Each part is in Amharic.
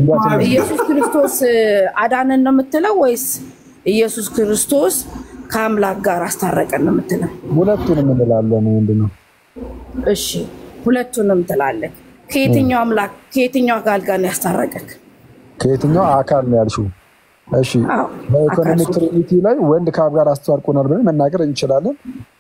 አንዷ ኢየሱስ ክርስቶስ አዳነን ነው የምትለው ወይስ ኢየሱስ ክርስቶስ ከአምላክ ጋር አስታረቀን ነው የምትለው? ሁለቱንም እንላለን። ምንድን ነው እሺ ሁለቱንም ትላለህ። ከየትኛው አምላክ ከየትኛው አካል ጋር ነው ያስታረቀክ? ከየትኛው አካል ነው ያልሽው? እሺ አዎ በኢኮኖሚክ ትሪኒቲ ላይ ወንድ ከአብ ጋር አስታርቆናል ብለን መናገር እንችላለን።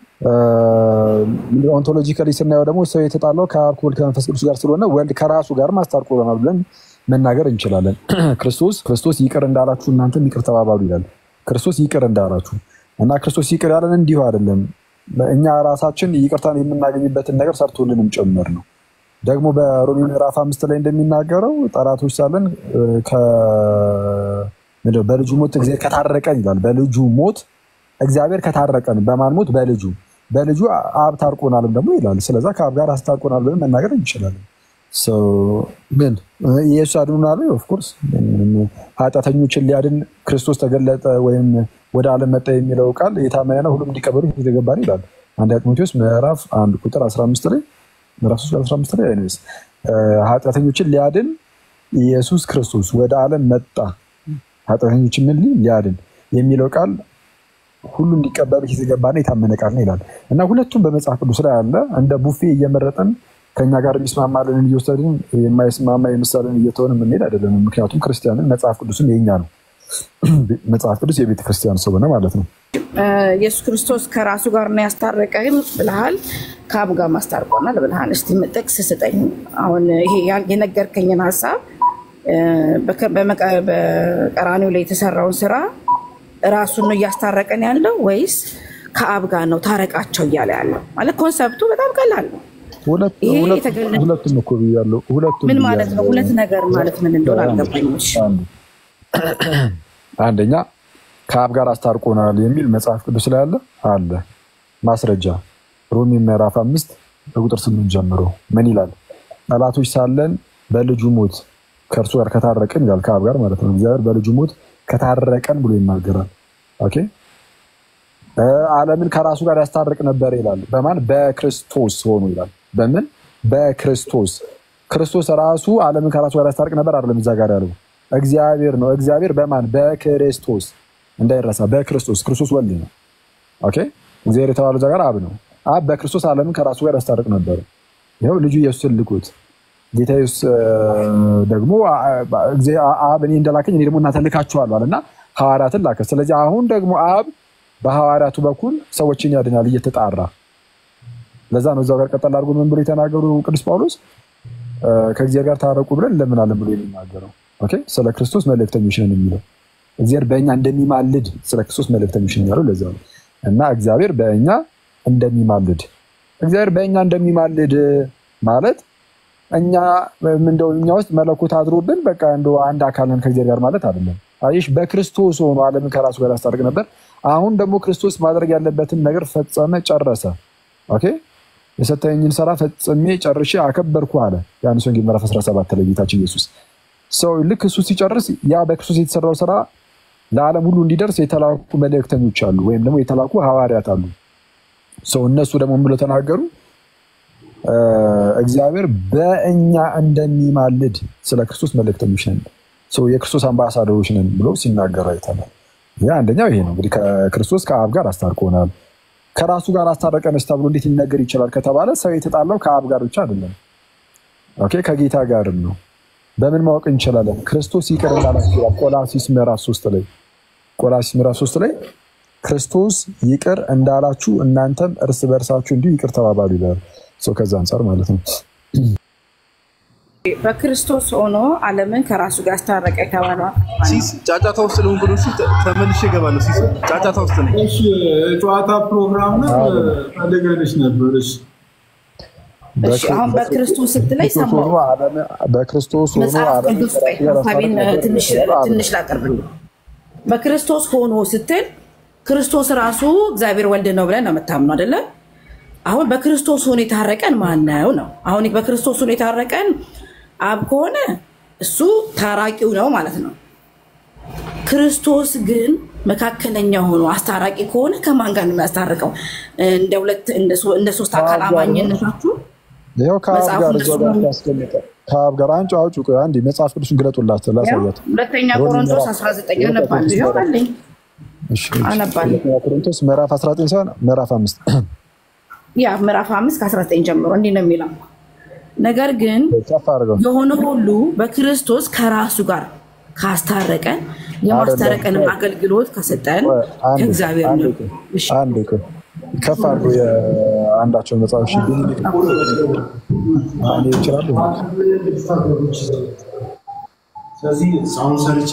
ኦንቶሎጂካሊ ስናየው ደግሞ ሰው የተጣለው ከአብ ከወልድ ከመንፈስ ቅዱስ ጋር ስለሆነ ወልድ ከራሱ ጋር አስታርቆናል ብለን መናገር እንችላለን። ክርስቶስ ክርስቶስ ይቅር እንዳላችሁ እናንተም ይቅር ተባባሉ ይላል። ክርስቶስ ይቅር እንዳላችሁ እና ክርስቶስ ይቅር ያለን እንዲሁ አይደለም፣ እኛ ራሳችን ይቅርታን የምናገኝበትን ነገር ሰርቶልንም ጭምር ነው። ደግሞ በሮሜ ምዕራፍ አምስት ላይ እንደሚናገረው ጠላቶች ሳለን እ፣ ከ- ምንድን ነው በልጁ ሞት እግዚአብሔር ከታረቀን ይላል። በልጁ ሞት እግዚአብሔር ከታረቀን በማን ሞት? በልጁ በልጁ አብ ታርቆናልም ደግሞ ይላል። ስለዛ ከአብ ጋር አስታርቆናል ብለን መናገር እንችላለን። So ምን ኢየሱስ አድኑናል? ኦፍኮርስ ኃጢአተኞችን ሊያድን ክርስቶስ ተገለጠ ወይም ወደ ዓለም መጣ የሚለው ቃል የታመነ ነው፣ ሁሉም እንዲቀበሉ የተገባ ነው ይላል። አንድ ጢሞቴዎስ ምዕራፍ አንድ ቁጥር 15 ላይ ምዕራፍ 3 15 ላይ አይነስ ኃጢአተኞችን ሊያድን ኢየሱስ ክርስቶስ ወደ ዓለም መጣ ኃጢአተኞችን ምን ሊል ሊያድን የሚለው ቃል ሁሉ እንዲቀበሉ የተገባና የታመነ ቃል ነው ይላል እና ሁለቱም በመጽሐፍ ቅዱስ ላይ አለ። እንደ ቡፌ እየመረጠን ከኛ ጋር የሚስማማልን እየወሰድን የማይስማማ የምሳሌን እየተሆን የምንሄድ አይደለም። ምክንያቱም ክርስቲያንን መጽሐፍ ቅዱስም የኛ ነው። መጽሐፍ ቅዱስ የቤተ ክርስቲያን ስለሆነ ማለት ነው። ኢየሱስ ክርስቶስ ከራሱ ጋር ነው ያስታረቀን ብልሃል፣ ከአብ ጋር ማስታርቆናል ብልሃል። እስቲ ጥቅስ ስጠኝ። አሁን ይሄ ያ- የነገርከኝን ሀሳብ እ፣ በከ- በመቀ- በቀራኒው ላይ የተሰራውን ስራ ራሱን ነው እያስታረቀን ያለው ወይስ ከአብ ጋር ነው ታረቃቸው እያለ ያለው? ማለት ኮንሰፕቱ በጣም ቀላል ነው። ሁለት- ይሄ ሁለት- የተገለጠ- ሁለቱም እኮ ብያለሁ። ሁለቱም ምን ማለት ነው? ብያለሁ። ሁለት ነገር ማለት ምን እንደሆነ አልገባኝም። እሺ። አንዱ አንደኛ ከአብ ጋር አስታርቆናል የሚል መጽሐፍ ቅዱስ ላይ አለ አለ ማስረጃ ሮሜ ምዕራፍ አምስት በቁጥር ስምንት ጀምሮ ምን ይላል? ጠላቶች ሳለን በልጁ ሞት ከእርሱ ጋር ከታረቀን ይላል። ከአብ ጋር ማለት ነው። እግዚአብሔር በልጁ ሞት ከታረቀን ብሎ ይናገራል። ኦኬ እ፣ ዓለምን ከራሱ ጋር ያስታርቅ ነበር ይላል። በማን በክርስቶስ ሆኖ ይላል። በምን በክርስቶስ ክርስቶስ ራሱ ዓለምን ከራሱ ጋር ያስታርቅ ነበር አይደለም። እዛ ጋር ያለው እግዚአብሔር ነው። እግዚአብሔር በማን በክርስቶስ እንዳይረሳ፣ በክርስቶስ ክርስቶስ ወልድ ነው። ኦኬ እግዚአብሔር የተባለው እዛ ጋር አብ ነው። አብ በክርስቶስ ዓለምን ከራሱ ጋር ያስታርቅ ነበር። ይኸው ልጁ ኢየሱስን ልኩት። ጌታ ኢየሱስ እ፣ ደግሞ አ- አ- እግዚአ- አብ እኔ እንደላከኝ እኔ ደግሞ እናንተን ልካችኋለሁ አለና ሐዋርያትን ላከ። ስለዚህ አሁን ደግሞ አብ በሐዋርያቱ በኩል ሰዎችን ያድናል እየተጣራ ለዛ ነው እዛው ጋር ቀጠል አድርጎ ምን ብሎ የተናገሩ ቅዱስ ጳውሎስ እ፣ ከእግዚአብሔር ጋር ታረቁ ብለን እንለምናለን ብሎ የሚናገረው ኦኬ፣ ስለ ክርስቶስ መልእክተኞች ነን የሚለው እግዚአብሔር በእኛ እንደሚማልድ ስለ ክርስቶስ መልእክተኞች ነን ያለው ለዛ ነው። እና እግዚአብሔር በእኛ እንደሚማልድ እግዚአብሔር በእኛ እንደሚማልድ ማለት እኛ እንደው እኛ ውስጥ መለኮት አድሮብን በቃ እንደው አንድ አካል ነን ከእግዚአብሔር ጋር ማለት አይደለም። አይሽ በክርስቶስ ሆኖ ዓለምን ከራሱ ጋር ያስታርቅ ነበር። አሁን ደግሞ ክርስቶስ ማድረግ ያለበትን ነገር ፈጸመ፣ ጨረሰ። ኦኬ የሰጠኝን ስራ ፈጽሜ ጨርሼ አከበርኩ አለ። ዮሐንስ ወንጌል ምዕራፍ 17 ላይ ጌታችን ኢየሱስ ሰው ልክ እሱ ሲጨርስ ያ በክርስቶስ የተሰራው ስራ ለዓለም ሁሉ እንዲደርስ የተላኩ መልእክተኞች አሉ፣ ወይም ደግሞ የተላኩ ሐዋርያት አሉ። ሰው እነሱ ደግሞ ምን ብለው ተናገሩ? እ፣ እግዚአብሔር በእኛ እንደሚማልድ ስለ ክርስቶስ መልእክተኞች ነን፣ ሰው የክርስቶስ አምባሳደሮች ነን ብሎ ሲናገሩ አይተናል። ይህ አንደኛው ይሄ ነው እንግዲህ ከክርስቶስ ከአብ ጋር አስታርቆናል። ከራሱ ጋር አስታረቀንስ ተብሎ እንዴት ሊነገር ይችላል ከተባለ ሰው የተጣላው ከአብ ጋር ብቻ አይደለም፣ ኦኬ ከጌታ ጋርም ነው። በምን ማወቅ እንችላለን? ክርስቶስ ይቅር እንዳላችሁ ይላል ቆላሲስ ምዕራፍ ሶስት ላይ ቆላሲስ ምዕራፍ ሶስት ላይ ክርስቶስ ይቅር እንዳላችሁ እናንተም እርስ በእርሳችሁ እንዲሁ ይቅር ተባባሉ ይላል። ሰው ከዛ አንጻር ማለት ነው። በክርስቶስ ሆኖ ዓለምን ከራሱ ጋር ያስታረቀ የተባለው ሲስ ጫጫታ ውስጥ ልሁን ብሎ ሲል ተመልሼ እገባለሁ። ሲስ ጫጫታ ውስጥ ነኝ። እሺ ጨዋታ ፕሮግራም ነው ፈልገንሽ ነበር። እሺ እሺ፣ አሁን በክርስቶስ ስትለይ ክርስቶስ ሆኖ ሰማሁ። ዓለም- በክርስቶስ ሆኖ መጽሐፍ ዓለምን ቅዱስ ላይ ከራሱ ጋር ሀሳቤን ያስታረቀ ትንሽ ነበር። ትንሽ ላቀርብልህ። በክርስቶስ ሆኖ ስትል ክርስቶስ ራሱ እግዚአብሔር ወልድ ነው ብለን ነው የምታምነው አይደለ? አሁን በክርስቶስ ሆኖ የታረቀን ማን ነው ነው? አሁን በክርስቶስ ሆኖ የታረቀን አብ ከሆነ እሱ ታራቂው ነው ማለት ነው። ክርስቶስ ግን መካከለኛ ሆኖ አስታራቂ ከሆነ ከማን ጋር ነው የሚያስታርቀው? እንደ ሁለት እንደ ሶ- እንደ ሶስት አካል ከአብ ጋር ነው። አማኝነታችሁ ይኸው ከአብ መጽሐፉ ጋር እንደሱ እዛው ጋር ነው። ያስቀመጠ ከአብ ጋር አንቺ አውጪ። ቆይ አንዴ መጽሐፍ ቅዱስን ግለጡላት ላሳያት። ሁለተኛ ሮሜ ቆሮንቶስ ምዕራፍ- 19 አነባለሁ። ይኸው አለኝ እሺ፣ እሺ። አነባለሁ። ሁለተኛ ቆሮንቶስ ምዕራፍ 19 ሳይሆን ምዕራፍ አምስት ያ ምዕራፍ 5 ከ19 ጀምሮ እንዲህ ነው የሚለው ነገር ግን ከፍ አድርገው የሆነ ሁሉ በክርስቶስ ከራሱ ጋር ካስታረቀን የማስታረቀንም አገልግሎት ከሰጠን ቆይ፣ አንዴ፣ ከእግዚአብሔር አንዴ ነው። ቆይ፣ እሺ። አንዴ ቆይ። ከፍ አድርገው የአንዳቸውን መጽሐፍ እሺ፣ ግን እኔ ይችላሉ ስለዚህ አሁን ሰርቼ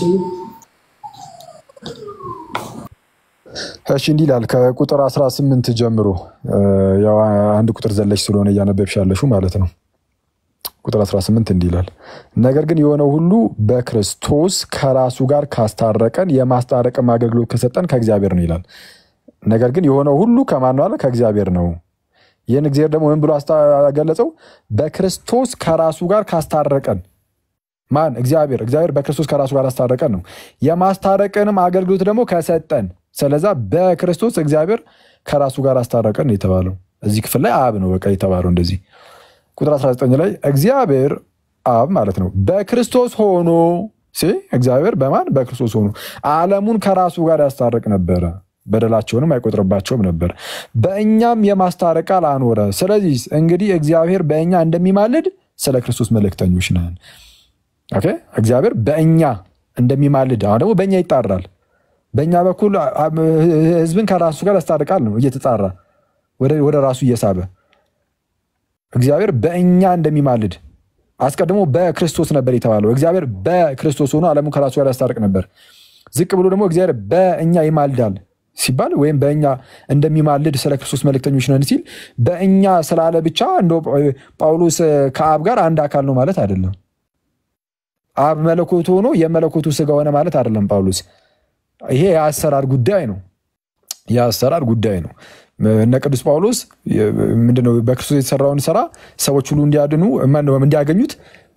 እሺ እንዲህ ይላል ከቁጥር 18 ጀምሮ እ፣ ያው አንድ ቁጥር ዘለሽ ስለሆነ እያነበብሽ ያለሽው ማለት ነው። ቁጥር 18 እንዲህ ይላል ነገር ግን የሆነው ሁሉ በክርስቶስ ከራሱ ጋር ካስታረቀን የማስታረቅም አገልግሎት ከሰጠን ከእግዚአብሔር ነው ይላል። ነገር ግን የሆነው ሁሉ ከማን ነው አለ? ከእግዚአብሔር ነው። ይህን እግዚአብሔር ደግሞ ምን ብሎ አስገለጸው? በክርስቶስ ከራሱ ጋር ካስታረቀን ማን? እግዚአብሔር። እግዚአብሔር በክርስቶስ ከራሱ ጋር አስታረቀን ነው። የማስታረቅንም አገልግሎት ደግሞ ከሰጠን። ስለዛ በክርስቶስ እግዚአብሔር ከራሱ ጋር አስታረቀን ነው የተባለው። እዚህ ክፍል ላይ አብ ነው በቃ የተባለው እንደዚህ። ቁጥር 19 ላይ እግዚአብሔር አብ ማለት ነው በክርስቶስ ሆኖ ሲ እግዚአብሔር በማን በክርስቶስ ሆኖ ዓለሙን ከራሱ ጋር ያስታርቅ ነበረ፣ በደላቸውንም አይቆጥርባቸውም ነበር፣ በእኛም የማስታረቅ ቃል አኖረ። ስለዚህ እንግዲህ እግዚአብሔር በእኛ እንደሚማልድ ስለ ክርስቶስ መልእክተኞች ነን። ኦኬ እግዚአብሔር በእኛ እንደሚማልድ አሁን ደግሞ በእኛ ይጣራል። በእኛ በኩል ህዝብን ከራሱ ጋር ያስታርቃል ነው እየተጣራ ወደ ራሱ እየሳበ እግዚአብሔር በእኛ እንደሚማልድ አስቀድሞ በክርስቶስ ነበር የተባለው። እግዚአብሔር በክርስቶስ ሆኖ ዓለሙን ከራሱ ጋር ያስታርቅ ነበር። ዝቅ ብሎ ደግሞ እግዚአብሔር በእኛ ይማልዳል ሲባል ወይም በእኛ እንደሚማልድ ስለ ክርስቶስ መልእክተኞች ነን ሲል በእኛ ስላለ ብቻ እንደ ጳውሎስ ከአብ ጋር አንድ አካል ነው ማለት አይደለም። አብ መለኮቱ ሆኖ የመለኮቱ ስጋ ሆነ ማለት አይደለም ጳውሎስ። ይሄ የአሰራር ጉዳይ ነው። የአሰራር ጉዳይ ነው። እነ ቅዱስ ጳውሎስ ምንድነው በክርስቶስ የተሰራውን ስራ ሰዎች ሁሉ እንዲያድኑ እንዲያገኙት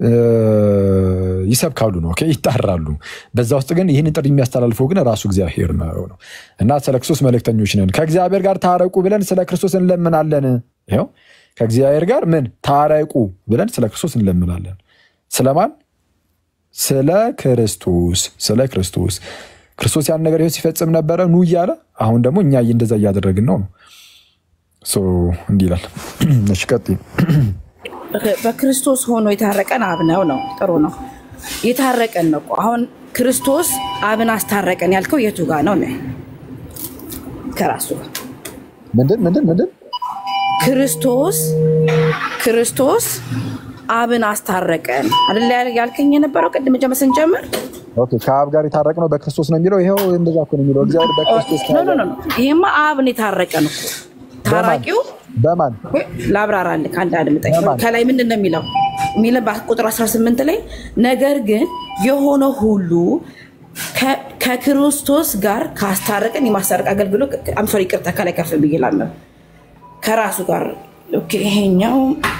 ይሰብካሉ ነው ይጣራሉ። በዛ ውስጥ ግን ይህንን ጥሪ የሚያስተላልፈው ግን ራሱ እግዚአብሔር ነው ነው እና ስለ ክርስቶስ መልእክተኞች ነን። ከእግዚአብሔር ጋር ታረቁ ብለን ስለ ክርስቶስ እንለምናለን። ይኸው ከእግዚአብሔር ጋር ምን ታረቁ ብለን ስለ ክርስቶስ እንለምናለን። ስለማን? ስለ ክርስቶስ ስለ ክርስቶስ ክርስቶስ ያን ነገር ይኸው ሲፈጽም ነበረ ኑ እያለ አሁን ደግሞ እኛ እንደዛ እያደረግን ነው ነው እንዲህ ይላል። እሺ ቀጥይ። በክርስቶስ ሆኖ የታረቀን አብ ነው ነው ጥሩ ነው። የታረቀን ነው እኮ አሁን ክርስቶስ አብን አስታረቀን ያልከው የቱ ጋር ነው? ከራሱ ጋር ምንድን ምንድን ምንድን ክርስቶስ ክርስቶስ አብን አስታረቀን አይደለ ያልከኝ የነበረው ቅድም ጀመ ስንጀምር ኦኬ ከአብ ጋር የታረቅ ነው በክርስቶስ ነው የሚለው። ይኸው እንደዛ እኮ ነው የሚለው እግዚአብሔር በክርስቶስ ኖ ኖ ኖ ይሄማ አብን የታረቀን እኮ ታራቂው በማን ላብራራልህ ከአንድ አድምጠኝ። በማን? ከላይ ምንድን ነው የሚለው የሚለው ቁጥር 18 ላይ ነገር ግን የሆነ ሁሉ ከ- ከክርስቶስ ጋር ካስታረቀን የማስታረቅ አገልግሎት አምሶሪ ይቅርታ ከላይ ከፍ ብዬ እላለሁ ከራሱ ጋር ኦኬ፣ ይሄኛው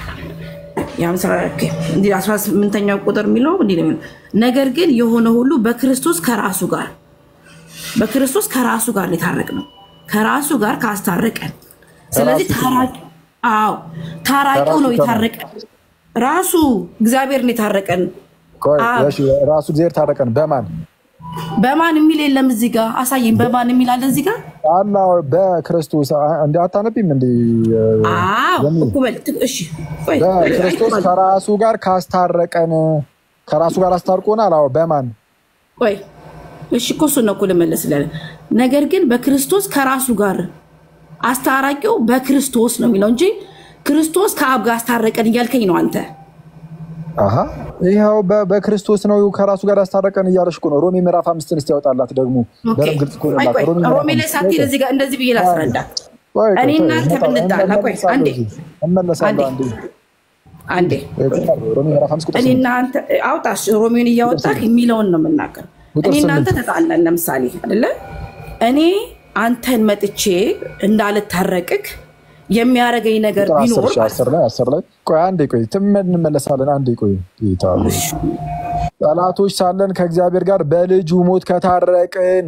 የአምሳ ኦኬ፣ እንዲህ 18ኛው ቁጥር የሚለው እንዲህ ነው የሚለው ነገር ግን የሆነ ሁሉ በክርስቶስ ከራሱ ጋር በክርስቶስ ከራሱ ጋር የታረቅ ነው ከራሱ ጋር ካስታረቀን ስለዚህ ከራሱ ታራቂ አዎ ታራቂው ነው ከራሱ ከማን? የታረቀን ራሱ እግዚአብሔር ነው የታረቀን ቆይ፣ አብ። እሺ፣ ራሱ እግዚአብሔር ታረቀን በማን በማን የሚል የለም እዚህ ጋር አሳየኝ በማን የሚል አለ እዚህ ጋር አላ በክርስቶስ እንዲ አታነቢም እንዲ አዎ እኮ በል እሺ ቆይ በክርስቶስ ከራሱ ጋር ካስታረቀን ከራሱ ጋር አስታርቆናል። አዎ በማን ቆይ እሺ እኮ እሱን ነው እኮ ልመለስልህ። ነገር ግን በክርስቶስ ከራሱ ጋር አስታራቂው በክርስቶስ ነው የሚለው እንጂ ክርስቶስ ከአብ ጋር አስታረቀን እያልከኝ ነው አንተ። አሀ ይኸው በ- በክርስቶስ ነው ከራሱ ጋር ያስታረቀን እያለሽ እኮ ነው። ሮሜ ምዕራፍ አምስትን እስቲ ያወጣላት ደግሞ ኦኬ። በደምብ ግልጽ እኮ ቆይ ነው። ቆይ ሮሜ ምዕራፍ ሮሜ ላይ አምስት ሳትሄድ እዚህ ጋር እንደዚህ ብዬ ላስረዳ። ቆይ፣ ቆይ፣ እኔ ቆይ፣ እናንተ እመጣ- ብንጣላ፣ ቆይ እመለሳለሁ አንዴ እዚህ። እመለሳለሁ አንዴ አንዴ አንዴ ሮሜ ምዕራፍ አምስት ቁጥር እኔ ስምንት እናንተ አውጣሽ ሮሜን እያወጣህ የሚለውን ነው የምናገር። ቁጥር እኔ እናንተ ስምንት ተጣላን ለምሳሌ አይደለ እኔ አንተን መጥቼ እንዳልታረቅክ የሚያደርገኝ ነገር ቁጥር አስር ቢኖር ሺህ አስር ላይ አስር ላይ ቆይ አንዴ ቆይ ትመ- እንመለሳለን። አንዴ ቆይ ጌታ ሆይ። ጠላቶች ሳለን ከእግዚአብሔር ጋር በልጁ ሞት ከታረቅን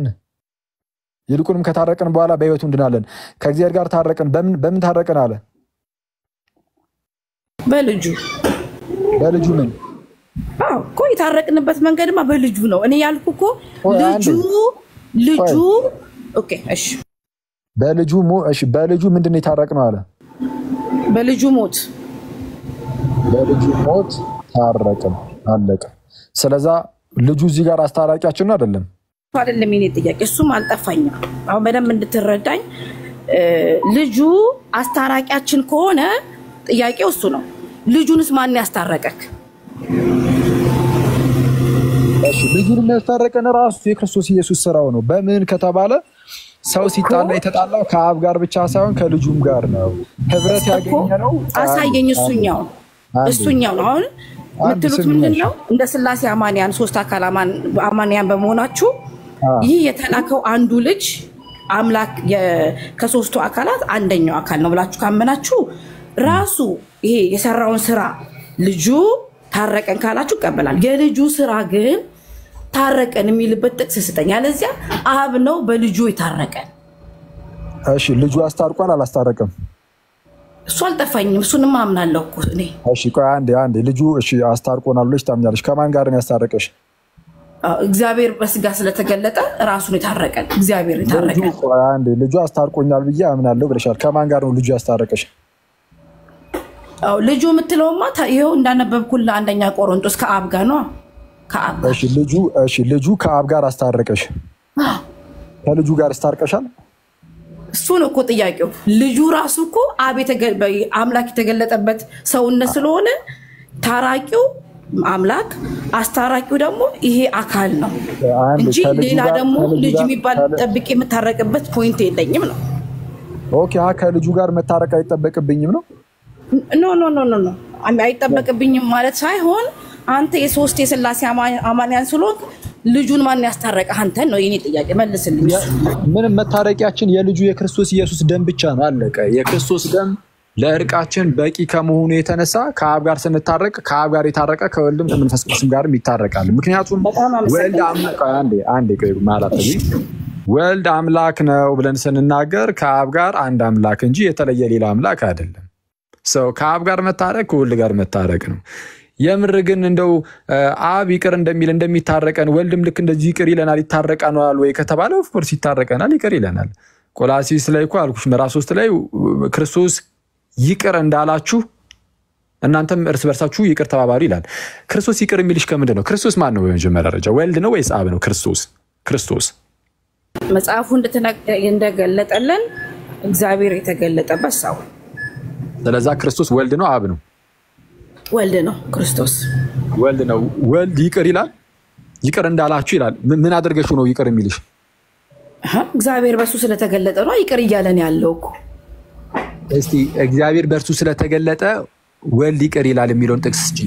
ይልቁንም ከታረቅን በኋላ በሕይወቱ እንድናለን። ከእግዚአብሔር ጋር ታረቅን። በምን በምን ታረቅን አለ? በልጁ በልጁ ምን አዎ እኮ የታረቅንበት መንገድማ በልጁ ነው። እኔ ያልኩ እኮ ቆይ ልጁ አንዴ። ልጁ ኦኬ እሺ፣ በልጁ ሞ- እሺ በልጁ ምንድን ነው የታረቅነው አለ። በልጁ ሞት በልጁ ሞት ታረቅን፣ አለቀ። ስለዛ ልጁ እዚህ ጋር አስታራቂያችን ነው አይደለም? እሱ አይደለም የኔ ጥያቄ፣ እሱም አልጠፋኝም። አሁን በደንብ እንድትረዳኝ እ፣ ልጁ አስታራቂያችን ከሆነ ጥያቄው እሱ ነው። ልጁንስ ማን ያስታረቀክ? እሺ ልጁን የሚያስታረቀን ራሱ የክርስቶስ ኢየሱስ ስራው ነው። በምን ከተባለ ሰው ሲጣላ የተጣላው ከአብ ጋር ብቻ ሳይሆን ከልጁም ጋር ነው። ህብረት ያገኘ ነው። አሳየኝ። እሱኛው አንዴ። እሱኛው ነው። አሁን አንድ የምትሉት ስሚ ምንድን ነሽ። ነው? እንደ ስላሴ አማንያን ሶስት አካል አማን- አማንያን በመሆናችሁ አዎ። ይህ የተላከው አንዱ ልጅ አምላክ የ- ከሶስቱ አካላት አንደኛው አካል ነው ብላችሁ ካመናችሁ ራሱ ይሄ የሰራውን ስራ ልጁ ታረቀን ካላችሁ ይቀበላል። የልጁ ስራ ግን ታረቀን የሚልበት ጥቅስ ስጠኝ። ያለዚያ አብ ነው በልጁ የታረቀን። እሺ ልጁ አስታርቋል አላስታረቅም? እሱ አልጠፋኝም። እሱንም አምናለሁ እኮ እኔ እሺ ቆይ አንዴ አንዴ ልጁ እሺ አስታርቆናል ብለሽ ታምኛለሽ? ከማን ጋር ነው ያስታረቀሽ? አዎ፣ እግዚአብሔር በስጋ ስለተገለጠ ራሱን የታረቀን እግዚአብሔር ልጁ የታረቀን ቆይ አንዴ ልጁ አስታርቆኛል ብዬ አምናለሁ ብለሻል። ከማን ጋር ነው ልጁ ያስታረቀሽ? አዎ፣ ልጁ የምትለውማ ታ- ይኸው እንዳነበብኩልህ አንደኛ ቆሮንቶስ ከአብ ጋር ነው ከአብ ጋር እሺ ልጁ እሺ ልጁ ከአብ ጋር አስታረቀሽ። ከልጁ ጋር አስታርቀሻል? እሱ ነው እኮ ጥያቄው። ልጁ ራሱ እኮ አብ የተገ- በ- አምላክ የተገለጠበት ሰውነት ስለሆነ ታራቂው አምላክ አስታራቂው ደግሞ ይሄ አካል ነው አንዴ እንጂ ከልጁ ሌላ ጋር- ደግሞ ከልጁ ልጅ ጋር- የሚባል ከል- ጠብቄ የምታረቅበት ፖይንት የለኝም ነው። ኦኬ አ ከልጁ ጋር መታረቅ አይጠበቅብኝም ነው? ኖ ኖ ኖ ኖ ኖ አይጠበቅብኝም ማለት ሳይሆን አንተ የሶስት የስላሴ አማ- አማንያን ስለሆንክ ልጁን ማን ያስታረቀ አንተን ነው የኔ ጥያቄ። መልስልኝ። ምንም መታረቂያችን የልጁ የክርስቶስ ኢየሱስ ደም ብቻ ነው። አለቀ። የክርስቶስ ደም ለእርቃችን በቂ ከመሆኑ የተነሳ ከአብ ጋር ስንታረቅ ከአብ ጋር የታረቀ ከወልድም ከመንፈስ ቅዱስም ጋርም ይታረቃል። ምክንያቱም በጣም አመሰግናለሁ። ወልድ አምላክ አንዴ አንዴ ቆይ ማለት ወልድ አምላክ ነው ብለን ስንናገር ከአብ ጋር አንድ አምላክ እንጂ የተለየ ሌላ አምላክ አይደለም። ሰው ከአብ ጋር መታረቅ ከወልድ ጋር መታረቅ ነው። የምር ግን እንደው እ፣ አብ ይቅር እንደሚል እንደሚታረቀን ወልድም ልክ እንደዚህ ይቅር ይለናል ይታረቀናል ወይ ከተባለ ኦፍኮርስ ይታረቀናል፣ ይቅር ይለናል። ቆላሲስ ላይ እኮ አልኩሽ ምዕራፍ ሶስት ላይ እ፣ ክርስቶስ ይቅር እንዳላችሁ እናንተም እርስ በርሳችሁ ይቅር ተባባሉ ይላል። ክርስቶስ ይቅር የሚልሽ ከምንድን ነው? ክርስቶስ ማን ነው? በመጀመሪያ ደረጃ ወልድ ነው ወይስ አብ ነው? ክርስቶስ ክርስቶስ መጽሐፉ እንደተነ- እንደገለጠልን እግዚአብሔር የተገለጠበት ሰው ስለዛ ክርስቶስ ወልድ ነው አብ ነው? ወልድ ነው ክርስቶስ። ወልድ ነው። ወልድ ይቅር ይላል። ይቅር እንዳላችሁ ይላል። ምን ምን አድርገሽው ነው ይቅር የሚልሽ? አሀ፣ እግዚአብሔር በሱ ስለተገለጠ ነው ይቅር እያለን ያለው እኮ። እስቲ እግዚአብሔር በእርሱ ስለተገለጠ ወልድ ይቅር ይላል የሚለውን ጥቅስ ስጪ።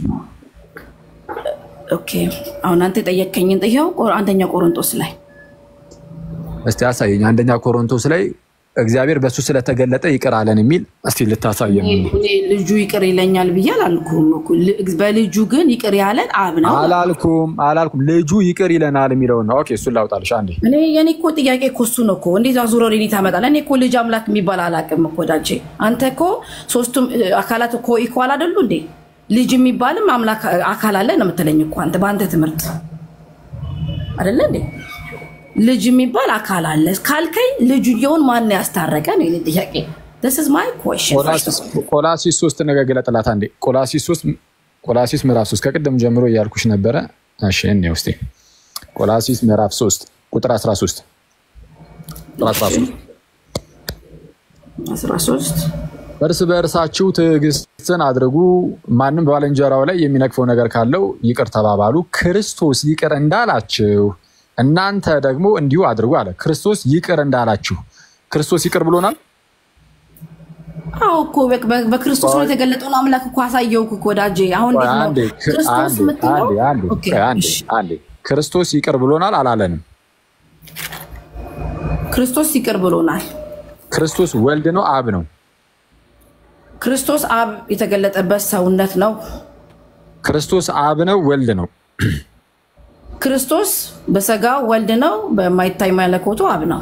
ኦኬ አሁን አንተ የጠየከኝን ጥያው አንደኛ ቆሮንቶስ ላይ እስቲ አሳየኝ። አንደኛ ኮሮንቶስ ላይ እግዚአብሔር በእሱ ስለተገለጠ ይቅር አለን የሚል እስቲ ልታሳየን። እኔ እኔ ልጁ ይቅር ይለኛል ብዬ አላልኩም እኮ። ል- በልጁ ግን ይቅር ያለን አብ ነው። አላልኩም አላልኩም። ልጁ ይቅር ይለናል የሚለውን ነው። ኦኬ እሱን ላውጣልሽ አንዴ። እኔ የኔ እኮ ጥያቄ እኮ እሱ ነው እኮ። እንዴት አዙረው እኔ ታመጣለህ? እኔ እኮ ልጅ አምላክ የሚባል አላውቅም እኮ ዳጄ። አንተ እኮ ሶስቱም እ, አካላት እኮ ኢኳል አይደሉ እንዴ? ልጅ የሚባልም አምላክ አካል አለ ነው የምትለኝ እኮ አንተ በአንተ ትምህርት አይደለ እንዴ? ልጅ የሚባል አካል አለ ካልከኝ ልጁየውን ማን ያስታረቀ ነው የኔ ጥያቄ። This is my question. ቆላሲስ ቆላሲስ ሶስት ነገር ገለጥላት አንዴ። ቆላሲስ ሶስት ቆላሲስ ምዕራፍ ሶስት ከቅድም ጀምሮ እያልኩሽ ነበረ። እሺ እኔ ውስጤ ቆላሲስ ምዕራፍ ሶስት ቁጥር 13 ቁጥር 13 13 እርስ በእርሳችሁ ትዕግስትን አድርጉ፣ ማንም በባልንጀራው ላይ የሚነቅፈው ነገር ካለው ይቅር ተባባሉ፣ ክርስቶስ ይቅር እንዳላችሁ እናንተ ደግሞ እንዲሁ አድርጉ አለ። ክርስቶስ ይቅር እንዳላችሁ ክርስቶስ ይቅር ብሎናል። አዎ እኮ በ- በ- በክርስቶስ ነው የተገለጠውን አምላክ እኮ አሳየው እኮ ወዳጄ። አሁን ቆይ እንዴት ነው አንዴ ክርስቶስ አንዴ የምትለው? አንዴ አንዴ ኦኬ፣ ቆይ አንዴ እሺ። አንዴ ክርስቶስ ይቅር ብሎናል አላለንም። ክርስቶስ ይቅር ብሎናል። ክርስቶስ ወልድ ነው አብ ነው? ክርስቶስ አብ የተገለጠበት ሰውነት ነው። ክርስቶስ አብ ነው ወልድ ነው? ክርስቶስ በስጋ ወልድ ነው፣ በማይታይ መለኮቱ አብ ነው።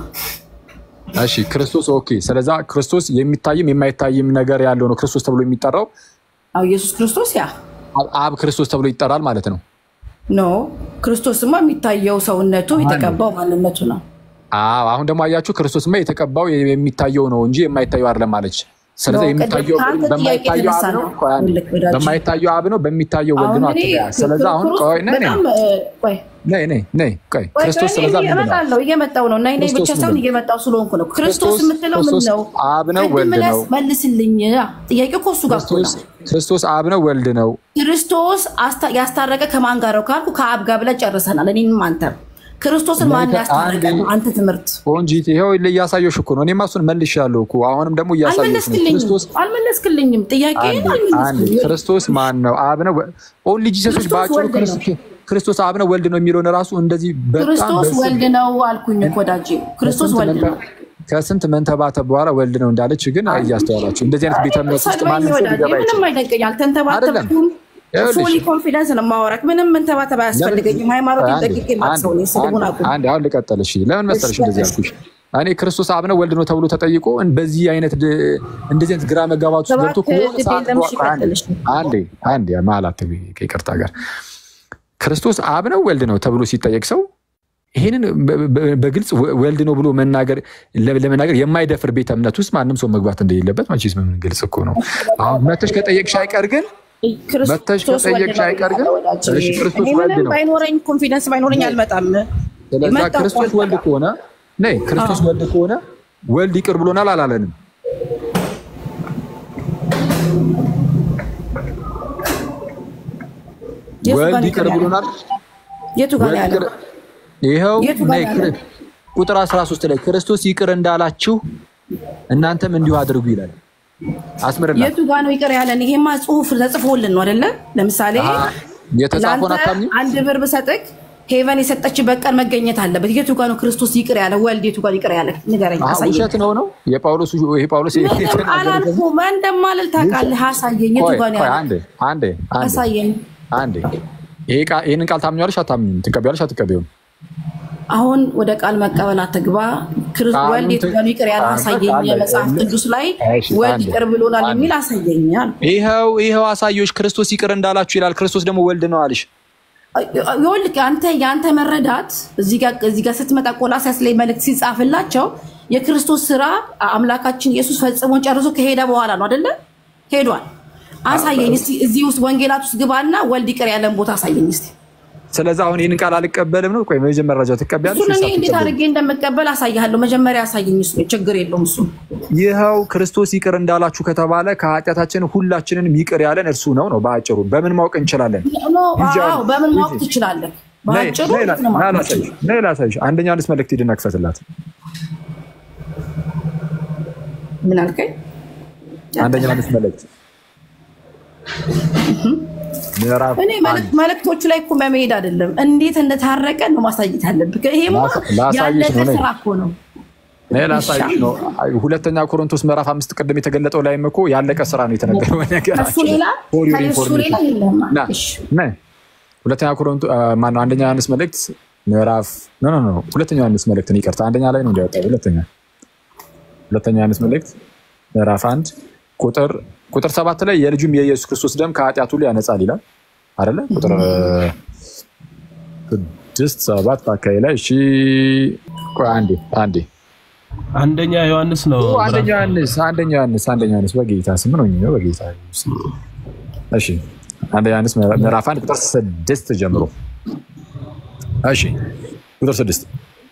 እሺ ክርስቶስ ኦኬ። ስለዛ ክርስቶስ የሚታይም የማይታይም ነገር ያለው ነው ክርስቶስ ተብሎ የሚጠራው አዎ ኢየሱስ ክርስቶስ ያ አብ- አብ ክርስቶስ ተብሎ ይጠራል ማለት ነው። ኖ ክርስቶስማ የሚታየው ሰውነቱ የተቀባው ማንነቱ ነው። አዎ አሁን ደግሞ አያችሁ ክርስቶስማ የተቀባው የሚታየው ነው እንጂ የማይታየው አይደለም አለች። ስለዚህ ነው፣ የሚታየው ቅድም ከአንተ ጥያቄ በማይታየው የተነሳ አብ ነው። ነው። ቆይ አንዴ። ልክ ወዳጅ። በማይታየው አብ ነው፣ በሚታየው ወልድ ነው አሁን እኔ አትበያ። ስለዚህ አሁን ክርስቶስ ቆይ ነይ ነይ በጣም እ፣ ቆይ ነይ ነይ ነይ ቆይ ቆይ ክርስቶስ ቆይ፣ ስለዛ እኔ ምንድን ነው? እመጣለሁ እየመጣሁ ነው እና እኔ ብቻ ክርስቶስ ሳይሆን ምንድን ነው? እየመጣሁ ስለሆንኩ ነው። ክርስቶስ ክርስቶስ- የምትለው ምን ክርስቶስ ነው? አብ ነው ቅድም ወልድ ብለህ ነው? መልስልኝ። ጥያቄው እኮ እሱ ጋር እኮ ክርስቶስ ነው። ክርስቶስ አብ ነው ወልድ ነው። ክርስቶስ አስታ- ያስታረቀ ከማን ጋር ነው ካልኩ ከአብ ጋር ብለን ጨርሰናል። እኔንም አንተም ክርስቶስን ማን እናንተ ያስታረቀ አንዴ- ነው? አንተ ትምህርት ቆንጂት ይኸው እያሳየሽ እኮ ነው። እኔማ እሱን መልሻለሁ እኮ አሁንም ደግሞ እያሳየሽ ነው። አልመለስክልኝም፣ ክርስቶስ አልመለስክልኝም። ጥያቄ አንዴ አንዴ አልመለስክልኝም። ክርስቶስ ማን ነው? አብ ነው ኦንሊ ጂሰሶች ክርስቶስ በአጭሩ ወልድ ነው። ክርስ- ክርስቶስ አብ ነው ወልድ ነው የሚለውን ራሱ እንደዚህ በጣም ክርስቶስ በስም- ወልድ ነው አልኩኝ እኮ ወዳጄ። ክርስቶስ ከስንት ወልድ ነው። መንተ- ከስንት መንተባተብ በኋላ ወልድ ነው እንዳለች ግን እያስተዋላችሁ እንደዚህ አይነት ቤተ እምነት ውስጥ ሰድበኝ ማንም ሰው ወዳጄ፣ ሊገባ ምንም አይችልም። አይደንቀኝ። አልተንተባተብኩም። ይኸውልሽ፣ ፉሊ ኮንፊደንስ ነው የማወራክ። ምንም መንተባተብ አያስፈልገኝም። ሃይማኖት አንዴ፣ ጠቂቄ ማሰው ነው ስድቡን አቁም። አንዴ አሁን ልቀጥል። እሺ ለምን መሰለሽ እንደዚህ ያልኩሽ? እኔ ክርስቶስ አብ ነው ወልድ ነው ተብሎ ተጠይቆ በዚህ አይነት ድ- እንደዚህ አይነት ግራ መጋባት ውስጥ ገብቶ እባክህ ከሆነ ሰዓት ግዴለም እሺ፣ በኋላ- ቀጥል እሺ። አንዴ አንዴ መሀላት ከይቅርታ ጋር ክርስቶስ አብ ነው ወልድ ነው ተብሎ ሲጠየቅ ሰው ይህንን በ- በ- በግልጽ ወ- ወልድ ነው ብሎ መናገር ለ- ለመናገር የማይደፍር ቤተ እምነት ውስጥ ማንም ሰው መግባት እንደሌለበት መቼስ ምን ግልጽ እኮ ነው። አሁን መተሽ ከጠየቅሽ አይቀር ግን መተሽ ክርስቶስ ወልድ ከጠየቅሽ ነው አይቀር ግን ወዳጄ። እሺ፣ ክርስቶስ እኔ ወልድ ምንም ነው። ባይኖረኝ ኮንፊደንስ ባይኖረኝ አልመጣም። ስለዛ የመጣው ክርስቶስ እኮ ወልድ ከሆነ ነይ ክርስቶስ ወልድ ከሆነ ወልድ ይቅር ብሎናል አላለንም? የቱ ጋር ወልድ ነው ይቅር ያለው? ብሎናል። የቱ ጋር ነው ወልድ ያለው? ይቅር- ይኸው የቱ ጋር ነይ ነው ያለው? ክር- ቁጥር 13 ላይ ክርስቶስ ይቅር እንዳላችሁ እናንተም እንዲሁ አድርጉ ይላል። አስምርላት የቱ ጋር ነው ይቅር ያለን? ይሄማ ጽሁፍ ተጽፎልን ነው አይደለ? ለምሳሌ የተጻፈውን ለአንተ አታምኚም? አንድ ብር ብሰጥቅ ሄቨን የሰጠችበት ቀን መገኘት አለበት። የቱ ጋር ነው ክርስቶስ ይቅር ያለ? ወልድ የቱ ጋር ይቅር ያለ? ንገረኝ፣ አሀ፣ አሳየኝ። ውሸት ነው ነው የጳውሎስ ይሄ ጳውሎስ ምንም የተናገረው አላልኩም። እንደማልል ታውቃለህ። አሳየኝ፣ የቱ ቆይ ጋር ነው ቆይ ያለ? አንዴ አንዴ አንዴ አሳየኝ። አንዴ ይሄ ቃል ይሄንን ቃል ታምኛለሽ አታምኚም? ትቀበያለሽ አትቀበይም? አሁን ወደ ቃል መቀበል አትግባ። ክርስ- ቃሉን ወልድ የቱ ት- ጋር ነው ይቅር ያለ? ቃል አሳየኝ። በቃ የመጽሐፍ አለ። ቅዱስ ላይ እሺ፣ ወልድ አንዴ፣ ይቅር ብሎናል አንዴ። የሚል አሳየኝ አልኩ። ይኸው ይኸው አሳዮች ክርስቶስ ይቅር እንዳላችሁ ይላል። ክርስቶስ ደግሞ ወልድ ነው አልሽ። ይኸውልህ አንተ የአንተ መረዳት እዚህ ጋር እዚህ ጋር ስትመጣ ቆላስይስ ላይ መልእክት ሲጻፍላቸው የክርስቶስ ስራ አምላካችን ኢየሱስ ፈጽሞ ጨርሶ ከሄደ በኋላ ነው አይደለ? ሄዷል። አሳየኝ እስቲ እዚህ ውስጥ ወንጌላት ውስጥ ግባና ወልድ ይቅር ያለን ቦታ አሳየኝ እስቲ። ስለዚህ አሁን ይህንን ቃል አልቀበልም ነው። ቆይ መጀመሪያ መረጃ ትቀበያለሽ እሱን ወይስ እኔ እንዴት አትቀበይም? አድርጌ እንደምቀበል አሳያለሁ። መጀመሪያ አሳየኝ። እሱ ችግር የለውም እሱ ይኸው ክርስቶስ ይቅር እንዳላችሁ ከተባለ ከኃጢአታችን ሁላችንንም ይቅር ያለን እርሱ ነው ነው በአጭሩ። በምን ማወቅ እንችላለን? ኖ፣ ይዤ አዎ፣ በምን ማወቅ ይዤ። ትችላለህ? ነይ በአጭሩ ነይ ላ- እንትን ነው ና ማለት ላሳይሽ፣ ነይ ላሳይሽ። አንደኛ አንስ መልእክት ሂድና ክፈትላት። ምን አልከኝ? አንደኛ አንስ መልእክት ምዕራፍ እኔ መልእክት- መልእክቶቹ ላይ እኮ መሄድ አይደለም እንዴት እንደታረቀ ነው ማሳየት ያለብህ። ይሄማ ላሳ- ላሳይሽ ያለቀ ነው፣ ነይ። ስራ እኮ ነው። ነይ ላሳይሽ ነው። ሁለተኛ ኮሮንቶስ ምዕራፍ አምስት ቅድም የተገለጠው ላይም እኮ ያለቀ ስራ ነው የተነገረው። ከሱ ነገራችን ሌላ For your ከሱ ሌላ information። የለም። ና እሺ፣ ነይ ሁለተኛ ኮሮንቶ ማነው አንደኛ ዮሐንስ መልእክት ምዕራፍ ኖ ኖ ኖ ሁለተኛ ዮሐንስ መልእክት ነው ይቅርታ አንደኛ ላይ ነው እንዲያወጣው ሁለተኛ ሁለተኛ ዮሐንስ መልእክት ምዕራፍ አንድ ቁጥር ቁጥር ሰባት ላይ የልጁም የኢየሱስ ክርስቶስ ደም ከኃጢአት ሁሉ ያነጻል ይላል አይደለ ቁጥር ስድስት ሰባት አካባቢ ላይ እሺ ቆይ አንዴ አንዴ አንደኛ ዮሐንስ ነው። አንደኛ ዮሐንስ አንደኛ ዮሐንስ አንደኛ ዮሐንስ በጌታ ስም ነው ነው በጌታ ስም እሺ አንደኛ ዮሐንስ ምዕራፍ አንድ ቁጥር ስድስት ጀምሮ እሺ ቁጥር ስድስት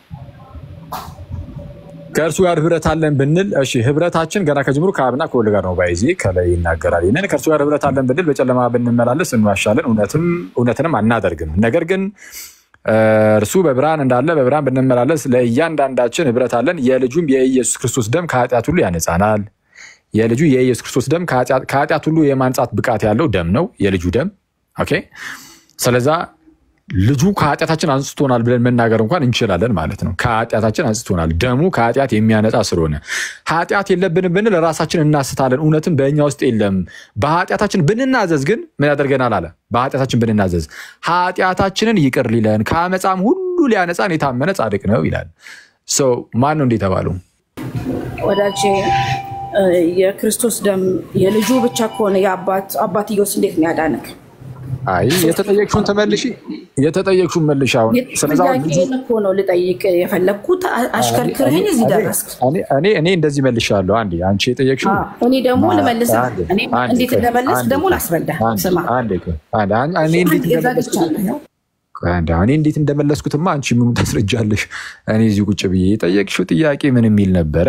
ከእርሱ ጋር ህብረት አለን ብንል፣ እሺ ህብረታችን ገና ከጅምሩ ከአብና ከወልድ ጋር ነው። ባይዚ ከላይ ይናገራል። ይህንን ከእርሱ ጋር ህብረት አለን ብንል በጨለማ ብንመላለስ እንዋሻለን፣ እውነትም እውነትንም አናደርግም። ነገር ግን እርሱ በብርሃን እንዳለ በብርሃን ብንመላለስ ለእያንዳንዳችን ህብረት አለን። የልጁም የኢየሱስ ክርስቶስ ደም ከኃጢአት ሁሉ ያነጻናል። የልጁ የኢየሱስ ክርስቶስ ደም ከኃጢአት ሁሉ የማንጻት ብቃት ያለው ደም ነው፣ የልጁ ደም ኦኬ። ስለዛ ልጁ ከኃጢአታችን አንጽቶናል ብለን መናገር እንኳን እንችላለን ማለት ነው። ከኃጢአታችን አንጽቶናል። ደሙ ከኃጢአት የሚያነጻ ስለሆነ ኃጢአት የለብንም ብንል ራሳችን እናስታለን፣ እውነትም በእኛ ውስጥ የለም። በኃጢአታችን ብንናዘዝ ግን ምን ያደርገናል አለ። በኃጢአታችን ብንናዘዝ ኃጢአታችንን ይቅር ሊለን ከአመፃም ሁሉ ሊያነጻን የታመነ ጻድቅ ነው ይላል። ሰው ማን ነው እንደ የተባለው? ወዳጄ እ፣ የክርስቶስ ደም የልጁ ብቻ ከሆነ የአባት አባትዮስ እንዴት ነው ያዳነክ? አይ የተጠየቅሽውን ተመልሺ፣ የተጠየቅሽውን መልሽ። አሁን ስለዛ አሁን ልጁ ጥያቄን እኮ ነው ልጠይቅ የፈለግኩት። አ- አሽከርክርህን እዚህ ደረስክ። እኔ- እኔ እኔ እንደዚህ መልሻለሁ። አንዴ አንቺ የጠየቅሽው አዎ፣ እኔ ደግሞ ልመልስ አንዴ፣ እኔ አንዴ እንዴት ቆይ፣ እንደመለስ አንዴ ደግሞ ቆይ፣ ላስረዳ። አንዴ፣ ስማ አንዴ ቆይ፣ አንዴ፣ አን- እኔ እንዴት አንዴ እንደመለስኩት ዘግቻለሁ። ቆይ አንዴ፣ እኔ እንዴት እንደመለስኩትማ አንቺ ምኑ ታስረጃለሽ? እኔ እዚህ ቁጭ ብዬ የጠየቅሽው ጥያቄ ምን የሚል ነበረ?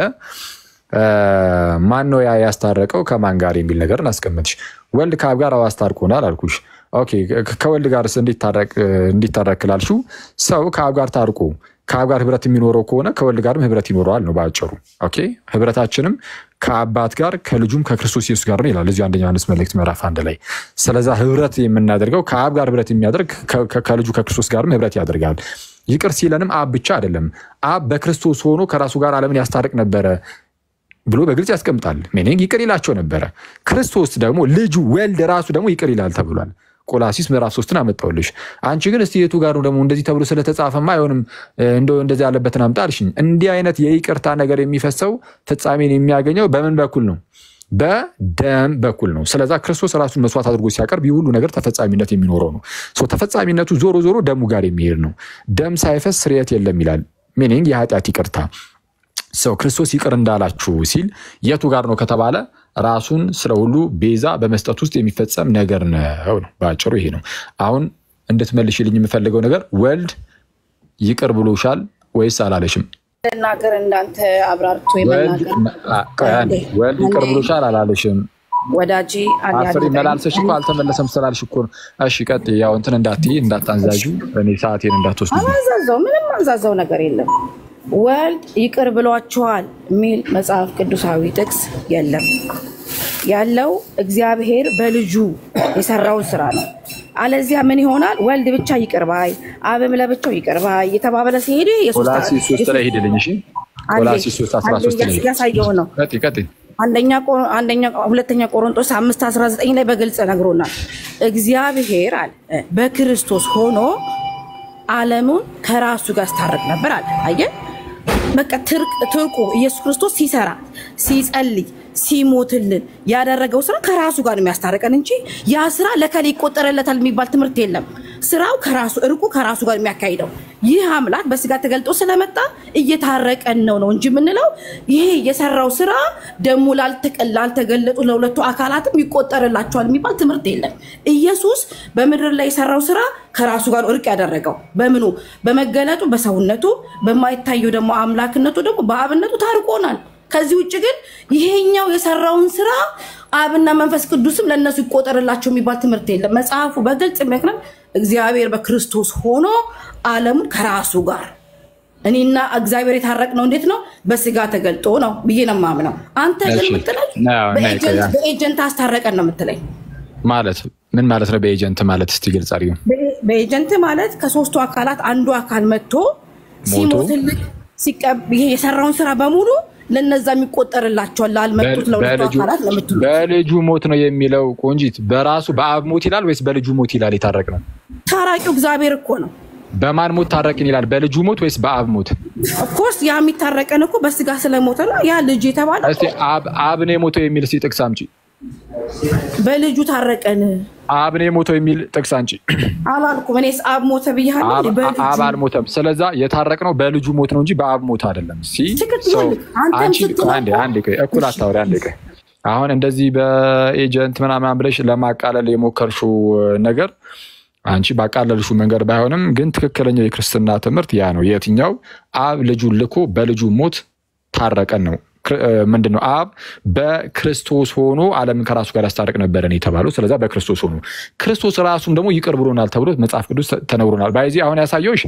ማን ነው ያ ያስታረቀው ከማን ጋር የሚል ነገር እናስቀምጥሽ። ወልድ ከአብ ጋር አዎ አስታርቆናል አልኩሽ። ኦኬ ከ- ከወልድ ጋር እንዲታረቅ ላልሽው ሰው ከአብ ጋር ታርቆ ከአብ ጋር ህብረት የሚኖረው ከሆነ ከወልድ ጋርም ህብረት ይኖረዋል ነው በአጭሩ። ኦኬ ህብረታችንም ከአባት ጋር ከልጁም ከክርስቶስ ኢየሱስ ጋር ነው ይላል እዚሁ አንደኛ ዮሐንስ መልእክት ምዕራፍ አንድ ላይ። ስለዛ ህብረት የምናደርገው ከአብ ጋር ህብረት የሚያደርግ ከ- ከ- ከልጁ ከክርስቶስ ጋርም ህብረት ያደርጋል። ይቅር ሲለንም አብ ብቻ አይደለም፣ አብ በክርስቶስ ሆኖ ከራሱ ጋር ዓለምን ያስታርቅ ነበረ ብሎ በግልጽ ያስቀምጣል። ሚኒንግ ይቅር ይላቸው ነበረ። ክርስቶስ ደግሞ ልጁ ወልድ ራሱ ደግሞ ይቅር ይላል ተብሏል። ቆላሲስ ምዕራፍ ሶስትን አመጣውልሽ። አንቺ ግን እስቲ የቱ ጋር ነው ደግሞ እንደዚህ ተብሎ ስለተጻፈማ አይሆንም እንደው እንደዚህ ያለበትን አምጣ አልሽኝ። እንዲህ አይነት የይቅርታ ነገር የሚፈሰው ፍጻሜን የሚያገኘው በምን በኩል ነው? በደም በኩል ነው። ስለዛ ክርስቶስ ራሱን መስዋዕት አድርጎ ሲያቀርብ ይህ ሁሉ ነገር ተፈጻሚነት የሚኖረው ነው። ሶ ተፈጻሚነቱ ዞሮ ዞሮ ደሙ ጋር የሚሄድ ነው። ደም ሳይፈስ ስርየት የለም ይላል። ሚኒንግ የኃጢአት ይቅርታ ሰው ክርስቶስ ይቅር እንዳላችሁ ሲል የቱ ጋር ነው ከተባለ ራሱን ስለ ሁሉ ቤዛ በመስጠት ውስጥ የሚፈጸም ነገር ነው ነው በአጭሩ ይሄ ነው። አሁን እንድትመልሽልኝ የምፈልገው ነገር ወልድ ይቅር ብሎሻል ወይስ አላለሽም? መናገር እንዳንተ አብራርቶ ወልድ የመናገር አ- ቆይ አንዴ፣ ወልድ ይቅር ብሎሻል አላለሽም? ወዳጄ አፍሪ መላልሰሽ እኮ አልተመለሰም ስላልሽ እኮ ነው። እሺ ቀጥይ። ያው እንትን እንዳትዪ እንዳታንዛዡ፣ እኔ ሰዓቴን እንዳትወስዱ። አላዛዘው ምንም አንዛዛው ነገር የለም። ወልድ ይቅር ብሏቸዋል የሚል መጽሐፍ ቅዱሳዊ ጥቅስ የለም። ያለው እግዚአብሔር በልጁ የሰራውን ስራ ነው። አለዚያ ምን ይሆናል? ወልድ ብቻ ይቅር ባይ፣ አብም ለብቻው ይቅር ባይ የተባበለ ሲሄድ ቆላስይስ ሶስት ላይ ሂድልኝ። እሺ ቆላስይስ ሶስት አስራ ሶስት ላይ ሂድ። ያሳየው ነው። ቀጥይ ቀጥይ። አንደኛ ቆ- አንደኛ ሁለተኛ ቆሮንቶስ አምስት አስራ ዘጠኝ ላይ በግልጽ ነግሮናል። እግዚአብሔር አለ በክርስቶስ ሆኖ ዓለሙን ከራሱ ጋር ያስታርቅ ነበር አለ። አየህ በቃ ትርቅ ትርቁ ኢየሱስ ክርስቶስ ሲሰራ ሲጸልይ ሲሞትልን ያደረገው ስራ ከራሱ ጋር ነው የሚያስታርቀን እንጂ ያ ስራ ለከሌ ይቆጠረለታል የሚባል ትምህርት የለም። ስራው ከራሱ እርቁ ከራሱ ጋር የሚያካሂደው ይህ አምላክ በስጋ ተገልጦ ስለመጣ እየታረቀን ነው ነው እንጂ የምንለው ይሄ የሰራው ስራ ደግሞ ላልተቀ- ላልተገለጡ ለሁለቱ አካላትም ይቆጠርላቸዋል የሚባል ትምህርት የለም። ኢየሱስ በምድር ላይ የሰራው ስራ ከራሱ ጋር ነው እርቅ ያደረገው በምኑ በመገለጡ በሰውነቱ በማይታየው ደግሞ አምላክነቱ ደግሞ በአብነቱ ታርቆናል። ከዚህ ውጭ ግን ይሄኛው የሰራውን ስራ አብና መንፈስ ቅዱስም ለእነሱ ይቆጠርላቸው የሚባል ትምህርት የለም። መጽሐፉ በግልጽ የሚያክረም እግዚአብሔር በክርስቶስ ሆኖ ዓለሙን ከራሱ ጋር እኔና እግዚአብሔር የታረቅነው እንዴት ነው? በስጋ ተገልጦ ነው ብዬ ነው የማምነው። አንተ ግን እሺ። የምትለኝ አዎ፣ እና በኤጀንት- ይቆያል። በኤጀንት አስታረቀን ነው የምትለኝ። ማለት ምን ማለት ነው? በኤጀንት ማለት እስቲ ግልጽ አድርጊው። በ- በኤጀንት ማለት ከሶስቱ አካላት አንዱ አካል መጥቶ ሲሞትልህ ሲቀብ- ይሄ የሰራውን ስራ በሙሉ ለነዛ የሚቆጠርላቸዋል ላልመጡት ለሁለቱ በልጁ- አካላት ለምትሉ በልጁ ሞት ነው የሚለው ቆንጂት፣ በራሱ በአብ ሞት ይላል ወይስ በልጁ ሞት ይላል? የታረቅ ነው ታራቂው እግዚአብሔር እኮ ነው። በማን ሞት ታረቅን ይላል? በልጁ ሞት ወይስ በአብ ሞት? ኦፍኮርስ ያ የሚታረቀን እኮ በስጋ ስለሞተ ነው። ያ ልጅ የተባለ እስቲ አብ አብ ነው የሞተው የሚል እስቲ ጥቅስ አምጪ። በልጁ ታረቀን አብ ነው የሞተው የሚል ጥቅስ አንጪ። አላልኩም። እኔስ አብ ሞተ ብያለሁ። አብ እንዴ? በልጁ አብ አልሞተም። ስለዛ የታረቅ ነው በልጁ ሞት ነው እንጂ በአብ ሞት አይደለም። ሲ ትክክል ሰው ነህ። አንተም አንቺ ስትለው- አንዴ አንዴ ቆይ፣ እኩል አታወሪ። አንዴ ቆይ። አሁን እንደዚህ በኤጀንት ምናምን ብለሽ ለማቃለል የሞከርሽው ነገር አንቺ ባቃለልሽው መንገድ ባይሆንም ግን ትክክለኛው የክርስትና ትምህርት ያ ነው። የትኛው አብ ልጁን ልኮ በልጁ ሞት ታረቀን ነው። ክር- እ፣ ምንድን ነው አብ በክርስቶስ ሆኖ ዓለምን ከራሱ ጋር ያስታርቅ ነበረን የተባለው። ስለዛ በክርስቶስ ሆኖ ክርስቶስ ራሱም ደግሞ ይቅር ብሎናል ተብሎ መጽሐፍ ቅዱስ ተ- ተነግሮናል። ባይዚ አሁን ያሳየውሽ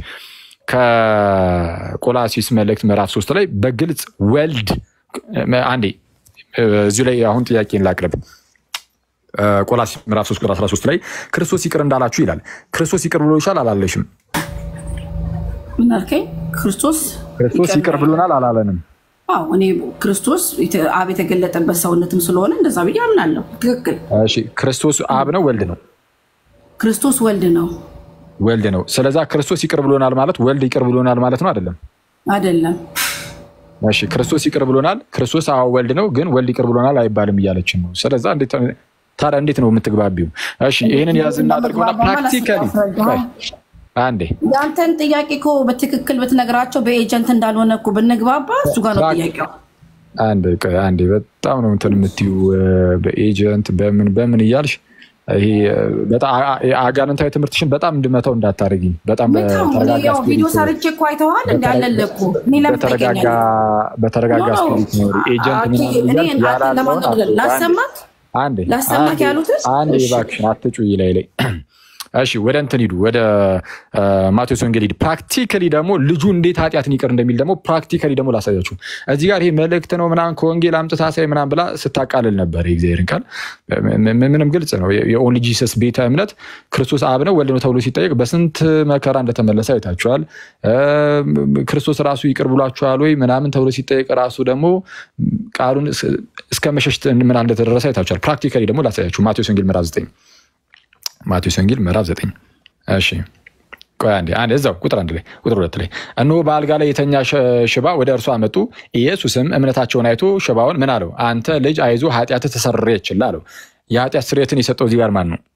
ከቆላሲስ መልእክት ምዕራፍ ሶስት ላይ በግልጽ ወልድ አንዴ እ፣ እዚሁ ላይ አሁን ጥያቄን ላቅርብ። እ፣ ቆላሲስ ምዕራፍ 3 ቁጥር 13 ላይ ክርስቶስ ይቅር እንዳላችሁ ይላል። ክርስቶስ ይቅር ብሎሻል አላለሽም? ምን አልከኝ? ክርስቶስ ክርስቶስ ይቅር ብሎናል አላለንም? አዎ፣ እኔ ክርስቶስ የተ- አብ የተገለጠበት ሰውነትም ስለሆነ እንደዛ ብዬ አምናለሁ። ትክክል። እሺ ክርስቶስ አብ ነው ወልድ ነው? ክርስቶስ ወልድ ነው ወልድ ነው። ስለዛ ክርስቶስ ይቅር ብሎናል ማለት ወልድ ይቅር ብሎናል ማለት ነው አይደለም? አይደለም? እሺ ክርስቶስ ይቅር ብሎናል። ክርስቶስ አዎ ወልድ ነው፣ ግን ወልድ ይቅር ብሎናል አይባልም እያለችን ነው። ስለዛ እንዴት ታዲያ እንዴት ነው የምትግባቢው? እሺ ይህንን ያዝ እናደርገውና ፕራክቲካሊ አንዴ የአንተን ጥያቄ እኮ በትክክል ብትነግራቸው በኤጀንት እንዳልሆነ እኮ ብንግባባ እሱ ጋር ነው ጥያቄው። አንድ ቆይ አንዴ በጣም ነው እንትን የምትዩ በኤጀንት በምን በምን እያልሽ ይሄ በጣም አጋንንታዊ ትምህርትሽን በጣም እንድመታው እንዳታደርጊኝ። በጣም ያው ቪዲዮ ሰርቼ እኮ አይተዋል እንዲ ያለለኩ እኔ ለምን በተረጋጋ በተረጋጋ ስፒሪት ነው ኤጀንት ምናምን እያልሽ ያላለውን አትበይ። ላሰማት አንዴ ላሰማት ያሉትን አንዴ እባክሽን አትጩይ ላይ ላይ እሺ ወደ እንትን ሂዱ፣ ወደ ማቴዎስ ወንጌል ሂድ። ፕራክቲካሊ ደግሞ ልጁ እንዴት ኃጢአትን ይቅር እንደሚል ደግሞ ፕራክቲካሊ ደግሞ ላሳያችሁ። እዚህ ጋር ይሄ መልእክት ነው ምናምን ከወንጌል አምጥታ ሳይ ምናምን ብላ ስታቃልል ነበር። የእግዚአብሔርን ቃል ምንም ግልጽ ነው። የኦንሊ ጂሰስ ቤተ እምነት ክርስቶስ አብ ነው ወልድ ነው ተብሎ ሲጠየቅ በስንት መከራ እንደተመለሰ አይታችኋል። ክርስቶስ ራሱ ይቅር ብሏችኋል ወይ ምናምን ተብሎ ሲጠየቅ ራሱ ደግሞ ቃሉን እስከ መሸሽ ምን እንደተደረሰ አይታችኋል። ፕራክቲካሊ ደግሞ ላሳያችሁ ማቴዎስ ወንጌል ምዕራፍ ዘጠኝ ማቴዎስ ወንጌል ምዕራፍ ዘጠኝ እሺ ቆይ አንዴ አንዴ እዛው ቁጥር አንድ ላይ ቁጥር ሁለት ላይ እነሆ በአልጋ ላይ የተኛ ሽባ ወደ እርሱ አመጡ። ኢየሱስም እምነታቸውን አይቶ ሽባውን ምን አለው? አንተ ልጅ አይዞ ኃጢአትህ ተሰረየችልህ አለው። የኃጢአት ስርየትን የሰጠው እዚህ ጋር ማን ነው?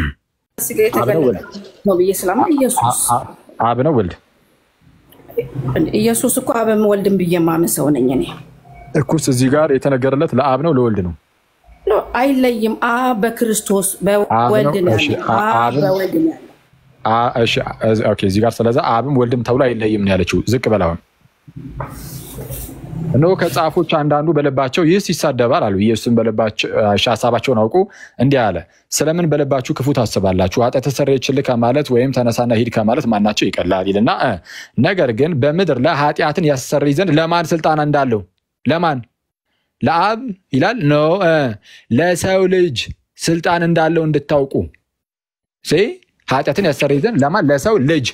ነው ብዬ ስለማ ኢየሱስ አብ ነው ወልድ? ኢየሱስ እኮ አብም ወልድም ብዬ የማምን ሰው ነኝ እኔ። እኩስ እዚህ ጋር የተነገረለት ለአብ ነው ለወልድ ነው? አይለይም። አብ በክርስቶስ በወልድ ነው ያለው። አብ በወልድ ነው ያለው። እዚህ ጋር ስለዛ አብም ወልድም ተብሎ አይለይም ነው ያለችው። ዝቅ በላሁን እነሆ ከጻፎች አንዳንዱ በልባቸው ይህስ ይሳደባል አሉ። ኢየሱስም በልባቸው ሀሳባቸውን አውቁ እንዲህ አለ፣ ስለምን በልባችሁ ክፉ ታስባላችሁ? ኃጢአት ተሰረየችልህ ከማለት ወይም ተነሳና ሂድ ከማለት ማናቸው ይቀላል ይልና ነገር ግን በምድር ላይ ኃጢአትን ያስተሰርይ ዘንድ ለማን ስልጣን እንዳለው ለማን ለአብ ይላል ኖ ለሰው ልጅ ስልጣን እንዳለው እንድታውቁ ኃጢአትን ያስተሰርይ ዘንድ ለማን ለሰው ልጅ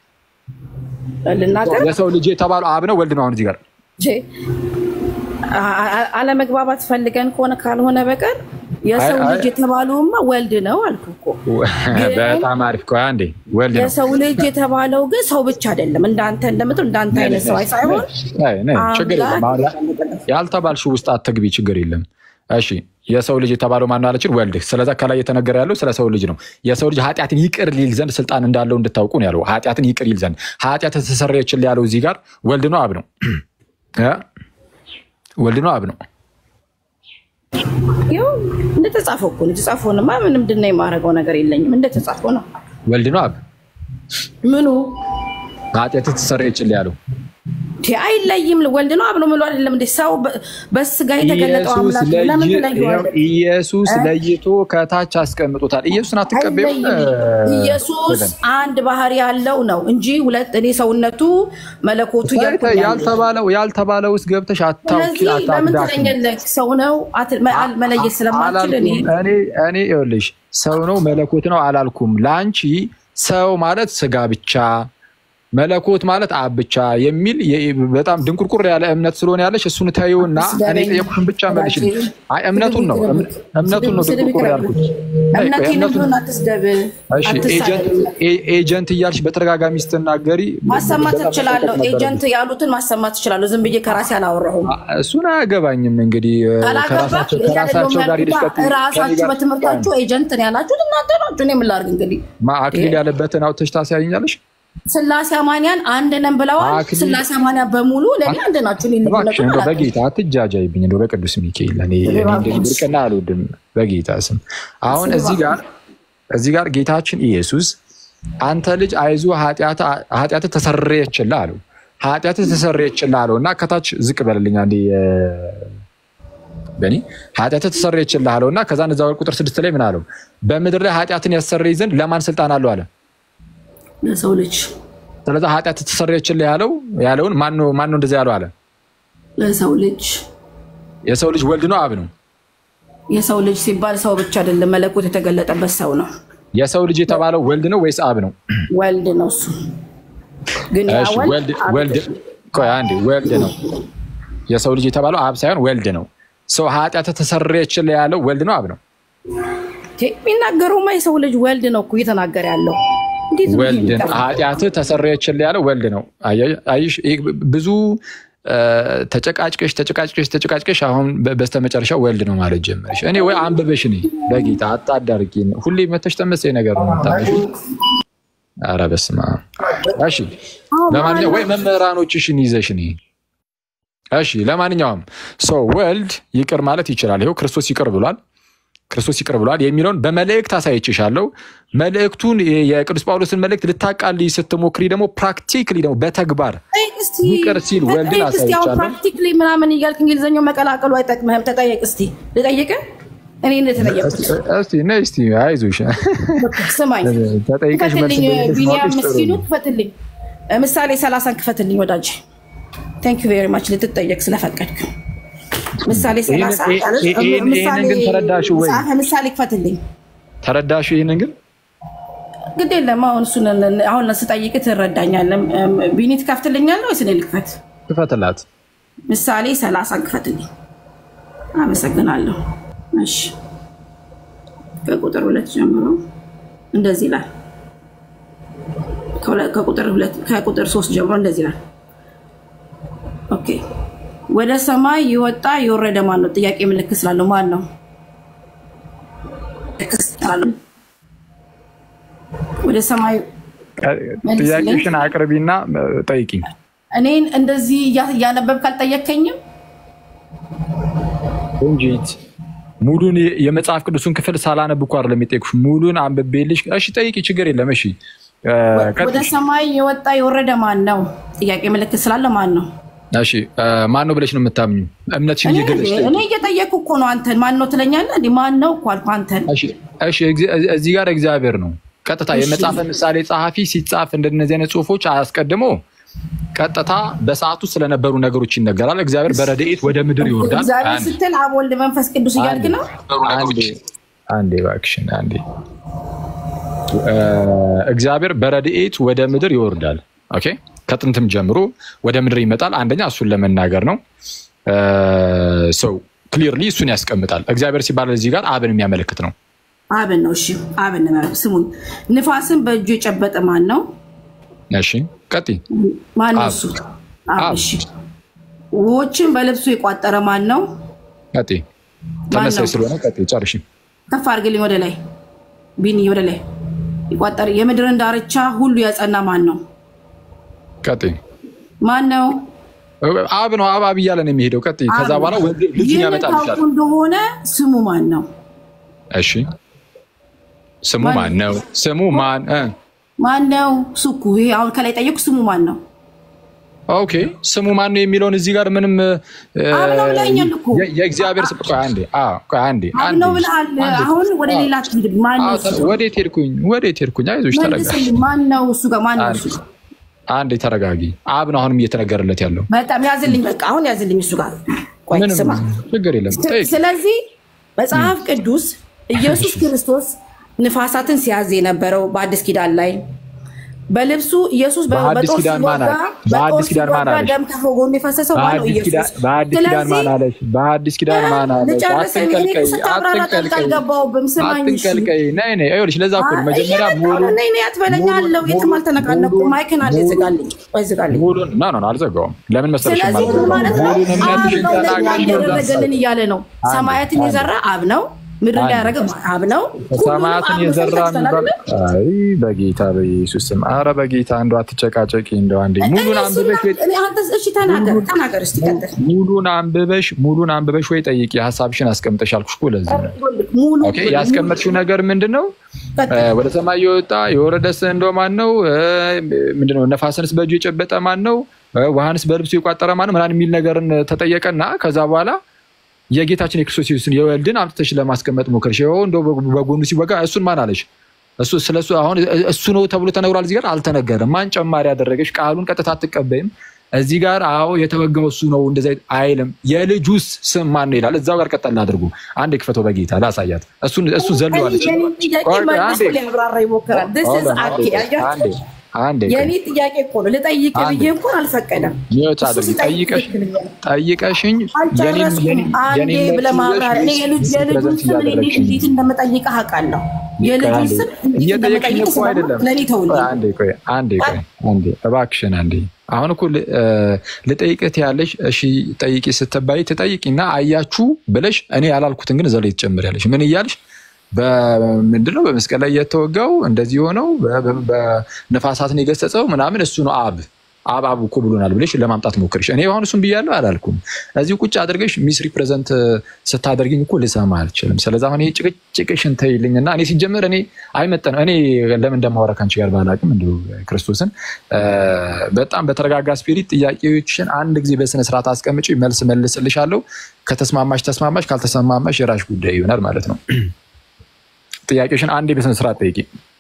ልናገር ለሰው ልጅ የተባለው አብ ነው ወልድ ነው አሁን እዚህ ጋር አለመግባባት ፈልገን ከሆነ ካልሆነ በቀር የሰው ልጅ የተባለውማ ወልድ ነው አልኩ እኮ። በጣም አሪፍ ቆይ አንዴ ወልድ ነው የሰው ልጅ የተባለው ግን ሰው ብቻ አይደለም። እንዳንተ እንደምትል እንዳንተ አይነት ሰው ሳይሆን ችግር የለም ያልተባልሽው ውስጥ አትግቢ፣ ችግር የለም። እሺ የሰው ልጅ የተባለው ማነው አለችን? ወልድ። ስለዛ ከላይ የተነገረ ያለው ስለ ሰው ልጅ ነው። የሰው ልጅ ኃጢአትን ይቅር ሊል ዘንድ ስልጣን እንዳለው እንድታውቁ ነው ያለው። ኃጢአትን ይቅር ይል ዘንድ ኃጢአት ተሰረየችልህ ያለው እዚህ ጋር ወልድ ነው አብ ነው? ወልድ ነው አብ ነው? ይኸው እንደተጻፈው እኮ ነው። የተጻፈውንማ ምንም ድና የማደርገው ነገር የለኝም። እንደተጻፈው ነው። ወልድ ነው አብ ምኑ ኃጢአት ተሰረየችልህ ያለው አይለይም። ወልድ ነው አብ ነው ምሎ አይደለም እንደ ሰው በስጋ የተገለጠው አምላክ ለምን ትለየዋለህ? ኢየሱስ ለይቶ ከታች አስቀምጦታል። ኢየሱስን አትቀበይም? ኢየሱስ አንድ ባህሪ ያለው ነው እንጂ ሁለት እኔ ሰውነቱ መለኮቱ ያልተባለው ያልተባለው ውስጥ ገብተሽ አታውቂ ስለዚህ ለምን ትለኛለህ? ሰው ነው መለየት ስለማችል እኔ እኔ ይኸውልሽ ሰው ነው መለኮት ነው አላልኩም። ለአንቺ ሰው ማለት ስጋ ብቻ መለኮት ማለት አብ ብቻ የሚል በጣም ድንቁርቁር ያለ እምነት ስለሆነ ያለሽ እሱን ተይውና እኔ ጠየቁሽን ብቻ መልሽልኝ። አይ እምነቱን ነው እምነቱን ነው ድንቁርቁር ያልኩት። ኤጀንት እያልሽ በተደጋጋሚ ስትናገሪ ማሰማት እችላለሁ። ኤጀንት ያሉትን ማሰማት እችላለሁ። ዝም ብዬ ከራሴ አላወራሁም። እሱን አያገባኝም። እንግዲህ ከራሳቸው ጋር ራሳችሁ በትምህርታችሁ ኤጀንት ነው ያላችሁት እናንተ ናችሁ። እኔ ምን ላድርግ እንግዲህ አክሊል ያለበትን አውጥተሽ ታሳያኛለሽ። ስላሴ አማንያን አንድ ነን ብለዋል። ስላሴ አማንያን በሙሉ ለእኔ አንድ ናችሁ። እንደው በጌታ አትጃጃይብኝ። እንደው በቅዱስ ሚካኤል እኔ ብርቅና አልወድም። በጌታ ስም አሁን እዚህ ጋር እዚህ ጋር ጌታችን ኢየሱስ አንተ ልጅ አይዞ ኃጢአት ተሰረየችልህ አለው። ኃጢአት ተሰረየችልህ አለው እና ከታች ዝቅ በልልኝ አንዴ በእኔ ኃጢአት ተሰረየችልህ አለው እና ከዛ እዛ ቁጥር ስድስት ላይ ምን አለው? በምድር ላይ ኃጢአትን ያሰረይ ዘንድ ለማን ስልጣን አለው አለ ለሰው ልጅ ስለዚ ኃጢአት ተሰረየችልህ ያለው ያለውን ማን ነው እንደዚያ ያለው አለ? ለሰው ልጅ የሰው ልጅ ወልድ ነው አብ ነው? የሰው ልጅ ሲባል ሰው ብቻ አይደለም፣ መለኮት የተገለጠበት ሰው ነው። የሰው ልጅ የተባለው ወልድ ነው ወይስ አብ ነው? ወልድ ነው። እሱ ግን ያ ወልድ ቆይ አንዴ፣ ወልድ ነው። የሰው ልጅ የተባለው አብ ሳይሆን ወልድ ነው። ሰው ኃጢአት ተሰረየችልህ ያለው ወልድ ነው አብ ነው? የሚናገረውማ የሰው ልጅ ወልድ ነው እኮ እየተናገረ ያለው ወልድ ኃጢአት ተሰረየችልህ ያለው ወልድ ነው። አይሽ ብዙ እ፣ ተጨቃጭቀሽ ተጨቃጭቀሽ ተጨቃጭቀሽ አሁን በ- በስተመጨረሻ ወልድ ነው ማለት ጀመርሽ። እኔ ወይ አንብበሽ እኔ በጌታ አጣዳርቂ ሁሌ መተሽ ተመሳይ ነገር ነው የምታነሺው። ኧረ በስመ አብ። እሺ ለማንኛውም ወይ መምህራኖችሽን ይዘሽ እኔ እሺ ለማንኛውም ሰው ወልድ ይቅር ማለት ይችላል። ይኸው ክርስቶስ ይቅር ብሏል። ክርስቶስ ይቅር ብሏል የሚለውን በመልእክት አሳይችሻለሁ። መልእክቱን የቅዱስ ጳውሎስን መልእክት ልታቃልይ ስትሞክሪ ደግሞ ፕራክቲክሊ ደግሞ በተግባር እስቲ ይቅር ሲል ወልድን ጠይቅ እስቲ። አሁን አሳይቻለሁ። ፕራክቲክሊ ምናምን እያልክ እንግሊዝኛው መቀላቀሉ አይጠቅምህም። ተጠየቅ እስቲ። ልጠይቅህ እኔ እንደተጠየቅኩት እስቲ ነይ እስቲ አይዞሽ ስማኝ። ተጠይቀሽ መልስ ክፈትልኝ፣ እንደሌለሽ ቢኒያም ማወቅሽ ጥሩ ምስኪኑ ነው። ክፈትልኝ። ምሳሌ ሰላሳን ክፈትልኝ ወዳጅ። ቴንክ ዩ ቬሪ ማች ልትጠየቅ ስለፈቀድክ። ምሳሌ ሰላሳ ይሄንን- ይሄንን- ይሄንን ግን ተረዳሽው ወይ? መጽሐፈ ምሳሌ ክፈትልኝ። ተረዳሽ? ይህንን ግን ግድ የለም አሁን እሱን አሁን ስጠይቅ ትረዳኛለህ። ቢኒ ትከፍትልኛለህ ወይስ እኔ ልክፈት? ክፈትላት። ምሳሌ ሰላሳን ክፈትልኝ። አመሰግናለሁ። እሺ ከቁጥር ሁለት ጀምሮ እንደዚህ ይላል። ከሁለ- ከቁጥር ሁለት ከቁጥር ሶስት ጀምሮ እንደዚህ ይላል። ኦኬ ወደ ሰማይ የወጣ የወረደ ማን ነው? ጥያቄ ምልክት ስላለው ማን ነው? ወደ ሰማይ መልስልኝ። ጥያቄሽን አቅርቢና እ፣ ጠይቂኝ። እኔን እንደዚህ እያ- እያነበብክ አልጠየከኝም? ቆንጂት ሙሉን የ- የመጽሐፍ ቅዱስን ክፍል ሳላነብ እኮ አይደለም የጠየኩሽ፣ ሙሉን አንብቤልሽ። እሺ ጠይቂ፣ ችግር የለም። እሺ እ፣ ወደ ቀጥይ። ሰማይ የወጣ የወረደ ማን ነው? ጥያቄ ምልክት ስላለ ማን ነው? እሺ እ፣ ማን ነው ብለሽ ነው የምታምኙ? እምነትሽን እኔ እየገለጽሽ ጠይቂ። እኔ እየጠየኩ እኮ ነው። አንተን ማን ነው ትለኛለህ? እንዲህ ማን ነው እኮ አልኩህ። አንተን እሺ እሺ፣ እግዚ- እዚህ ጋር እግዚአብሔር ነው ቀጥታ የመጽሐፈ ምሳሌ ጸሐፊ ሲጻፍ እንደነዚህ አይነት ጽሁፎች አያስቀድሞ ቀጥታ በሰዓቱ ስለነበሩ ነገሮች ይነገራል። እግዚአብሔር በረድኤት ወደ ምድር ይወርዳል። እግዚአብሔር አንዴ ስትል አብ ወልድ መንፈስ ቅዱስ እያልክ ነው። አንዴ አንዴ እባክሽን አንዴ እ፣ እግዚአብሔር በረድኤት ወደ ምድር ይወርዳል። ኦኬ ከጥንትም ጀምሮ ወደ ምድር ይመጣል። አንደኛ እሱን ለመናገር ነው። ሰው ክሊርሊ እሱን ያስቀምጣል። እግዚአብሔር ሲባል እዚህ ጋር አብን የሚያመለክት ነው። አብን ነው። እሺ አብን ነው። ስሙኝ። ንፋስን በእጁ የጨበጠ ማን ነው? እሺ ቀጥይ። ማን ነው አብ። እሱ? አብ። አብ። እሺ ውኆችን በልብሱ የቋጠረ ማን ነው? ቀጥይ። ተመሳይ ነው? ስለሆነ ቀጥይ። ጨርሺ። ከፍ አድርግልኝ ወደ ላይ ቢኒ፣ ወደ ላይ የቋጠረ የምድርን ዳርቻ ሁሉ ያጸና ማን ነው? ቀጥይ። ማን ነው? አብ ነው። አብ አብ እያለ ነው የሚሄደው። ቀጥይ። ከዛ አብ በኋላ ነው። ወንድ ልጁን ይህንን ያመጣልሻል። ታውቁ እንደሆነ ስሙ ማን ነው? እሺ ስሙ ማን- ማን ነው? ስሙ ማን እ ማን ነው? ሱኩ ይሄ አሁን ከላይ ጠየቁ። ስሙ ማን ነው? ኦኬ ስሙ ማን ነው የሚለውን እዚህ ጋር ምንም እ፣ አብ ነው ብለኸኛል እኮ። የ- የእግዚአብሔር ስም ቆይ አንዴ አ ቆይ አንዴ አብ አንዴ ነው ብለሃል። አንዴ። አሁን ወደ ሌላ ትሄድ። ማን ነው? አ፣ እሱ? ወዴት ሄድኩኝ? ወዴት ሄድኩኝ? አይዞሽ ተረጋጊ። መልስልኝ። ማን ነው እሱ ጋር? ማን ነው እሱ ጋር? አንዴ ተረጋጊ። አብ ነው አሁንም እየተነገረለት ያለው። በጣም ያዝልኝ። በቃ አሁን ያዝልኝ እሱ ጋር። ቆይ ምንም ስማ። ችግር የለም። ጠይቅ። ስለዚህ መጽሐፍ ቅዱስ ኢየሱስ ክርስቶስ ንፋሳትን ሲያዝ የነበረው በአዲስ ኪዳን ላይ በልብሱ ኢየሱስ በ- በአዲስ በጦር ኪዳን ማን ሲወጋ አለ? በጦር በአዲስ ኪዳን ማን ሲወጋ አለሽ? ደም ከጎኑ የፈሰሰው ማነው? በአዲስ ኪዳን ኢየሱስ። በአዲስ ኪዳን ማን ስለዚህ አለሽ? በአዲስ ኪዳን ማን አለሽ? ልጨርስ። እኔ አትንቀልቀይ፣ እኮ ስታብራራ ጣልቃ አትንቀልቀይ፣ አልገባሁብም። ስማኝ እሺ። አትንቀልቀይ። ነይ ነይ፣ ይኸውልሽ ለዛ እኮ ነው መጀመሪያ እየመጣሁ ነው። ሙሉን ነይ ነይ አትበለኝ አለው። የትም አልተነቃነኩም። ማይክን አለ ዝጋልኝ፣ ወይ ዝጋልኝ። ሙሉን ኖ ኖ ኖ፣ አልዘጋውም። ለምን መሰለሽ ስለዚህ ምን የማልዘጋው? ማለት ነው? ሙሉን አብ እምነትሽን ነው ለእኛ ተናግረሽ ያደረገልን እያለ ነው። ሰማያትን የዘራ አብ ነው፣ ምድር ላይ ያደረገ አብ ነው። ሁሉንም ሰማያትን አብ ነው የዘራ ሰጥተናል የሚባል አይደል? አይ በጌታ በኢየሱስ ስም አረ በጌታ እንደው አትጨቃጨቂ እንደው አንዴ ሙሉን እኔ አንብበሽ ወይ እሱን- እኔ አንተ እሺ ተናገር ተናገር እስቲ ቀጥል። ሙሉን አንብበሽ ሙሉን አንብበሽ ወይ ጠይቂ ሀሳብሽን አስቀምጠሽ አልኩሽ እኮ ለዚህ ነው ሙሉ ኦኬ ያስቀመጥሽው ነገር ምንድን ነው ቀጥል። እ፣ ወደ ሰማይ የወጣ የወረደስ እንደው ማን ነው እ፣ ምንድን ነው ነፋስንስ በእጁ የጨበጠ ማን ነው እ፣ ውሃንስ በልብሱ የቋጠረ ማን ነው ምናምን የሚል ነገርን ተጠየቀና ከዛ በኋላ የጌታችን የክርስቶስ ኢየሱስን የወልድን አምጥተሽ ለማስቀመጥ ሞከርሽ ይኸው እንደው በጎኑ ሲወጋ እሱን ማን አለሽ እሱ ስለ እሱ አሁን እሱ ነው ተብሎ ተነግሯል። እዚህ ጋር አልተነገረም። ማን ጨማሪ ያደረገሽ? ቃሉን ቀጥታ አትቀበይም። እዚህ ጋር አዎ የተወጋው እሱ ነው እንደዚ አይልም። የልጁስ ስም ማን ነው ይላል። እዛው ጋር ቀጠል አድርጉ። አንዴ ክፈተው በጌታ ላሳያት። እሱን እሱ ዘለዋለች። የኔ ጥያቄ ቆይ፣ ቆይ፣ መልሶ አንዴ ሊያብራራ ይሞክራል። This is አኬ አያችሁ? አንዴ አንዴ የኔ ጥያቄ እኮ ነው ልጠይቅ አንዴ። ብዬ እንኳን አልፈቀደም። ሚወት እሱ አድርጊ። ሲጠይቅ ጠይቀሽ ትክክለኛ ጠይቀሽኝ የኔን አልጨረስኩም። የኔን አንዴ የኔን ብለህ ማብራሪያ እኔ የልጅ- የልጁን ፕሬዘንት ስም እኔ እንዴት እያደረግሽኝ እንዴት እንደምጠይቅህ አውቃለሁ። የልጁን አንዴ ስም እንዴት እየጠየቅሽኝ እንደምጠይቅህ እኮ አይደለም። ለእኔ ተውልኝ። ቆይ አንዴ ቆይ አንዴ ቆይ አንዴ እባክሽን አንዴ አሁን እኮ ል- እ፣ ልጠይቅህ ያለሽ እሺ ጠይቂ ስትባይ ትጠይቂና አያችሁ ብለሽ እኔ ያላልኩትን ግን እዛ ላይ ትጨምሪያለሽ። ምን እያልሽ በምንድነው በመስቀል ላይ የተወጋው እንደዚህ የሆነው በ- በ- በነፋሳትን የገሰጸው ምናምን እሱ ነው አብ አብ አብ እኮ ብሎናል ብለሽ ለማምጣት ሞክርሽ። እኔ አሁን እሱን ብያለሁ አላልኩም። እዚህ ቁጭ አድርገሽ ሚስ ሪፕሬዘንት ስታደርግኝ እኮ ልሰማ አልችልም። ስለዚህ አሁን ይሄ ጭቅጭቅሽን ተይልኝና እኔ ሲጀምር እኔ አይመጠንም። እኔ ለምን እንደማወራ ከአንቺ ጋር ባላቅም እንዲሁ ክርስቶስን እ፣ በጣም በተረጋጋ ስፒሪት ጥያቄዎችን አንድ ጊዜ በስነስርዓት አስቀምጪ፣ መልስ መልስልሻለሁ። ከተስማማሽ ተስማማሽ፣ ካልተስማማሽ የራሽ ጉዳይ ይሆናል ማለት ነው። ጥያቄዎችን አንዴ በስነስርዓት ጠይቂ።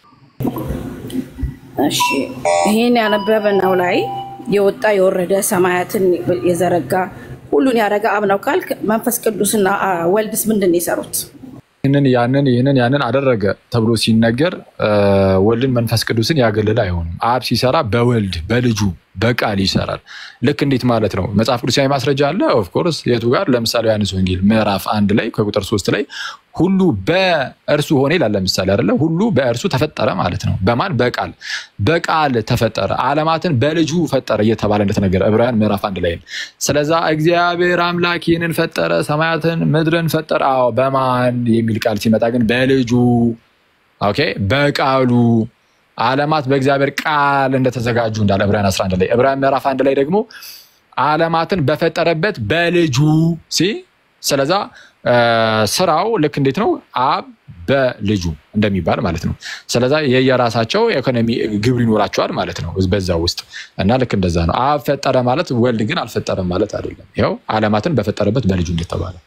እሺ ይህን ያነበብነው ላይ የወጣ የወረደ ሰማያትን የዘረጋ ሁሉን ያደረገ አብ ነው ካልክ መንፈስ ቅዱስና አ፣ ወልድስ ምንድን ነው የሰሩት? ይህንን ያንን ይህንን ያንን አደረገ ተብሎ ሲነገር እ፣ ወልድን መንፈስ ቅዱስን ያገለለ አይሆንም። አብ ሲሰራ በወልድ በልጁ በቃል ይሰራል። ልክ እንዴት ማለት ነው? መጽሐፍ ቅዱሳዊ ማስረጃ አለ። ኦፍኮርስ የቱ ጋር? ለምሳሌ ዮሐንስ ወንጌል ምዕራፍ አንድ ላይ ከቁጥር ሶስት ላይ ሁሉ በእርሱ ሆነ ይላል። ለምሳሌ አይደለ? ሁሉ በእርሱ ተፈጠረ ማለት ነው። በማን በቃል በቃል ተፈጠረ፣ ዓለማትን በልጁ ፈጠረ እየተባለ እንደተነገረ ዕብራውያን ምዕራፍ አንድ ላይ ነው። ስለዛ እግዚአብሔር አምላክ ይህንን ፈጠረ፣ ሰማያትን ምድርን ፈጠረ። አዎ በማን የሚል ቃል ሲመጣ ግን በልጁ ኦኬ፣ በቃሉ ዓለማት በእግዚአብሔር ቃል እንደተዘጋጁ እንዳለ ዕብራውያን 11 ላይ ዕብራውያን ምዕራፍ አንድ ላይ ደግሞ ዓለማትን በፈጠረበት በልጁ ሲ ስለዛ እ፣ ስራው ልክ እንዴት ነው? አብ በልጁ እንደሚባል ማለት ነው። ስለዛ የየራሳቸው ኢኮኖሚ ግብር ይኖራቸዋል ማለት ነው በዛ ውስጥ እና ልክ እንደዛ ነው። አብ ፈጠረ ማለት ወልድ ግን አልፈጠረም ማለት አይደለም። ይኸው ዓለማትን በፈጠረበት በልጁ እንደተባለ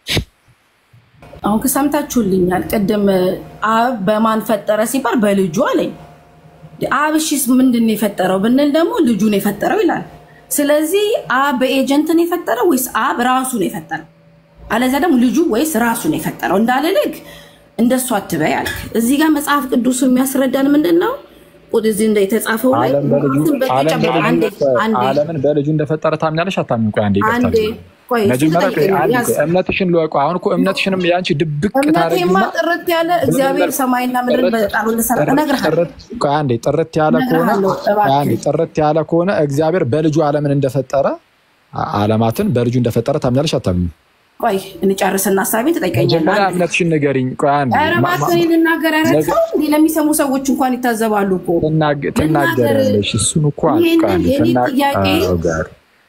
አሁን ከሰምታችሁልኛል። ቅድም አብ በማን ፈጠረ ሲባል በልጁ አለኝ። አብ እሺስ ምንድን ነው የፈጠረው ብንል ደግሞ ልጁ ነው የፈጠረው ይላል። ስለዚህ አብ በኤጀንት ነው የፈጠረው ወይስ አብ ራሱ ነው የፈጠረው? አለዚያ ደግሞ ልጁ ወይስ ራሱ ነው የፈጠረው እንዳልልግ እንደሱ አትበይ አልክ። እዚህ ጋር መጽሐፍ ቅዱሱ የሚያስረዳን ምንድን ነው? ቁጥ እዚህ እንደ የተጻፈው ላይ ዓለም በልጁ ዓለም በተጨባ- አንዴ በልጁ አንዴ ዓለምን በልጁ እንደፈጠረ ታምኛለሽ አታምኚም? ቆይ አንዴ ይቅርታ አንዴ ቆይ እስኪ መጀመሪያ ቆይ ተጠይቀኝ፣ አንዴ ያዝ። ቆይ እምነትሽን ልወቁ። አሁን እኮ እምነትሽንም የአንቺ ድብቅ እምነቴማ ታደርጊና ጥርት ያለ እግዚአብሔር ሰማይና ምድርን በቃሉ እንደሰራ እነግርሃለሁ። ጥርት- ቆይ አንዴ ጥርት ያለ ከሆነ እነግርሃለሁ፣ እባክህ። ቆይ አንዴ ጥርት ያለ ከሆነ እግዚአብሔር በልጁ ዓለምን እንደፈጠረ አ- ዓለማትን በልጁ እንደፈጠረ ታምኛለሽ አታምኚም? ቆይ እንጨርስና ሀሳቤን ትጠይቀኛለህ። መጀመሪያ አንዴ። እምነትሽን ንገሪኝ። ቆይ አንዴ ኧረ ማ- እባክህ ማ- እኔ ልናገር። ኧረ ነገ- ተው እንዴ! ለሚሰሙ ሰዎች እንኳን ይታዘባሉ እኮ። ትናገ- ትናገሪያለሽ። እሱን እኮ ይህን- አንዴ የኔ ትና- ጥያቄ አዎ ጋር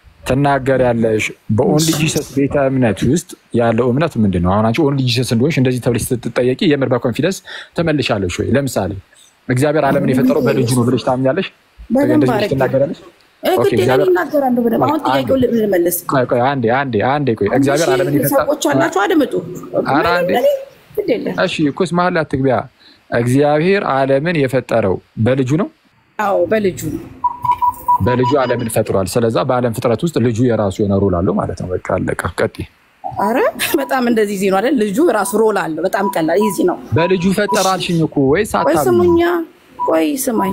ትናገሪያለሽ። በኦንሊ ጂሰስ ቤተ እምነት ውስጥ ያለው እምነት ምንድን ነው? አሁን አንቺ ኦንሊ ጂሰስ እንደሆንሽ እንደዚህ ተብለሽ ስትጠየቂ የምር በኮንፊደንስ ትመልሻለሽ ወይ? ለምሳሌ እግዚአብሔር ዓለምን የፈጠረው በልጁ ነው ብለሽ ታምኛለሽ? በደንብ እንደዚህ ብለሽ አድርጌ። ትናገሪያለሽ? እ፣ ኦኬ፣ ግዴታ እግዚአብሔር- ይናገራለሁ በደንብ። አሁን ጥያቄውን ልመልስ። ቆይ ቆይ አንዴ አንዴ አንዴ ቆይ እግዚአብሔር አንድ ዓለምን ሺህ የፈጠረው ሰዎች አላችሁ አድምጡ። ኧረ አንዴ። እኔ ግድ የለም። እሺ እኮስ መሀል ላይ አትግቢያ። እግዚአብሔር ዓለምን የፈጠረው በልጁ ነው አዎ በልጁ ነው። በልጁ ዓለምን ፈጥሯል። ስለዛ በዓለም ፍጥረት ውስጥ ልጁ የራሱ የሆነ ሮል አለው ማለት ነው። በቃ አለቀ። ቀጥይ። አረ በጣም እንደዚህ ዚ ነው አይደል? ልጁ ራሱ ሮል አለው። በጣም ቀላል ይዚ ነው። በልጁ ፈጠረ አልሽኝ እኮ ወይስ ቆይ አታምኚም? ስሙኛ፣ ቆይ ስማኝ።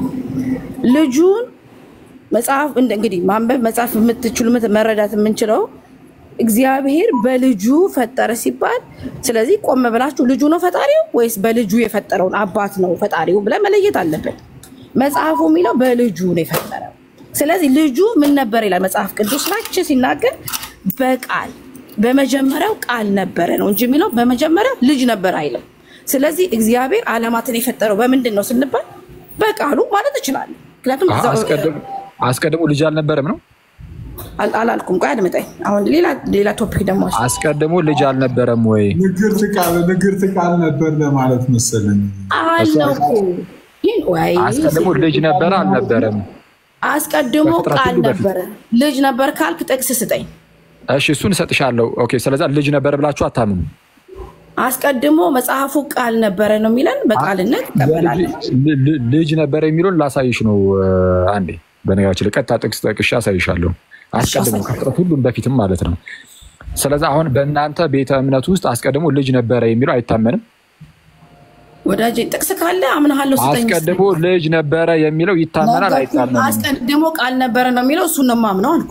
ልጁን መጽሐፍ እንደ እንግዲህ ማንበብ መጽሐፍ የምትችሉ ምት- መረዳት የምንችለው እግዚአብሔር በልጁ ፈጠረ ሲባል፣ ስለዚህ ቆም ብላችሁ ልጁ ነው ፈጣሪው ወይስ በልጁ የፈጠረውን አባት ነው ፈጣሪው ብለን መለየት አለብን። መጽሐፉ የሚለው በልጁ ነው የፈጠረው። ስለዚህ ልጁ ምን ነበር ይላል መጽሐፍ ቅዱስ ላች ሲናገር በቃል በመጀመሪያው ቃል ነበረ ነው እንጂ የሚለው በመጀመሪያው ልጅ ነበር አይልም። ስለዚህ እግዚአብሔር ዓለማትን የፈጠረው በምንድን ነው ስንባል በቃሉ ማለት እችላለሁ። ምክንያቱም አሀ፣ እዛው- አስቀድሞ- አስቀድሞ ልጅ አልነበረም ነው? አል- አላልኩም። ቆይ አድምጠኝ። አሁን ሌላ ሌላ ቶፒክ ደግሞ አስ- አስቀድሞ ልጅ አልነበረም ወይ? ንግርት ቃል ንግርት ቃል ነበር ለማለት መሰለኝ። አለው እኮ ይህን ወይ አስቀድሞ ልጅ ነበረ አልነበረም? አስቀድሞ ከፍጥረት ቃል ሁሉ በፊት። ነበረ። ልጅ ነበር ካልክ ጥቅስ ስጠኝ። እሺ እሱን እሰጥሻለሁ። ኦኬ፣ ስለዛ ልጅ ነበረ ብላችሁ አታምኑ። አስቀድሞ መጽሐፉ ቃል ነበረ ነው የሚለን። በቃልነት ይቀበላለን። ል- ል- ልጅ ነበረ የሚለውን ላሳይሽ ነው። እ፣ አንዴ በነገራችን ላይ ቀጥታ ጥቅስ ጠቅሼ አሳይሻለሁ። አስቀድሞ ከፍጥረት ሁሉም በፊትም ማለት ነው። ስለዚ አሁን በእናንተ ቤተ እምነት ውስጥ አስቀድሞ ልጅ ነበረ የሚለው አይታመንም። ወዳጄ ጥቅስ ካለ አምናሃለሁ ስጠኝ። አስቀድሞ ልጅ ነበረ የሚለው ይታመናል አይታመንም? አስቀድሞ ቃል ነበረ ነው የሚለው። እሱን ነው የማምነው አልኩ።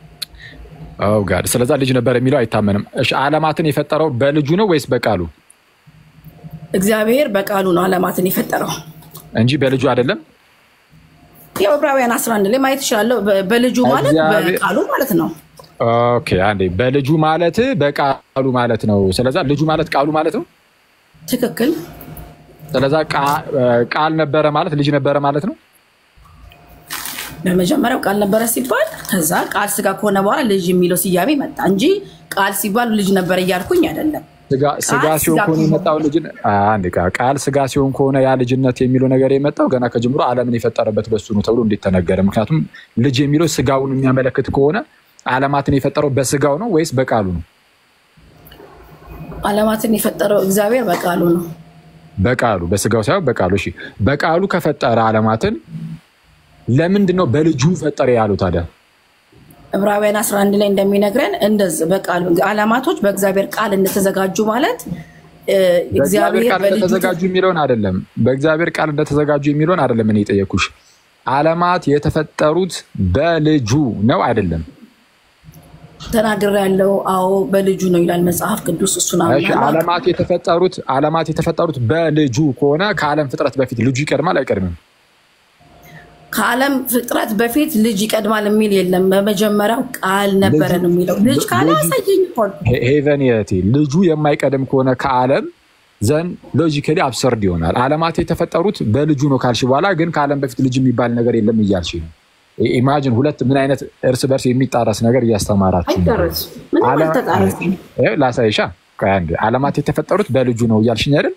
ኦ ጋድ ስለዛ ልጅ ነበረ የሚለው አይታመንም። እሺ ዓለማትን የፈጠረው በልጁ ነው ወይስ በቃሉ እግዚአብሔር በቃሉ ነው ዓለማትን የፈጠረው። እንጂ በልጁ አይደለም? ያው ዕብራውያን 11 ላይ ማየት ይችላለሁ። በ- በልጁ ማለት እግዚአብሔር- በቃሉ ማለት ነው። ኦኬ አንዴ በልጁ ማለት በቃሉ ማለት ነው። ስለዛ ልጁ ማለት ቃሉ ማለት ነው። ትክክል። ስለዛ ቃ- ቃል ነበረ ማለት ልጅ ነበረ ማለት ነው። በመጀመሪያው ቃል ነበረ ሲባል ከዛ ቃል ስጋ ከሆነ በኋላ ልጅ የሚለው ስያሜ መጣ እንጂ ቃል ሲባል ልጅ ነበረ እያልኩኝ አይደለም። ስጋ- ስጋ ቃል ሲሆን ስጋ ከሆነ ከሆነ- የመጣው ልጅ አንድ ቃል ስጋ ሲሆን ከሆነ ያ ልጅነት የሚለው ነገር የመጣው ገና ከጀምሮ ዓለምን የፈጠረበት በሱ ነው ተብሎ እንዴት ተነገረ? ምክንያቱም ልጅ የሚለው ስጋውን የሚያመለክት ከሆነ ዓለማትን የፈጠረው በስጋው ነው ወይስ በቃሉ ነው? ዓለማትን የፈጠረው እግዚአብሔር በቃሉ ነው። በቃሉ በስጋው ሳይሆን በቃሉ። እሺ በቃሉ ከፈጠረ ዓለማትን ለምንድን ነው በልጁ ፈጠረ ያለው ታዲያ? ዕብራውያን 11 ላይ እንደሚነግረን እንደዚህ በቃሉ ዓለማቶች በእግዚአብሔር ቃል እንደተዘጋጁ ማለት እ፣ በእግዚአብሔር እግዚአብሔር ቃል በልጁ እንደተዘጋጁ የሚለውን አይደለም። በእግዚአብሔር ቃል እንደተዘጋጁ የሚለውን አይደለም። እኔ የጠየኩሽ ዓለማት የተፈጠሩት በልጁ ነው አይደለም? ተናግር ያለው አዎ በልጁ ነው ይላል መጽሐፍ ቅዱስ። እሱን እሺ አምናለሁ። ዓለማት የተፈጠሩት ዓለማት የተፈጠሩት በልጁ ከሆነ ከዓለም ፍጥረት በፊት ልጁ ይቀድማል አይቀድምም? ከዓለም ፍጥረት በፊት ልጅ ይቀድማል የሚል የለም። በመጀመሪያው ቃል ነበረ ነው የሚለው። ልጅ ካለ ልጁ- አሳየኝ እኮ ነው። ሄ- ሄቨን የቴ ልጁ የማይቀድም ከሆነ ከዓለም ዘን ሎጂካሊ አብሰርድ ይሆናል። ዓለማት የተፈጠሩት በልጁ ነው ካልሽ በኋላ ግን ከዓለም በፊት ልጅ የሚባል ነገር የለም እያልሽ ነው። ኢ- ኢማጂን ሁለት ምን አይነት እርስ በርስ የሚጣረስ ነገር እያስተማራችሁ ነው። አይደረስም። ምንም ዓለም- አልተጣረስም። ይኸው ላሳይሻ። ቆይ አንዴ። ዓለማት የተፈጠሩት በልጁ ነው እያልሽኝ አይደል?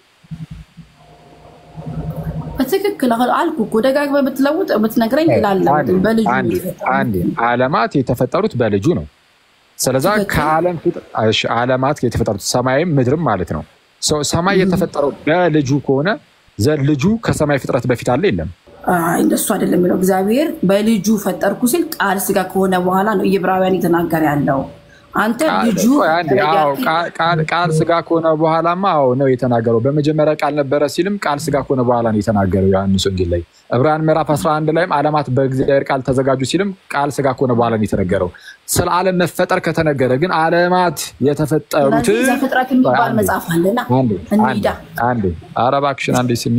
በትክክል አሁን አልኩ እኮ ደጋግመህ ብትለውጥ ብትነግረኝ ይላለ አንዴ፣ በልጁ ነው አንዴ፣ የተፈጠረው። አንዴ። ዓለማት የተፈጠሩት በልጁ ነው። ስለዛ ትክክል። ከዓለም ፍጥ- እሺ፣ ዓለማት የተፈጠሩት ሰማይም ምድርም ማለት ነው። ሰው ሰማይ የተፈጠረው በልጁ ከሆነ ዘ ልጁ ከሰማይ ፍጥረት በፊት አለ የለም? አይ እንደሱ አይደለም የሚለው እግዚአብሔር በልጁ ፈጠርኩ ሲል ቃል ስጋ ከሆነ በኋላ ነው ዕብራውያን እየተናገረ ያለው። አንተ ልጁ ቆይ አንዴ፣ አዎ፣ ቃል- ቃል- ቃል ስጋ ከሆነ በኋላማ አዎ ነው የተናገረው። በመጀመሪያ ቃል ነበረ ሲልም ቃል ስጋ ከሆነ በኋላ ነው የተናገረው ዮሐንስ ወንጌል ላይ። ዕብራውያን ምዕራፍ 11 ላይም ዓለማት በእግዚአብሔር ቃል ተዘጋጁ ሲልም ቃል ስጋ ከሆነ በኋላ ነው የተነገረው። ስለ ዓለም መፈጠር ከተነገረ ግን ዓለማት የተፈጠሩት ስለዚህ ዘፍጥረት የሚባል አንዴ፣ መጽሐፍ አለና አንዴ፣ እንሂዳ። አንዴ፣ ኧረ እባክሽን አንዴ ስሚ።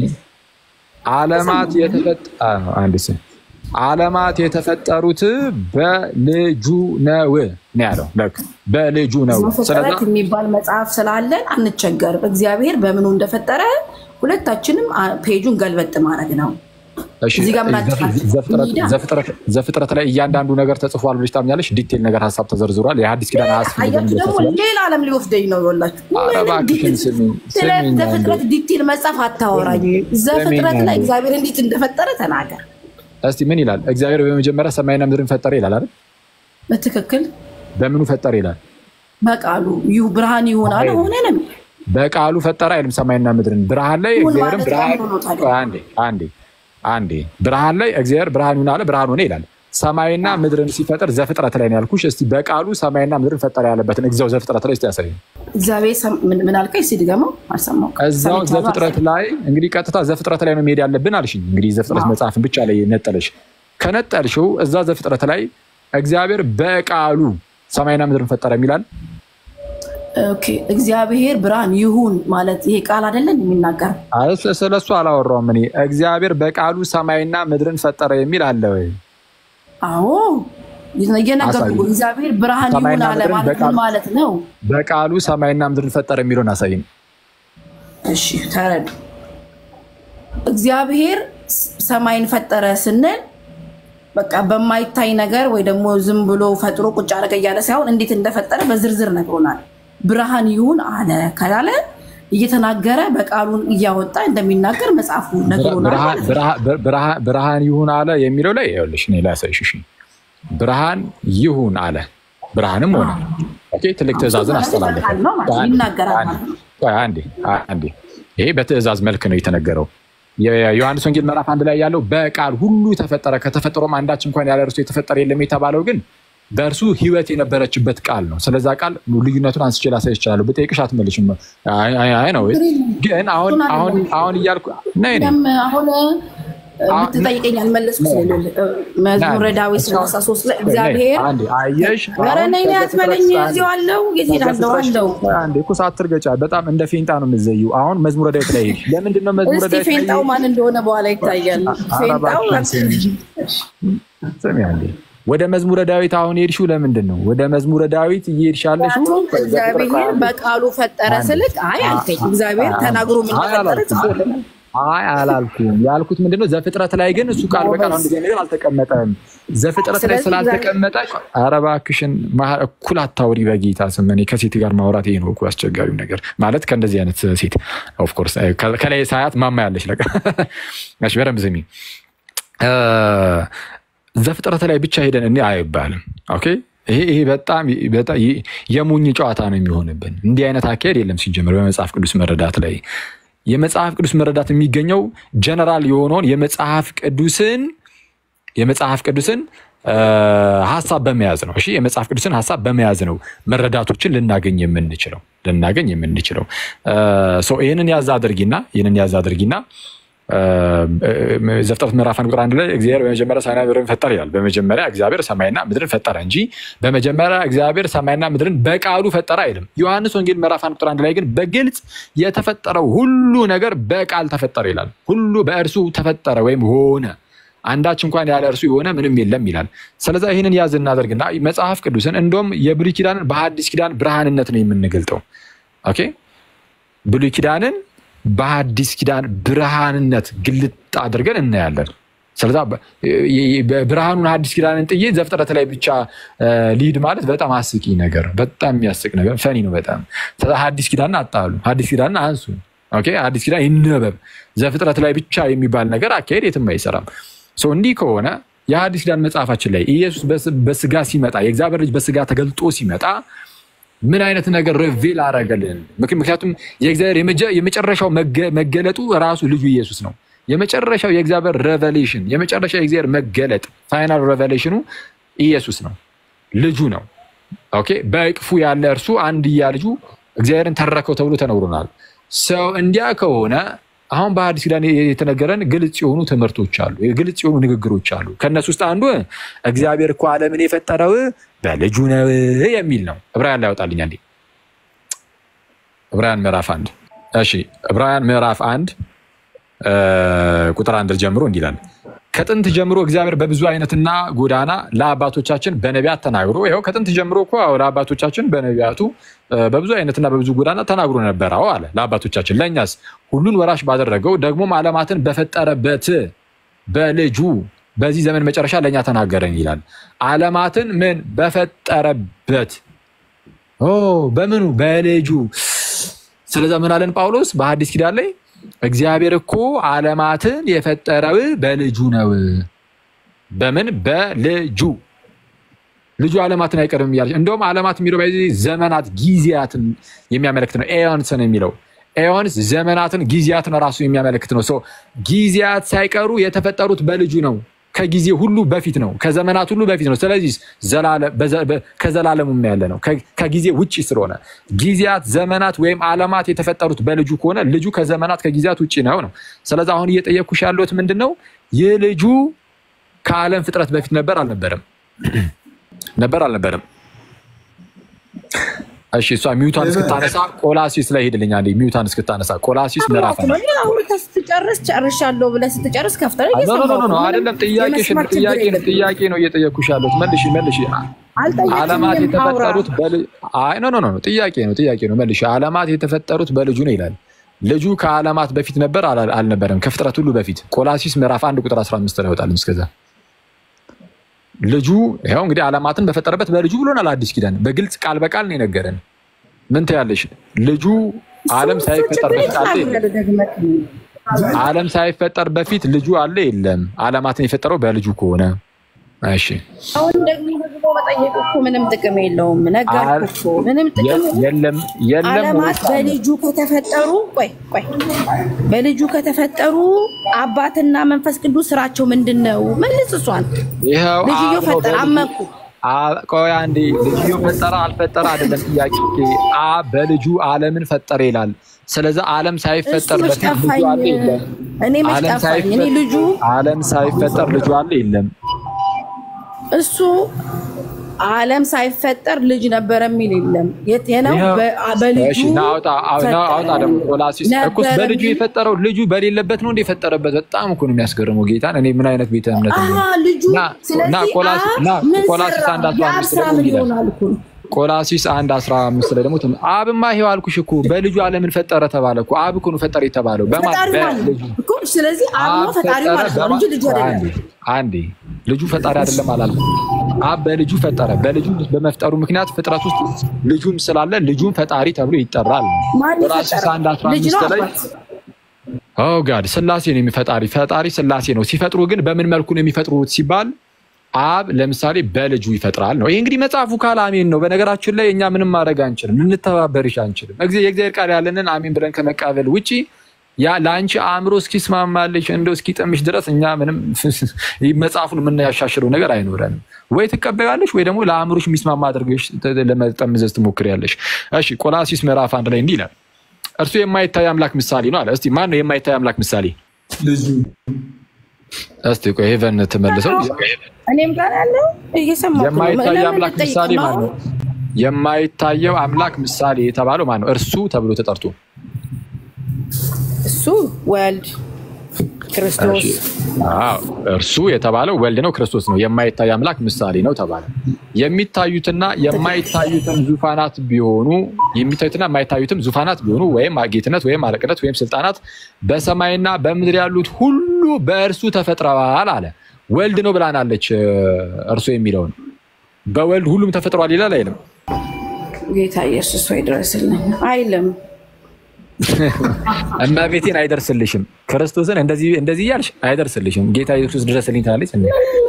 ዓለማት የተፈጠ አዎ፣ አንዴ ስሚ። ዓለማት የተፈጠሩት በልጁ ነው ነው ያለው። በቃ በልጁ ነው። ስለዛ ዘፍጥረት የሚባል መጽሐፍ ስላለን አንቸገርም። እግዚአብሔር በምኑ እንደፈጠረ ሁለታችንም አ- ፔጁን ገልበጥ ማድረግ ነው። እሺ፣ እዚህ ጋር ምን አጨቃጨቅ? ዘፍጥረት- እንሂዳ። ዘፍጥረት- ዘፍጥረት ላይ እያንዳንዱ ነገር ተጽፏል ብለሽ ታምኛለሽ? ዲቴል ነገር ሀሳብ ተዘርዝሯል። የሐዲስ ኪዳን አያስፈልግም አያችሁ ብለሽ ደግሞ ታስቢያለሽ? ሌላ ዓለም ሊወስደኝ ነው ይወላችሁ። ኧረ እባክሽን ስሚኝ፣ ስለ ስሚኝ ዘፍጥረት አንዴ። ዲቴል መጽሐፍ አታወራኝ። ዘፍጥረት ላይ አንዴ። እግዚአብሔር እንዴት እንደፈጠረ ተናገር። እስቲ ምን ይላል? እግዚአብሔር በመጀመሪያ ሰማይና ምድርን ፈጠረ ይላል አይደል? በትክክል በምኑ ፈጠረ ይላል? በቃሉ ይሁ ብርሃን ይሁን አለ ሆነ ነው የሚለው። በቃሉ ፈጠረ አይልም? ሰማይና ምድርን ብርሃን ላይ ይሁን እግዚአብሔርም ማለት ብርሃን ለምንድን ነው ታዲያ? ቆይ አንዴ አንዴ አንዴ ብርሃን ላይ እግዚአብሔር ብርሃን ይሁን አለ፣ ብርሃን ሆነ ይላል። ሰማይና ምድርን ሲፈጥር ዘፍጥረት ላይ ነው ያልኩሽ። እስቲ በቃሉ ሰማይና ምድርን ፈጠረ ያለበትን እዛው ዘፍጥረት ላይ እስቲ ያሳይ። እግዚአብሔር ሰም- ምን ምን አልከኝ? እስኪ ድገመው። አልሰማሁም። እዛው ሰምቻለሁ፣ ዘፍጥረት ላይ እንግዲህ ቀጥታ ዘፍጥረት ላይ ነው መሄድ ያለብን አልሽኝ። እንግዲህ ዘፍጥረት መጽሐፍን ብቻ ላይ ነጠለሽ። ከነጠልሽው እዛ ዘፍጥረት ላይ እግዚአብሔር በቃሉ ሰማይና ምድርን ፈጠረ የሚላል ኦኬ እግዚአብሔር ብርሃን ይሁን ማለት ይሄ ቃል አይደለን የሚናገር ስለሱ አላወራውም እኔ። እግዚአብሔር በቃሉ ሰማይና ምድርን ፈጠረ የሚል አለ ወይ? አዎ እየነገርኩህ አሳየኝ። እግዚአብሔር ብርሃን ይሁን ሰማይና አለ ምድርን ማለት ምን በቃሉ- ማለት ነው? በቃሉ ሰማይና ምድርን ፈጠረ የሚለውን አሳይኝ። እሺ ተረዱ። እግዚአብሔር ስ- ሰማይን ፈጠረ ስንል በቃ በማይታይ ነገር ወይ ደግሞ ዝም ብሎ ፈጥሮ ቁጭ አደረገ እያለ ሳይሆን እንዴት እንደፈጠረ በዝርዝር ነግሮናል። ብርሃን ይሁን አለ ካላለ እየተናገረ በቃሉን እያወጣ እንደሚናገር መጽሐፉ ነግሮናል ብርሃን- ማለት ነው። ብርሃን- ብርሃን- ብርሃን ይሁን አለ የሚለው ላይ ይኸውልሽ እኔ ላሳይሽ። እሺ ብርሃን ይሁን አለ፣ ብርሃንም ሆነ። ኦኬ ትልቅ ትእዛዝን አስተላለፈ። በቃል ነው ማለት ነው፣ ይናገራል ማለት ነው። ቆይ አንዴ አንዴ፣ ይሄ በትእዛዝ መልክ ነው የተነገረው። የዮሐንስ ወንጌል ምዕራፍ አንድ ላይ ያለው በቃል ሁሉ ተፈጠረ፣ ከተፈጠሮም አንዳች እንኳን ያለ እርሱ የተፈጠረ የለም የተባለው ግን በእርሱ ሕይወት የነበረችበት ቃል ነው። ስለዛ ቃል ልዩነቱን አንስቼ ላሳይ ይችላለሁ። ብጠይቅሽ አትመልሽም። አይ አይ- አይ ነው ግን አሁን አሁን አሁን እያልኩ ነይ ነይ ደም አሁን ብትጠይቀኝ አልመለስኩ ስለሌለ መዝሙረ ዳዊት ሰላሳ ሶስት ላይ እግዚአብሔር አንዴ አየሽ፣ ኧረ አሁን ነይ ነይ አትበለኝ፣ እዚሁ አለው የት ሄዳለሁ አለው። አንዴ እኮ ሳትርገጫ በጣም እንደ ፌንጣ ነው የምትዘይው። አሁን መዝሙረ ዳዊት ላይ ሄድሽ። ለምንድን ነው መዝሙረ እስቲ ዳዊት ላይ ፌንጣው ማን እንደሆነ በኋላ ይታያል። ፌንጣው ስሚ አንዴ ወደ መዝሙረ ዳዊት አሁን ሄድሽው ለምንድን ነው? ወደ መዝሙረ ዳዊት እየሄድሽ ያለሽው ምክንያቱም እግዚአብሔር በቃሉ ፈጠረ ስልክ አይ አልከኝ። እግዚአብሔር ተናግሮ ምን አይ ፈጠረ አላልኩም። ጽፎልናል። አይ አላልኩም። ያልኩት ምንድን ነው ዘፍጥረት ላይ ግን እሱ ቃል በቃል አንድ ነገር አልተቀመጠም። ዘፍጥረት ላይ ስለዚህ ስላልተቀመጠ ኧረ እባክሽን መሀ- እኩል አታውሪ በጌታ ስም። እኔ ከሴት ጋር ማውራት ይሄ ነው እኮ አስቸጋሪው ነገር ማለት ከእንደዚህ አይነት ሴት ኦፍኮርስ ከላይ ሳያት ማማ ያለች ለቀ እሺ፣ በደንብ ስሚ። እ፣ ዘፍጥረት ላይ ብቻ ሄደን እኔ አይባልም። ኦኬ ይሄ ይሄ በጣም በጣም የ- የሞኝ ጨዋታ ነው የሚሆንብን። እንዲህ አይነት አካሄድ የለም ሲጀምር በመጽሐፍ ቅዱስ መረዳት ላይ የመጽሐፍ ቅዱስ መረዳት የሚገኘው ጀነራል የሆነውን የመጽሐፍ ቅዱስን የመጽሐፍ ቅዱስን እ፣ ሀሳብ በመያዝ ነው። እሺ የመጽሐፍ ቅዱስን ሀሳብ በመያዝ ነው መረዳቶችን ልናገኝ የምንችለው ልናገኝ የምንችለው እ፣ ሶ ይህንን ያዝ አድርጊና ይህንን ያዝ አድርጊና እ፣ ዘፍጥረት ምዕራፍ አንድ ቁጥር አንድ ላይ እግዚአብሔር በመጀመሪያ ሰማይና ምድርን ፈጠረ ይላል። በመጀመሪያ እግዚአብሔር ሰማይና ምድርን ፈጠረ እንጂ በመጀመሪያ እግዚአብሔር ሰማይና ምድርን በቃሉ ፈጠረ አይልም። ዮሐንስ ወንጌል ምዕራፍ አንድ ቁጥር አንድ ላይ ግን በግልጽ የተፈጠረው ሁሉ ነገር በቃል ተፈጠረ ይላል። ሁሉ በእርሱ ተፈጠረ ወይም ሆነ አንዳች እንኳን ያለ እርሱ የሆነ ምንም የለም ይላል። ስለዚ ይህንን ያዝ እናደርግና መጽሐፍ ቅዱስን እንደውም የብሉይ ኪዳንን በሐዲስ ኪዳን ብርሃንነት ነው የምንገልጠው። ኦኬ ብሉይ ኪዳንን በሐዲስ ኪዳን ብርሃንነት ግልጥ አድርገን እናያለን። ስለዛ በ- የ- የ- ብርሃኑን ሐዲስ ኪዳንን ጥዬ ዘፍጥረት ላይ ብቻ እ፣ ሊድ ማለት በጣም አስቂ ነገር ነው። በጣም የሚያስቅ ነገር ፈኒ ነው በጣም ስለዛ ሐዲስ ኪዳንን አጣሉ፣ ሐዲስ ኪዳንን አንሱ። ኦኬ አዲስ ኪዳን ይነበብ። ዘፍጥረት ላይ ብቻ የሚባል ነገር አካሄድ የትም አይሰራም። ሶ እንዲህ ከሆነ የሐዲስ ኪዳን መጽሐፋችን ላይ ኢየሱስ በስ- በስጋ ሲመጣ የእግዚአብሔር ልጅ በስጋ ተገልጦ ሲመጣ ምን አይነት ነገር ሪቪል አረገልን? ምክ- ምክንያቱም የእግዚአብሔር የመጀ- የመጨረሻው መገ- መገለጡ ራሱ ልጁ ኢየሱስ ነው። የመጨረሻው የእግዚአብሔር ሬቨሌሽን የመጨረሻው የእግዚአብሔር መገለጥ ፋይናል ሬቨሌሽኑ ኢየሱስ ነው፣ ልጁ ነው። ኦኬ በእቅፉ ያለ እርሱ አንድያ ልጁ እግዚአብሔርን ተረከው ተብሎ ተነግሮናል። ሰው እንዲያ ከሆነ አሁን በሐዲስ ኪዳን የተነገረን ግልጽ የሆኑ ትምህርቶች አሉ፣ ግልጽ የሆኑ ንግግሮች አሉ። ከእነሱ ውስጥ አንዱ እግዚአብሔር እኮ ዓለምን የፈጠረው በልጁ ነው የሚል ነው። ዕብራውያን ላይ ያወጣልኝ አንዴ ዕብራውያን ምዕራፍ አንድ እሺ፣ ዕብራውያን ምዕራፍ አንድ እ፣ ቁጥር አንድ ጀምሮ እንዲህ ይላል ከጥንት ጀምሮ እግዚአብሔር በብዙ አይነትና ጎዳና ለአባቶቻችን በነቢያት ተናግሮ ይኸው ከጥንት ጀምሮ እኮ አዎ፣ ለአባቶቻችን በነቢያቱ እ፣ በብዙ አይነትና በብዙ ጎዳና ተናግሮ ነበር። አዎ አለ ለአባቶቻችን። ለእኛስ ሁሉን ወራሽ ባደረገው ደግሞም ዓለማትን በፈጠረበት በልጁ በዚህ ዘመን መጨረሻ ለእኛ ተናገረን ይላል። ዓለማትን ምን በፈጠረበት ኦ በምኑ በልጁ። ስለዛ ምን አለን ጳውሎስ በሐዲስ ኪዳን ላይ እግዚአብሔር እኮ ዓለማትን የፈጠረው በልጁ ነው። በምን በልጁ ልጁ ዓለማትን አይቀርም እያለች እንደውም ዓለማት የሚለው በዚህ ዘመናት ጊዜያትን የሚያመለክት ነው። ኤዮንስ ነው የሚለው ኤዮንስ ዘመናትን ጊዜያትን ራሱ የሚያመለክት ነው። ሰው ጊዜያት ሳይቀሩ የተፈጠሩት በልጁ ነው። ከጊዜ ሁሉ በፊት ነው። ከዘመናት ሁሉ በፊት ነው። ስለዚህ ዘላለ- በዘ- በ- ከዘላለሙ ያለ ነው። ከ- ከጊዜ ውጭ ስለሆነ ጊዜያት፣ ዘመናት ወይም ዓለማት የተፈጠሩት በልጁ ከሆነ ልጁ ከዘመናት ከጊዜያት ውጭ ነው ነው። ስለዚህ አሁን እየጠየኩሽ ያለሁት ምንድን ነው? ይህ ልጁ ከዓለም ፍጥረት በፊት ነበር አልነበረም? ነበር አልነበረም? እሺ እሷ ሚውታን እስክታነሳ ቆላሲስ ላይ ሄድልኛ ሚውታን እስክታነሳ ቆላሲስ ምዕራፍ አንድ አውርተህ ስትጨርስ ጨርሻለሁ ብለህ ስትጨርስ ከፍተህ ኖ ኖ ኖ ኖ አይደለም። ጥያቄሽን ጥያቄ ነው ጥያቄ ነው እየጠየኩሽ ያለሁት። መልሺ መልሺ። ዓለማት የተፈጠሩት በል አይ ኖ ኖ ኖ ጥያቄ ነው ጥያቄ ነው መልሺ። ዓለማት የተፈጠሩት በልጁ ነው ይላል። ልጁ ከዓለማት በፊት ነበር አላ- አልነበረም? ከፍጥረት ሁሉ በፊት ቆላሲስ ምዕራፍ አንድ ቁጥር 15 ላይ ይወጣል። እስከዛ ልጁ ይኸው እንግዲህ ዓለማትን በፈጠረበት በልጁ ብሎናል። አዲስ ኪዳን በግልጽ ቃል በቃል ነው የነገረን። ምን ትያለሽ? ልጁ ዓለም ሳይፈጠር በፊት አለ የለም? ዓለም ሳይፈጠር በፊት ልጁ አለ የለም? ዓለማትን የፈጠረው በልጁ ከሆነ እሺ፣ አሁን ደግሞ ደግሞ መጠየቅ እኮ ምንም ጥቅም የለውም። ነገርኩህ እኮ ምንም ጥቅም የለም የለም ዓለማት በልጁ ከተፈጠሩ ቆይ ቆይ በልጁ ከተፈጠሩ አባትና መንፈስ ቅዱስ ስራቸው ምንድን ነው? መልስ እሷን ይኸው ልጅዮ አብ ነው ፈጠረ በልጁ- አመኩ አ- ቆይ አንዴ ልጅዮ ፈጠረ አልፈጠረ አይደለም ጥያቄ። አብ በልጁ ዓለምን ፈጠረ ይላል። ስለዚህ ዓለም ሳይፈጠር እሱ በፊት ልጁ አለ ጠፋኝ። የለም? እኔ መች ዓለም ጠፋኝ? እኔ ሳይፈ- ልጁ ዓለም ሳይፈጠር ልጁ አለ የለም? እሱ ዓለም ሳይፈጠር ልጅ ነበረ የሚል የለም። የት ነው? ይኸው። በ- በልጁ እሺ፣ ና አውጣ አው- ና አውጣ ደግሞ ቆላሲስ እኮ ነበረ በልጁ የሚል- የፈጠረው ልጁ በሌለበት ነው እንደ የፈጠረበት። በጣም እኮ ነው የሚያስገርመው ጌታን። እኔ ምን አይነት ቤተ እምነት ነው? አሀ፣ ልጁ ና- ስለዚህ ና ቆላሲ- አብ ና ምን ቆላሲስ ሰራ? አንድ አስራ የአብ አምስት ስራ ደግሞ ምን ይላል። ይሆናል እኮ ነው። ቆላሲስ አንድ አስራ አምስት ላይ ደግሞ ትም- አብማ ይኸው አልኩሽ እኮ በልጁ ዓለምን ፈጠረ ተባለ እኮ። አብ እኮ ነው ፈጠረ የተባለው በማን ፈጣሪ ማለት በልጁ እኮ ስለዚህ አብ ነው አብ ፈጣሪ ፈጠረ ማለት ነው በማ- እንጂ ልጁ አይደለም። አንዴ አንዴ ልጁ ፈጣሪ አይደለም አላልኩም። አብ በልጁ ፈጠረ። በልጁ በመፍጠሩ ምክንያት ፍጥረት ውስጥ ልጁም ስላለ ልጁም ፈጣሪ ተብሎ ይጠራል። ማን ቆላስይስ የፈጠረው? አንድ አስራ ልጅ ነው አምስት ላይ አባት? ኦ ጋድ ስላሴ ነው የሚፈጣሪ ፈጣሪ ስላሴ ነው። ሲፈጥሩ ግን በምን መልኩ ነው የሚፈጥሩት ሲባል አብ ለምሳሌ በልጁ ይፈጥራል ነው። ይህ እንግዲህ መጽሐፉ ካል አሜን ነው። በነገራችን ላይ እኛ ምንም ማድረግ አንችልም፣ ልንተባበርሽ አንችልም። እግዚ- የእግዚአብሔር ቃል ያለንን አሜን ብለን ከመቃበል ውጪ ያ ለአንቺ አእምሮ እስኪስማማልሽ እንደው እስኪጠምሽ ድረስ እኛ ምንም መጽሐፉን የምናያሻሽለው ነገር አይኖረንም። ወይ ትቀበያለሽ ወይ ደግሞ ለአእምሮሽ የሚስማማ አድርገሽ ተ- ለመጠምዘዝ ትሞክሪያለሽ። እሺ ቆላሲስ ምዕራፍ አንድ ላይ እንዲህ ይላል፣ እርሱ የማይታይ አምላክ ምሳሌ ነው አለ። እስቲ ማን ነው የማይታይ አምላክ ምሳሌ? ልጁ እስቲ ቆይ ሄቨን ትመልሰው። እኔም ጋር ያለው እየሰማሁ ነው። የማይታይ ለምን አምላክ ልጠይቅ ምሳሌ ነው? ማን ነው? የማይታየው አምላክ ምሳሌ የተባለው ማን ነው? እርሱ ተብሎ ተጠርቶ እሱ ወልድ ክርስቶስ እሺ። አዎ፣ እርሱ የተባለው ወልድ ነው፣ ክርስቶስ ነው። የማይታይ አምላክ ምሳሌ ነው ተባለ። የሚታዩትና የማይታዩትም ዙፋናት ቢሆኑ የሚታዩትና የማይታዩትም ዙፋናት ቢሆኑ ወይም ጌትነት ወይም አለቅነት ወይም ስልጣናት በሰማይና በምድር ያሉት ሁሉ በእርሱ ተፈጥረዋል አለ። ወልድ ነው ብላናለች። እርሱ የሚለውን በወልድ ሁሉም ተፈጥሯል ይላል አይልም? ጌታ ኢየሱስ ወይ ድረስልኝ አይልም። እመቤቴን አይደርስልሽም። ክርስቶስን እንደዚህ እንደዚህ እያልሽ አይደርስልሽም። ጌታ ኢየሱስ ድረስልኝ ትላለች። እንዴ!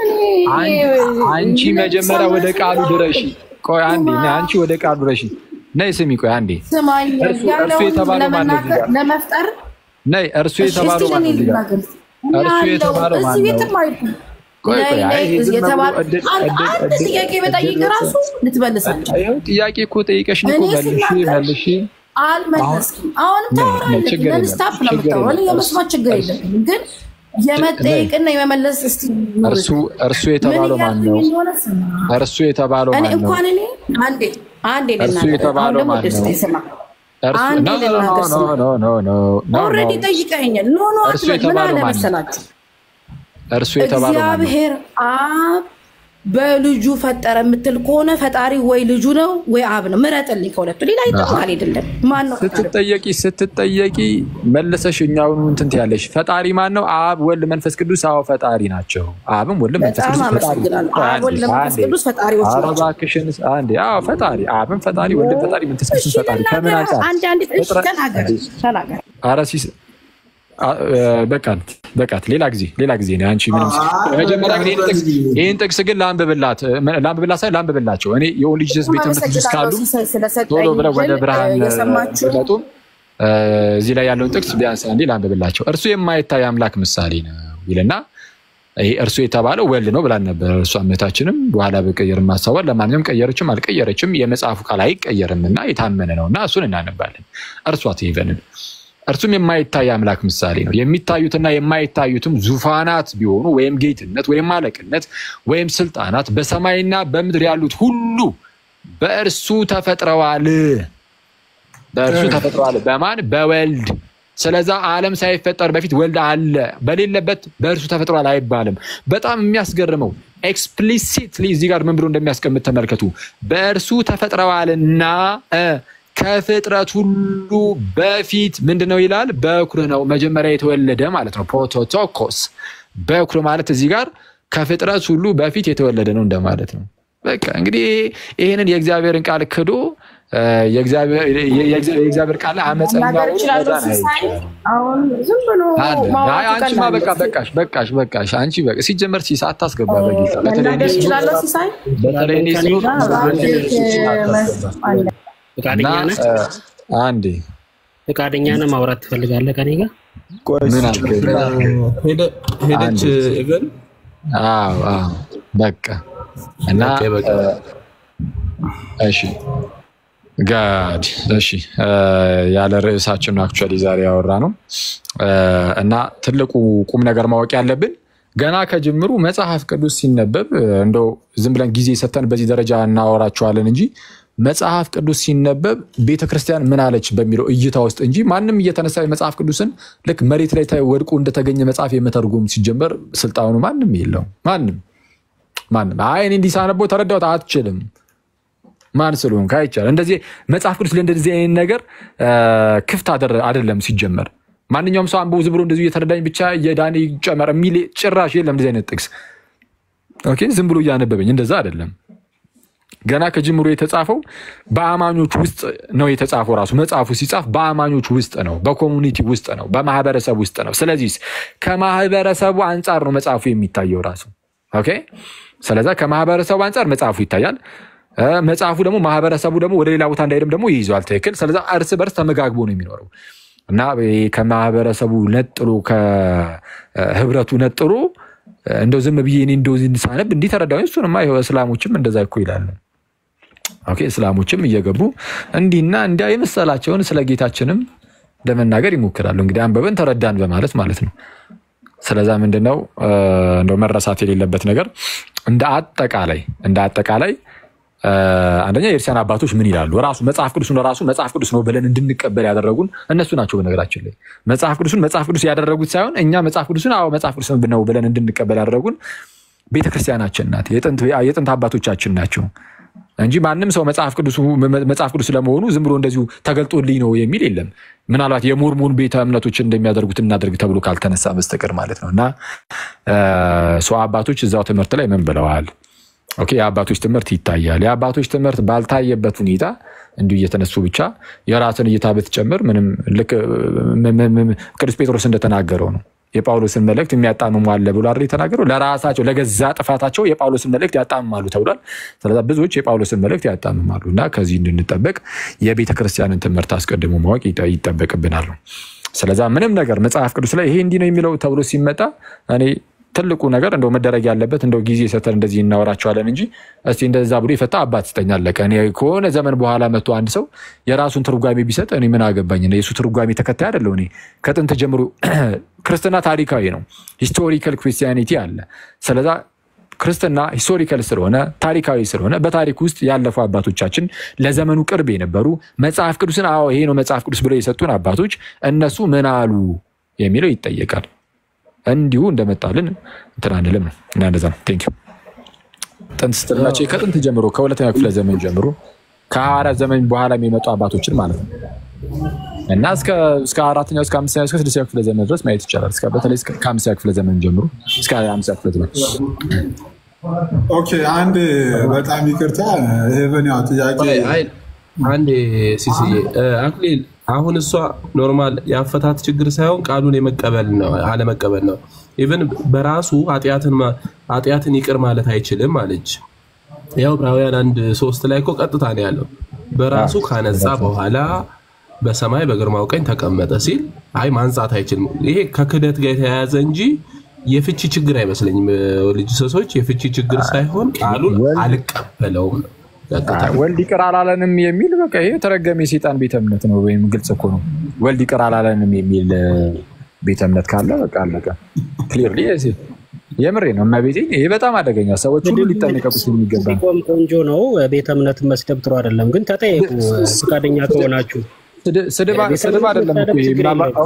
አን- አንቺ መጀመሪያ ወደ ቃሉ ድረሺ። ቆይ አንዴ ነይ፣ አንቺ ወደ ቃሉ ድረሺ። ነይ ስሚ፣ ቆይ አንዴ ስማኝ እርሱ- እርሱ ያለውን የተባለው ማን ነው እዚህ ለመናገር ጋር? ለመፍጠር ነይ። እርሱ እሺ፣ የተባለው እስኪ ማን ነው ለእኔ እዚህ ጋር? ልናገር። እርሱ ያለው የተባለው ማን እዚህ ነው? ቤትም አይደለም። ቆይ ቆይ፣ ነይ፣ አይ ነይ፣ ይሄ ዝም ብሎ የተባለ- እድል- አንድ እድል- አንድ እድል- ጥያቄ በጠይቅ እድል- ራሱ ልትመልስ አልቻልክም። ይኸው ጥያቄ እኮ ጠይቀሽኝ እኮ እኔ መልሺ ስናገር መልሺ። አልመለስክም። አሁንም ነይ፣ ነይ፣ ታወራለህ፣ ችግር ነን የለም፣ ስታፕ ነው ችግር የምታወራው። እኔ የለም። የመስማት ችግር የለብኝም፣ ግን የመጠየቅና የመመለስ እስቲ ኑር። እርሱ እርሱ ምን የተባለው ማን እያልኩኝ ነው? እንደሆነ ስማ። እርሱ የተባለው እኔ ማን ነው? እንኳን እኔ አንዴ አንዴ እርሱ ልናገር፣ አሁን የተባለው ደግሞ ማን ደስ ነው? ስማ። እርሱ አንዴ ኖ ኖ ልናገር ኖ ስማ። ኖ ኖ ኖ ኖ ኦልሬዲ ኖ ጠይቀኛል። ኖ ኖ እርሱ አትበል። ምን የተባለው አለ ማን ነው? መሰላችሁ እርሱ የተባለው ማን ነው? እግዚአብሔር አብ በልጁ ፈጠረ የምትል ከሆነ ፈጣሪ ወይ ልጁ ነው ወይ አብ ነው። ምረጥልኝ ከሁለቱ ሌላ ይጠቅማል አይደለም። ማን ነው ፈጣሪ? ስትጠየቂ ስትጠየቂ መለሰሽ እኛውን እንትን ትያለሽ። ፈጣሪ ማን ነው? አብ፣ ወልድ፣ መንፈስ ቅዱስ። አዎ ፈጣሪ ናቸው። አብም ወልድ፣ መንፈስ በጣም ቅዱስ ፈጣሪ አመሰግናለሁ። አብ፣ አንዴ፣ ወልድ፣ መንፈስ አንዴ። ቅዱስ ፈጣሪዎች ኧረ ናቸው። እባክሽን አንዴ። አዎ ፈጣሪ፣ አብም ፈጣሪ፣ ወልድም ፈጣሪ፣ መንፈስ ቅዱስ እሺ ፈጣሪ። ከምን ልናገር። አንጻር? አንድ አንድ እሺ ፍጥረት- ተናገር ተናገር። ኧረ ሲስ አ- እ፣ በቃት በቃት። ሌላ ጊዜ ሌላ ጊዜ ነው። አንቺ ምንም መጀመሪያ ግን ይህን ጥቅስ ይህን ጥቅስ ግን ላንብብላት ላንብብላት ሳይሆን ላንብብላቸው። እኔ የኦንሊ ጂሰስ ቤተ እምነት ልጆች ካሉ አመሰግናለሁ ሲሳይ ስለሰጠኝ ቶሎ ብለው ወደ እድል፣ ብርሃን እ፣ የሰማችሁ ቢመጡም እ፣ እዚህ ላይ ያለውን ጥቅስ ቢያንስ አንዴ ላንብብላቸው። እርሱ የማይታይ አምላክ ምሳሌ ነው ይልና ይሄ እርሱ የተባለው ወልድ ነው ብላን ነበር። እርሷ እምነታችንም በኋላ በቀየር ማሳወር ለማንኛውም ቀየረችም አልቀየረችም የመጽሐፉ ቃል አይቀየርም እና የታመነ ነው እና እሱን እናነባለን። እርሷት ይበንን እርሱም የማይታይ አምላክ ምሳሌ ነው። የሚታዩትና የማይታዩትም ዙፋናት ቢሆኑ ወይም ጌትነት ወይም አለቅነት ወይም ስልጣናት በሰማይና በምድር ያሉት ሁሉ በእርሱ ተፈጥረዋል። በእርሱ ተፈጥረዋል። በማን? በወልድ። ስለዛ ዓለም ሳይፈጠር በፊት ወልድ አለ። በሌለበት በእርሱ ተፈጥሯል አይባልም። በጣም የሚያስገርመው ኤክስፕሊሲትሊ እዚህ ጋር ምን ብሎ እንደሚያስቀምጥ ተመልከቱ። በእርሱ ተፈጥረዋልና እ ከፍጥረት ሁሉ በፊት ምንድን ነው ይላል? በኩር ነው፣ መጀመሪያ የተወለደ ማለት ነው። ፕሮቶቶኮስ በኩር ማለት እዚህ ጋር ከፍጥረት ሁሉ በፊት የተወለደ ነው እንደማለት ነው። በቃ እንግዲህ ይህንን የእግዚአብሔርን ቃል ክዶ እ፣ የእግዚአብሔር የእግዚአብሔር ቃል አመፀኛ መናገር እችላለሁ መዳን ሲሳይ። አይቻልም። አሁን ዝም ብሎ አለ። አይ ማውራቱ አንቺማ ቀላል በቃ ነው። በቃሽ በቃሽ በቃሽ። አንቺ በቃ ሲጀመር ሲሳ አታስገባ በጌታ በተለይ መናገር እኔ እችላለሁ ስኖር ሲሳይ። በተለይ እኔ ስኖር አለ። ፈቃደኛ እና ነህ? እ፣ አንዴ ፈቃደኛ ነህ? ማውራት ትፈልጋለህ ከኔ ጋር? ምን አልከኝ? ሄደ- ሄደች ኢቨን አዎ አዎ በቃ እና ኦኬ፣ በቃ። እ፣ እሺ ጋድ እሺ፣ ያለ ርዕሳችን አክቹዋሊ ዛሬ ያወራ ነው እና ትልቁ ቁም ነገር ማወቅ ያለብን ገና ከጅምሩ መጽሐፍ ቅዱስ ሲነበብ እንደው ዝም ብለን ጊዜ ሰተን በዚህ ደረጃ እናወራቸዋለን እንጂ መጽሐፍ ቅዱስ ሲነበብ ቤተክርስቲያን ምን አለች በሚለው እይታ ውስጥ እንጂ ማንም እየተነሳ መጽሐፍ ቅዱስን ልክ መሬት ላይ ወድቆ እንደተገኘ መጽሐፍ የመተርጎም ሲጀመር ስልጣኑ ማንም የለውም። ማንም ማንም አይ እኔ እንዲህ ሳነበው ተረዳሁት አትችልም ማን ስለሆንክ አይቻልም። እንደዚህ መጽሐፍ ቅዱስ ለእንደዚህ አይነት ነገር ክፍት አይደለም ሲጀመር። ማንኛውም ሰው አንብቦ ዝም ብሎ እንደዚሁ እየተረዳኝ ብቻ የዳኔ ጨመር የሚል ጭራሽ የለም። እንደዚህ አይነት ጥቅስ ኦኬ፣ ዝም ብሎ እያነበበኝ እንደዛ አይደለም። ገና ከጅምሮ የተጻፈው በአማኞች ውስጥ ነው የተጻፈው። ራሱ መጽሐፉ ሲጻፍ በአማኞች ውስጥ ነው፣ በኮሚኒቲ ውስጥ ነው፣ በማህበረሰብ ውስጥ ነው። ስለዚህ ከማህበረሰቡ አንጻር ነው መጽሐፉ የሚታየው ራሱ ኦኬ። ስለዛ ከማህበረሰቡ አንጻር መጽሐፉ ይታያል። መጽሐፉ ደግሞ ማህበረሰቡ ደግሞ ወደ ሌላ ቦታ እንዳይሄድም ደግሞ ይይዘዋል። ትክክል። ስለዛ እርስ በርስ ተመጋግቦ ነው የሚኖረው እና ከማህበረሰቡ ነጥሎ ከህብረቱ ነጥሎ እንደው ዝም ብዬ እኔ እንደው ሳነብ እንዲህ ተረዳሁ። እሱንማ እስላሞችም እንደዛ እኮ ይላሉ። ኦኬ እስላሞችም እየገቡ እንዲህና እንዲያ የመሰላቸውን ስለ ጌታችንም ለመናገር ይሞክራሉ። እንግዲህ አንበበን ተረዳን በማለት ማለት ነው። ስለዛ ምንድነው እንደው መረሳት የሌለበት ነገር እንደ አጠቃላይ እንደ አጠቃላይ አንደኛ የእርሲያን አባቶች ምን ይላሉ? ራሱ መጽሐፍ ቅዱስን ራሱ መጽሐፍ ቅዱስ ነው ብለን እንድንቀበል ያደረጉን እነሱ ናቸው። በነገራችን ላይ መጽሐፍ ቅዱስን መጽሐፍ ቅዱስ ያደረጉት ሳይሆን እኛ መጽሐፍ ቅዱስን አዎ መጽሐፍ ቅዱስ ነው ብለን እንድንቀበል ያደረጉን ቤተክርስቲያናችን ናት፣ የጥንት አባቶቻችን ናቸው እንጂ ማንም ሰው መጽሐፍ ቅዱስ ለመሆኑ ዝም ብሎ እንደዚሁ ተገልጦልኝ ነው የሚል የለም። ምናልባት የሞርሞን ቤተ እምነቶች እንደሚያደርጉት እናደርግ ተብሎ ካልተነሳ በስተቀር ማለት ነው። እና ሰው አባቶች እዛው ትምህርት ላይ ምን ብለዋል? ኦኬ የአባቶች ትምህርት ይታያል። የአባቶች ትምህርት ባልታየበት ሁኔታ እንዲሁ እየተነሱ ብቻ የራስን እይታ ብትጨምር ምንም ልክ ቅዱስ ጴጥሮስ እንደተናገረው ነው። የጳውሎስን መልእክት የሚያጣምሙ አለ ብሎ አይደል የተናገረው? ለራሳቸው ለገዛ ጥፋታቸው የጳውሎስን መልእክት ያጣምማሉ ተብሏል። ስለዚ ብዙዎች የጳውሎስን መልእክት ያጣምማሉ እና ከዚህ እንድንጠበቅ የቤተ ክርስቲያንን ትምህርት አስቀድሞ ማወቅ ይጠበቅብናል። ስለዛ ምንም ነገር መጽሐፍ ቅዱስ ላይ ይሄ እንዲህ ነው የሚለው ተብሎ ሲመጣ እኔ ትልቁ ነገር እንደው መደረግ ያለበት እንደው ጊዜ ሰተን እንደዚህ እናወራቸዋለን እንጂ እስቲ እንደዛ ብሎ የፈታ አባት ስጠኝ አለቀ። እኔ ከሆነ ዘመን በኋላ መጥቶ አንድ ሰው የራሱን ትርጓሜ ቢሰጥ እኔ ምን አገባኝ? የእሱ ትርጓሜ ተከታይ አይደለሁ እኔ። ከጥንት ጀምሮ ክርስትና ታሪካዊ ነው፣ ሂስቶሪካል ክርስቲያኒቲ አለ። ስለዛ ክርስትና ሂስቶሪካል ስለሆነ ታሪካዊ ስለሆነ በታሪክ ውስጥ ያለፉ አባቶቻችን ለዘመኑ ቅርብ የነበሩ መጽሐፍ ቅዱስን አዎ ይሄ ነው መጽሐፍ ቅዱስ ብለው የሰጡን አባቶች እነሱ ምን አሉ የሚለው ይጠየቃል። እንዲሁ እንደመጣልን እንትን አንልም ነው እና እንደዛ ነው። ቴንክ ዩ ጥንት ስትላቸው ከጥንት ጀምሮ ከሁለተኛ ክፍለ ዘመን ጀምሮ ከሐዋርያት ዘመን በኋላ የሚመጡ አባቶችን ማለት ነው እና እስከ አራተኛው እስከ አምስተኛ እስከ ስድስተኛ ክፍለ ዘመን ድረስ ማየት ይቻላል። በተለይ ከአምስተኛ ክፍለ ዘመን ጀምሮ እስከ አምስተኛ ክፍለ ዘመን። ኦኬ አንድ በጣም ይቅርታ ሄቨን ያው ጥያቄ አንዴ ሲስዬ አክሊል አሁን እሷ ኖርማል የአፈታት ችግር ሳይሆን ቃሉን የመቀበል ነው አለመቀበል ነው። ኢቨን በራሱ ኃጢአትን ይቅር ማለት አይችልም አለች። ያው ዕብራውያን አንድ ሶስት ላይ እኮ ቀጥታ ነው ያለው። በራሱ ካነጻ በኋላ በሰማይ በግርማው ቀኝ ተቀመጠ ሲል አይ ማንጻት አይችልም። ይሄ ከክደት ጋር የተያያዘ እንጂ የፍቺ ችግር አይመስለኝም። ልጅ ሰሶች የፍቺ ችግር ሳይሆን ቃሉን አልቀበለውም ነው ወልድ ይቅር አላለንም የሚል በቃ ይሄ የተረገመ የሴጣን ቤተ እምነት ነው። ወይም ግልጽ እኮ ነው። ወልድ ይቅር አላለንም የሚል ቤተ እምነት ካለ በቃ አለቀ። ክሊርሊ የምሬ ነው። እመቤቴ ይሄ በጣም አደገኛ፣ ሰዎች ሁሉ ሊጠነቀቁት የሚገባ ሲቆም ቆንጆ ነው። ቤተ እምነት መስደብ ጥሩ አይደለም፣ ግን ተጠየቁ ፈቃደኛ ከሆናችሁ። ስድብ አይደለም እኮ ይሄ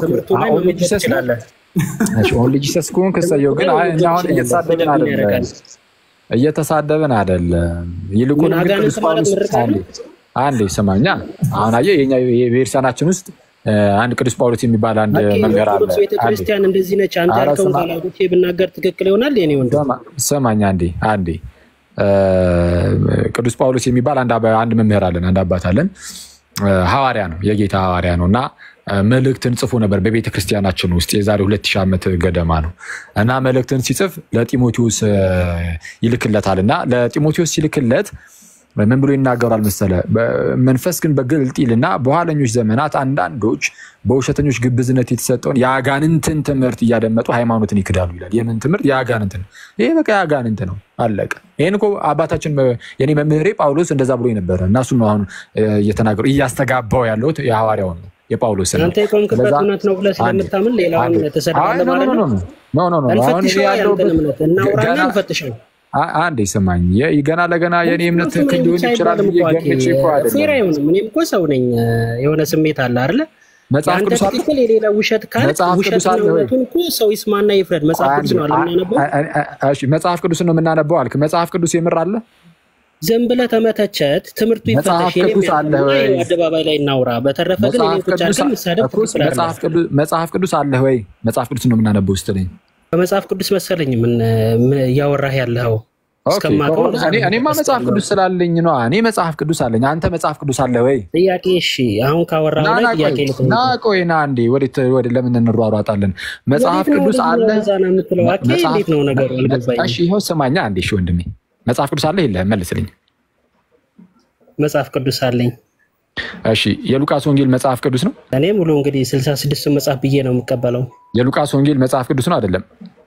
ኦንሊ ጂሰስ ከሆንክ እሰየው። ግን እኛ አሁን እየተሳደብን አይደለም እየተሳደብን አይደለም። ይልቁን ቅዱስ ጳውሎስ አንዴ ስማኛ፣ አሁን አየህ የኛ የቤተክርስቲያናችን ውስጥ አንድ ቅዱስ ጳውሎስ የሚባል አንድ መምህር አለ። ቤተክርስቲያን እንደዚህ ነች። አንተ ያልከውን ቃላቶች ብናገር ትክክል ይሆናል። የኔ ወንድም ስማኝ አንዴ አንዴ ቅዱስ ጳውሎስ የሚባል አንድ መምህር አለን፣ አንድ አባት አለን። ሐዋርያ ነው፣ የጌታ ሐዋርያ ነው እና መልእክትን ጽፎ ነበር በቤተ ክርስቲያናችን ውስጥ የዛሬ ሁለት ሺህ ዓመት ገደማ ነው እና መልእክትን ሲጽፍ ለጢሞቴዎስ ይልክለታል እና ለጢሞቴዎስ ሲልክለት ምን ብሎ ይናገራል መሰለ? መንፈስ ግን በግልጥ ይልና በኋለኞች ዘመናት አንዳንዶች በውሸተኞች ግብዝነት የተሰጠውን የአጋንንትን ትምህርት እያደመጡ ሃይማኖትን ይክዳሉ ይላል። የምን ትምህርት? የአጋንንትን። ይሄ በቃ የአጋንንት ነው፣ አለቀ። ይህን እኮ አባታችን የኔ መምህሬ ጳውሎስ እንደዛ ብሎ ነበረ እና እሱን ነው አሁን እየተናገሩ እያስተጋባው ያለሁት የሐዋርያውን ነው የጳውሎስ አንተ የቆምክበት እውነት ነው ብለህ ስለምታምን ሌላውን ተሰድባለህ ማለት ነው። ኖ ኖ ኖ አሁን እንፈትሸው፣ ያንተን እምነት እናውራና ገና እንፈትሸው። አንዴ ስማኝ፣ ገና ለገና የኔ እምነት ምክንያቱም ትክክል ሊሆን ይችላል አይባልም ብዬ እኮ አኬ፣ ገምቼ እኮ ፌር አይደለም። አይሆንም። እኔም እኮ ሰው ነኝ፣ የሆነ ስሜት አለ አይደለ? መጽሐፍ የአንተ ቅዱስ አለ ትክክል የሌላ ውሸት ካል መጽሐፍ ቅዱስ ውሸትና አለ ወይ? እውነቱን እኮ ሰው ይስማና ይፍረድ። መጽሐፍ ቅዱስ ነው አለ የምናነበው። እሺ፣ መጽሐፍ ቅዱስ ነው የምናነበው አልክ። መጽሐፍ ቅዱስ የምር አለ? ዝም ብለህ ተመተቸት፣ ትምህርቱ መጽሐፍ ይፈተሽ። የኔም ቅዱስ አለ ያልኩህና ወይ? ይኸው አደባባይ ላይ እናውራ። በተረፈ ግን መጽሐፍ እኔን ቁጭ ቅዱስ አድርገን መሳደብ እኮ ትክክል አይደለም። መጽሐፍ ቅዱስ መጽሐፍ ቅዱስ አለ ወይ? መጽሐፍ ቅዱስ ነው የምናነበው ስትለኝ በመጽሐፍ ቅዱስ መሰለኝ ምን ምን እያወራህ ያለኸው ኦኬ፣ እስከማውቀው ከሆነ ድረስ እኔ- እኔማ መጽሐፍ ቅዱስ ስላለኝ ነው። እኔ መጽሐፍ ቅዱስ አለኝ። አንተ መጽሐፍ ቅዱስ አለ ወይ? ጥያቄ እሺ፣ አሁን ካወራህ ና ላይ ና ጥያቄ ቆይ ልጠይቅህ። ና ቆይ ና እንዴ፣ ወዴት ወደ ለምን እንሯሯጣለን? መጽሐፍ ወዴት ነው ቅዱስ ወደ አለ። እዛ ነው የምትለው? አኬ መጽሐፍ- እንዴት ነው ነገሩ? አልገባኝም። እሺ ይኸው ስማኛ አንዴ። እሺ ወንድሜ መጽሐፍ ቅዱስ አለ የለህም? መልስልኝ። መጽሐፍ ቅዱስ አለኝ እሺ የሉቃስ ወንጌል መጽሐፍ ቅዱስ ነው? እኔ ሙሉ እንግዲህ ስልሳ ስድስቱ መጽሐፍ ብዬ ነው የምቀበለው። የሉቃስ ወንጌል መጽሐፍ ቅዱስ ነው አይደለም?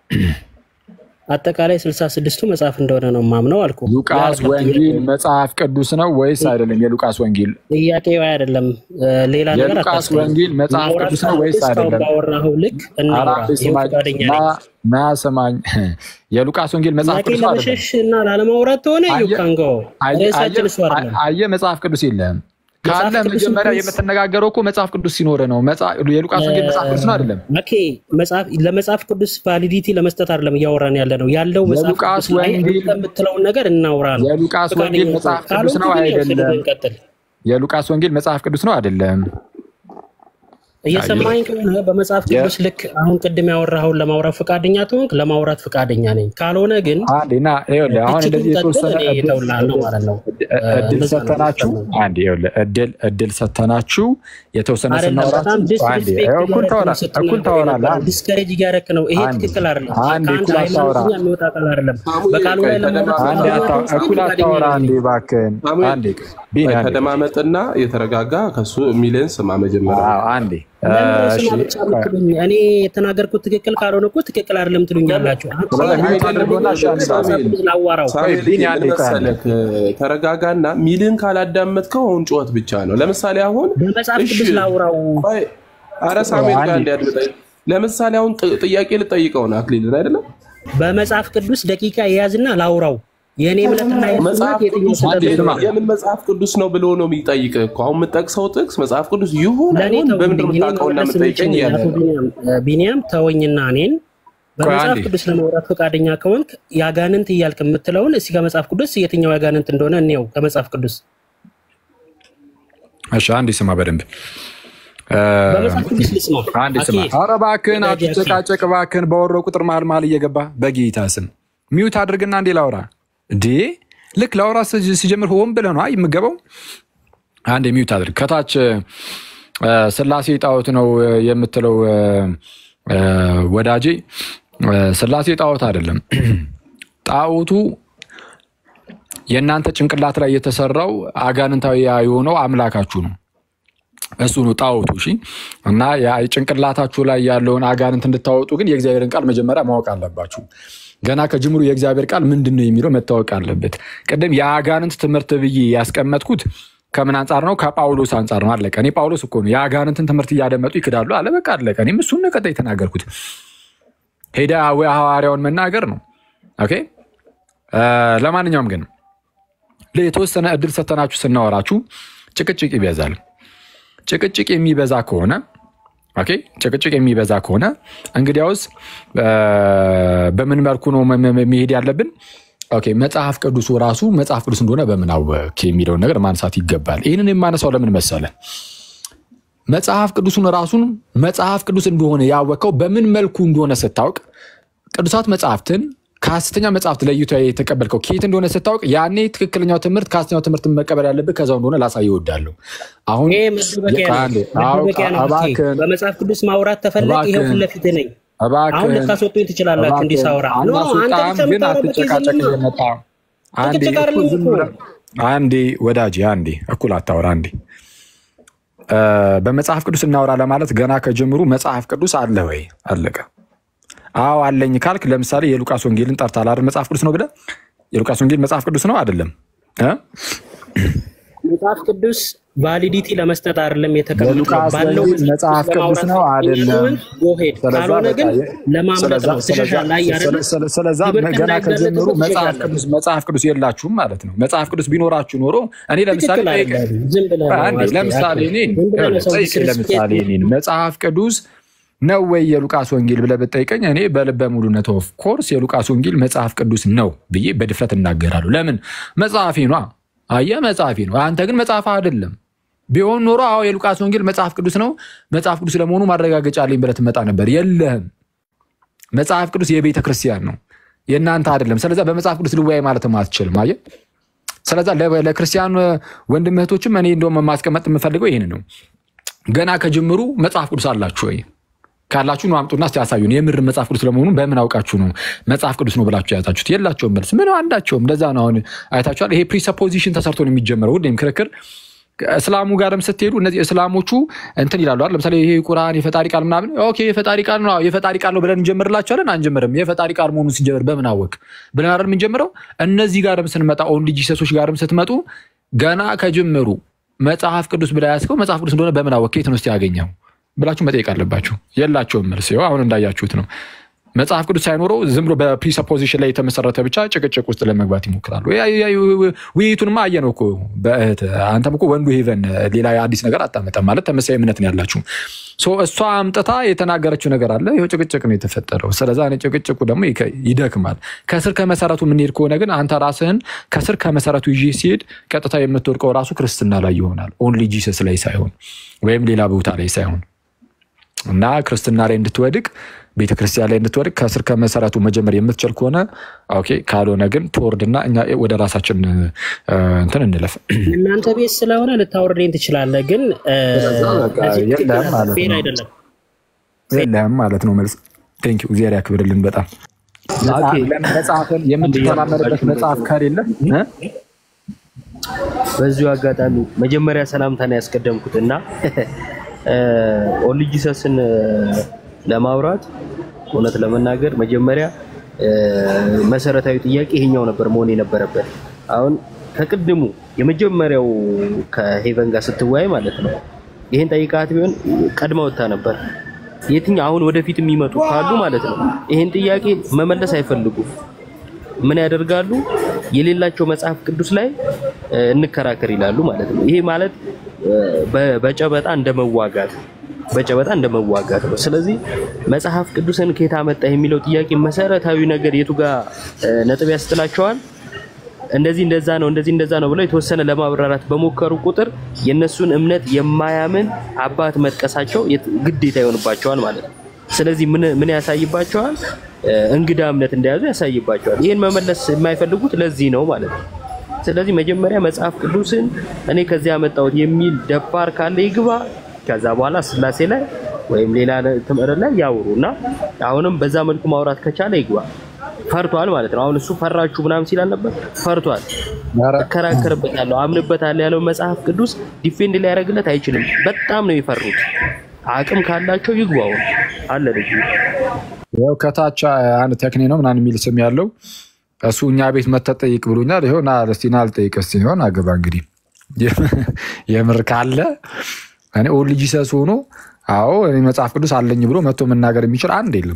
አጠቃላይ ስልሳ ስድስቱ መጽሐፍ እንደሆነ ነው ማምነው አልኩ። ሉቃስ ወንጌል መጽሐፍ ቅዱስ ነው ወይስ አይደለም? የሉቃስ ወንጌል ጥያቄ አይደለም እ፣ ሌላ ነገር የሉቃስ አታስቀኝ። ወንጌል መጽሐፍ ማውራት ቅዱስ ነው ወይስ እስካሁን አይደለም? ባወራኸው ልክ እናውራ። አራት ይኸው ስማኝ ፈቃደኛ ና ነኝ። ና ስማኝ። የሉቃስ ወንጌል መጽሐፍ ጥያቄ ቅዱስ ነው አይደለም? ለመሸሽ እና ላለማውራት ከሆነ አየህ- ዩካንጎ አየህ- ርዕሳችን እሱ አይደለም። አየህ መጽሐፍ ቅዱስ የለህም መጽሐፍ ካለ ቅዱስ መጀመሪያ እንኳን- የምትነጋገረው እኮ መጽሐፍ ቅዱስ ሲኖር ነው። መጽሐፍ- የሉቃስ ወንጌል መጽሐፍ ቅዱስ ነው አይደለም? ኦኬ መጽሐፍ ለመጽሐፍ ቅዱስ ቫሊዲቲ ለመስጠት አይደለም እያወራን ያለ ነው ያለው መጽሐፍ የሉቃስ ቅዱስ ላይ ወንጌል- አንተ የምትለውን ነገር እናውራ ነው። የሉቃስ ፈቃደኛ ወንጌል ከሆንክ። መጽሐፍ ቅዱስ ካልሆንክ ነው ግን ያው አይደለም? ስድብህን ቀጥል። የሉቃስ ወንጌል መጽሐፍ ቅዱስ ነው አይደለም? እየሰማኝ ከሆነ በመጽሐፍ ቅዱስ ልክ አሁን ቅድም ያወራኸውን ለማውራት ፈቃደኛ ትሆንክ፣ ለማውራት ፈቃደኛ ነኝ። ካልሆነ ግን አንዴ ና ይኸውልህ፣ አሁን እችግን እንደዚህ ቀጥል፣ የተወሰነ እኔ እድል- እተውልሃለሁ ማለት ነው። እድል እንደዛ ነው ሰተናችሁ የሚሰማኝ። አንዴ ይኸውልህ፣ እድል እድል ሰተናችሁ የተወሰነ አይደለም በጣም ስናወራችሁ አንዴ ዲስሪስፔክት ይኸው እኩል እያደረክ ነው ታወራ- ስትናገር እኩል ታወራለህ። የነበረው። አንዴ ዲስከሬጅ እያደረክ ነው። ይሄ አንዴ ትክክል አይደለም። አንዴ ከአንድ እኩል አታወራ። ሃይማኖተኛ የሚወጣ ቃል አይደለም። ሳሙኤል በቃሉ ቆይ ላይ ለማውራት አንዴ ተደማመጥ። ፈቃደኛ አታ- ትሆን እኩል ፈቃደኛ አታወራ። ነኝ። አንዴ እባክህን ሳሙኤል አንዴ ቢኒ ቆይ አንዴ ተደማመጥና የተረጋጋ ከሱ የሚልን ስማ መጀመሪያ አዎ፣ አንዴ ለምን እሺ ስማ ብቻ የምትሉኝ? እኔ የተናገርኩት ትክክል ካልሆነ እኮ ትክክል አይደለም ትሉኛላችሁ። ስለዚህ ሚዩት አድርጎና እሺ፣ አንዴ ሳሙኤል ላዋራው ሳሙኤል ቢኒ ምን አንዴ ቆይ አንዴ። መሰለህ ተረጋጋና ሚልን ካላዳመጥከው አሁን ጩኸት ብቻ ነው። ለምሳሌ አሁን በመጽሐፍ እሺ፣ ቅዱስ ላውራው። ቆይ፣ ኧረ ሳሙኤል ጋር አንዴ። እንዲያድምጠኝ ለምሳሌ አሁን ጥ- ጥያቄ ልጠይቀው ነው አክሊልን አይደለም በመጽሐፍ ቅዱስ ደቂቃ የያዝና ላውራው። የእኔ እምነትና የእሱ መጽሐፍ እምነት የትኛው ቅዱስ ስህተት አንዴ ነው? ስማ። የምን መጽሐፍ ቅዱስ ነው ብሎ ነው የሚጠይቅ እኮ አሁን የምጠቅሰው ጥቅስ መጽሐፍ ቅዱስ ይሁን ለእኔ አይሁን በምንድን ነው ተውልኝ። እኔ የምታውቀውና መመለስ የምጠይቀኝ የምችል እያለ አቶ ነው። ቢኒያም ቢኒያም ተወኝና እኔን በመጽሐፍ አንዴ። ቅዱስ ለማውራት ፈቃደኛ ከሆንክ ያጋንንት እያልክ የምትለውን እስኪ ከመጽሐፍ ቅዱስ የትኛው ያጋንንት እንደሆነ እንየው። ከመጽሐፍ ቅዱስ እሺ፣ አንዴ ስማ በደንብ በመጽሐፍ ቅዱስ ልስማ። አንዴ ስማ። አኬ፣ ኧረ እባክህን ወዳጄ አኬ። አትጨቃጨቅ እባክህን። በወረው ቁጥር መሀል መሀል እየገባ በጌታ ስም ሚዩት አድርግና እንዴ ላውራ እንዴ ልክ ላውራ ስ- ሲጀምር ሆን ብለህ ነው የምገባው። አንዴ ሚዩት አድርግ። ከታች እ፣ ስላሴ ጣዖት ነው እ፣ የምትለው እ፣ እ፣ ወዳጄ እ፣ ስላሴ ጣዖት አይደለም። ጣዖቱ የእናንተ ጭንቅላት ላይ የተሰራው አጋንንታዊ የሆነው አምላካችሁ ነው። እሱ ነው ጣዖቱ። እሺ እና ያ ጭንቅላታችሁ ላይ ያለውን አጋንንት እንድታወጡ ግን የእግዚአብሔርን ቃል መጀመሪያ ማወቅ አለባችሁ። ገና ከጅምሩ የእግዚአብሔር ቃል ምንድን ነው የሚለው መታወቅ አለበት። ቅድም የአጋንንት ትምህርት ብዬ ያስቀመጥኩት ከምን አንጻር ነው? ከጳውሎስ አንጻር ነው። አለቀ። እኔ ጳውሎስ እኮ ነው የአጋንንትን ትምህርት እያደመጡ ይክዳሉ አለ። በቃ አለቀ። እኔም እሱን ነው ቀጥታ የተናገርኩት። ሄዳ ወይ ሐዋርያውን መናገር ነው። ኦኬ እ፣ ለማንኛውም ግን የተወሰነ እድል ሰተናችሁ ስናወራችሁ ጭቅጭቅ ይበዛል። ጭቅጭቅ የሚበዛ ከሆነ ኦኬ ጭቅጭቅ የሚበዛ ከሆነ እንግዲያውስ እ፣ በምን መልኩ ነው መ- መ- መሄድ ያለብን? ኦኬ መጽሐፍ ቅዱሱ ራሱ መጽሐፍ ቅዱስ እንደሆነ በምን አወክ የሚለውን ነገር ማንሳት ይገባል። ይህንን የማነሳው ለምን መሰለ? መጽሐፍ ቅዱሱን ራሱን መጽሐፍ ቅዱስ እንደሆነ ያወቀው በምን መልኩ እንደሆነ ስታውቅ ቅዱሳት መጽሐፍትን ከሐሰተኛ መጽሐፍት ለይቶ የተቀበልከው ከየት እንደሆነ ስታውቅ ያኔ ትክክለኛው ትምህርት ከሐሰተኛው ትምህርት መቀበል ያለብህ ከዛው እንደሆነ ላሳይ እወዳለሁ። አሁን ይሄ መደበቂያ አንዴ፣ ነው። አዎ፣ መደበቂያ ነው። አኬ። እባክህን፣ በመጽሐፍ ቅዱስ ማውራት ተፈለግ ይኸው እባክህን፣ ፊት ለፊት ነኝ። አሁን እባክህን፣ ልታስወጡኝ ትችላላችሁ እንዲህ እባክህን፣ ሳወራ። ኖ አንተ አናስወጣም፣ ብቻ ግን የምታወራው አትጨቃጨቅ በኬዝማ እየመጣ አንዴ ጭቅጭቅ እኮ አይደለም ዝም እኮ። ብለህ አንዴ ወዳጅ አንዴ እኩል አታወራ አንዴ እ፣ በመጽሐፍ ቅዱስ እናወራ ለማለት ገና ከጀምሩ መጽሐፍ ቅዱስ አለ ወይ አለቀ አዎ አለኝ ካልክ ለምሳሌ የሉቃስ ወንጌልን ጠርታል አይደል መጽሐፍ ቅዱስ ነው ብለህ የሉቃስ ወንጌል መጽሐፍ ቅዱስ ነው አይደለም እ? መጽሐፍ ቅዱስ ቫሊዲቲ ለመስጠት አይደለም የተቀመጠው የሉቃስ ባለው ወንጌል መጽሐፍ ቅዱስ ነው አይደለም ጎሄድ ስለዛ ካልሆነ ግን በቃ የ- ለማምለጥ ስለዛ- ነው ትሸሻል ላይ ስለዛ- አይደለ ስለ- ስለዛ ትምህርት ገና ከጀምሩ እንዳይጋለጥ መጽሐፍ ትሸሻለህ። ቅዱስ መጽሐፍ ቅዱስ የላችሁም ማለት ነው። መጽሐፍ ቅዱስ ቢኖራችሁ ኖሮ እኔ ለምሳሌ ትክክል ጠይቀህ- አይደለም። ዝም ብለህ ነው አንዴ አስቴ- ለምሳሌ አስቴ። እኔን ዝም ብለህ ነው ሰው ጠይቀኝ ዲስሪስፔክት ለምሳሌ እኔን መጽሐፍ ቅዱስ ነው ወይ የሉቃስ ወንጌል ብለህ ብትጠይቀኝ እኔ በልበ ሙሉነት ኦፍ ኮርስ የሉቃስ ወንጌል መጽሐፍ ቅዱስ ነው ብዬ በድፍረት እናገራለሁ። ለምን መጽሐፊ ኗ አየህ፣ መጽሐፊ ነው። አንተ ግን መጽሐፍ አይደለም። ቢሆን ኖሮ አዎ የሉቃስ ወንጌል መጽሐፍ ቅዱስ ነው፣ መጽሐፍ ቅዱስ ለመሆኑ ማረጋገጫ አለኝ ብለህ ትመጣ ነበር። የለህም። መጽሐፍ ቅዱስ የቤተ ክርስቲያን ነው፣ የእናንተ አይደለም። ስለዛ በመጽሐፍ ቅዱስ ልወያይ ማለትም አትችልም። አየህ፣ ስለዛ ለ- ለክርስቲያን ወንድም እህቶችም እኔ እንደውም ማስቀመጥ የምፈልገው ይህን ነው። ገና ከጅምሩ መጽሐፍ ቅዱስ አላችሁ ወይ? ካላችሁ ነው አምጡና እስቲ ያሳዩን። የምር መጽሐፍ ቅዱስ ለመሆኑ በምን አውቃችሁ ነው መጽሐፍ ቅዱስ ነው ብላችሁ የያዛችሁት? የላቸውም መልስ ምን አንዳቸውም። እንደዛ ነው። አሁን አይታችኋል። ይሄ ፕሪሰፖዚሽን ተሰርቶ ነው የሚጀምረው ሁሌም ክርክር እስላሙ ጋርም ስትሄዱ እነዚህ እስላሞቹ እንትን ይላሉ አይደል? ለምሳሌ ይሄ ቁርአን የፈጣሪ ቃል ምናምን ኦኬ የፈጣሪ ቃል ነው የፈጣሪ ቃል ነው ብለን እንጀምርላቸዋለን። አንጀምርም። የፈጣሪ ቃል መሆኑን ሲጀምር በምን አወቅ ብለን አይደል የምንጀምረው። እነዚህ ጋርም ስንመጣ ኦንሊ ጂሰሶች ጋርም ስትመጡ ገና ከጅምሩ መጽሐፍ ቅዱስ ብላ ያስከው መጽሐፍ ቅዱስ እንደሆነ በምን አወቅ ከየት ነው እስቲ ያገኘው ብላችሁ መጠየቅ አለባችሁ። የላቸውም መልስ። ይኸው አሁን እንዳያችሁት ነው። መጽሐፍ ቅዱስ ሳይኖረው ዝም ብሎ በፕሪሰፖዚሽን ላይ የተመሰረተ ብቻ ጭቅጭቅ ውስጥ ለመግባት ይሞክራሉ። ያ- ያ- ያ- ውይይቱንማ አየነው እኮ በእህት አንተም እኮ ወንዱ ሄቨን ሌላ አዲስ ነገር አታመጣም ማለት ተመሳሳይ እምነት ነው ያላችሁ። ሶ እሷ አምጥታ የተናገረችው ነገር አለ። ይኸው ጭቅጭቅ ነው የተፈጠረው። ስለዛ እኔ ጭቅጭቁ ደግሞ ይከ- ይደክማል። ከስር ከመሰረቱ የምንሄድ ከሆነ ግን አንተ ራስህን ከስር ከመሰረቱ ይዤ ሲሄድ ቀጥታ የምትወድቀው ራሱ ክርስትና ላይ ይሆናል። ኦንሊ ጂሰስ ላይ ሳይሆን ወይም ሌላ ቦታ ላይ ሳይሆን እና ክርስትና ላይ እንድትወድቅ ቤተክርስቲያን ላይ እንድትወድቅ ከስር ከመሰረቱ መጀመር የምትችል ከሆነ ኦኬ፣ ካልሆነ ግን ትወርድና እኛ ወደ ራሳችን እ፣ እንትን እንለፍ። እናንተ ቤት ስለሆነ ልታወርደኝ ትችላለህ፣ ግን እ፣ በቃ በዚህ የለም ትክክል ማለት ፌር ነው። አይደለም። የለህም ማለት ነው መልስ። ቴንክ ዩ እግዚአብሔር ያክብርልን። በጣም መጽሐፍን የምትተማመንበት መጽሐፍ ከሌለ እ? በዚሁ አጋጣሚ መጀመሪያ ሰላምታን ያስቀደምኩት እና ኦንሊ ጂሰስን ለማውራት እውነት ለመናገር መጀመሪያ እ፣ መሰረታዊ ጥያቄ ይሄኛው ነበር መሆን የነበረበት። አሁን ከቅድሙ የመጀመሪያው ከሄቨን ጋር ስትወያይ ማለት ነው ይሄን ጠይቃት ቢሆን ቀድማ ወጥታ ነበር። የትኛው አሁን ወደፊት የሚመጡ ካሉ ማለት ነው ይሄን ጥያቄ መመለስ አይፈልጉም። ምን ያደርጋሉ? የሌላቸው መጽሐፍ ቅዱስ ላይ እ፣ እንከራከር ይላሉ ማለት ነው። ይሄ ማለት እ፣ በ- በጨበጣ እንደመዋጋት በጨበጣ እንደመዋጋት ነው። ስለዚህ መጽሐፍ ቅዱስን ከየት አመጣ የሚለው ጥያቄ መሰረታዊ ነገር የቱ ጋር እ፣ ነጥብ ያስጥላቸዋል። እንደዚህ እንደዛ ነው እንደዚህ እንደዛ ነው ብለው የተወሰነ ለማብራራት በሞከሩ ቁጥር የነሱን እምነት የማያምን አባት መጥቀሳቸው የት- ግዴታ ይሆንባቸዋል ማለት ነው። ስለዚህ ምን ምን ያሳይባቸዋል? እ፣ እንግዳ እምነት እንደያዙ ያሳይባቸዋል። ይህን መመለስ የማይፈልጉት ለዚህ ነው ማለት ነው። ስለዚህ መጀመሪያ መጽሐፍ ቅዱስን እኔ ከዚያ ያመጣሁት የሚል ደፋር ካለ ይግባ። ከዛ በኋላ ስላሴ ላይ ወይም ሌላ ትምህርት ላይ ያውሩ እና አሁንም በዛ መልኩ ማውራት ከቻለ ይግባ። ፈርቷል ማለት ነው። አሁን እሱ ፈራችሁ ምናምን ሲል አልነበር? ፈርቷል። እከራከርበታለሁ፣ አምንበታለሁ ያለው መጽሐፍ ቅዱስ ዲፌንድ ሊያደርግለት አይችልም። በጣም ነው የፈሩት። አቅም ካላቸው ይግባው አለ ልጅ ያው ከታች አንድ ተክኔ ነው ምናምን የሚል ስም ያለው እሱ እኛ ቤት መተህ ጠይቅ ብሎኛል። ይኸው ና እስቲ ና ልጠይቅ እስቲ ይሆን አገባ እንግዲህ የምር ካለ እኔ ኦንሊ ጂሰስ ሆኖ አዎ እኔ መጽሐፍ ቅዱስ አለኝ ብሎ መጥቶ መናገር የሚችል አንድ የለም፣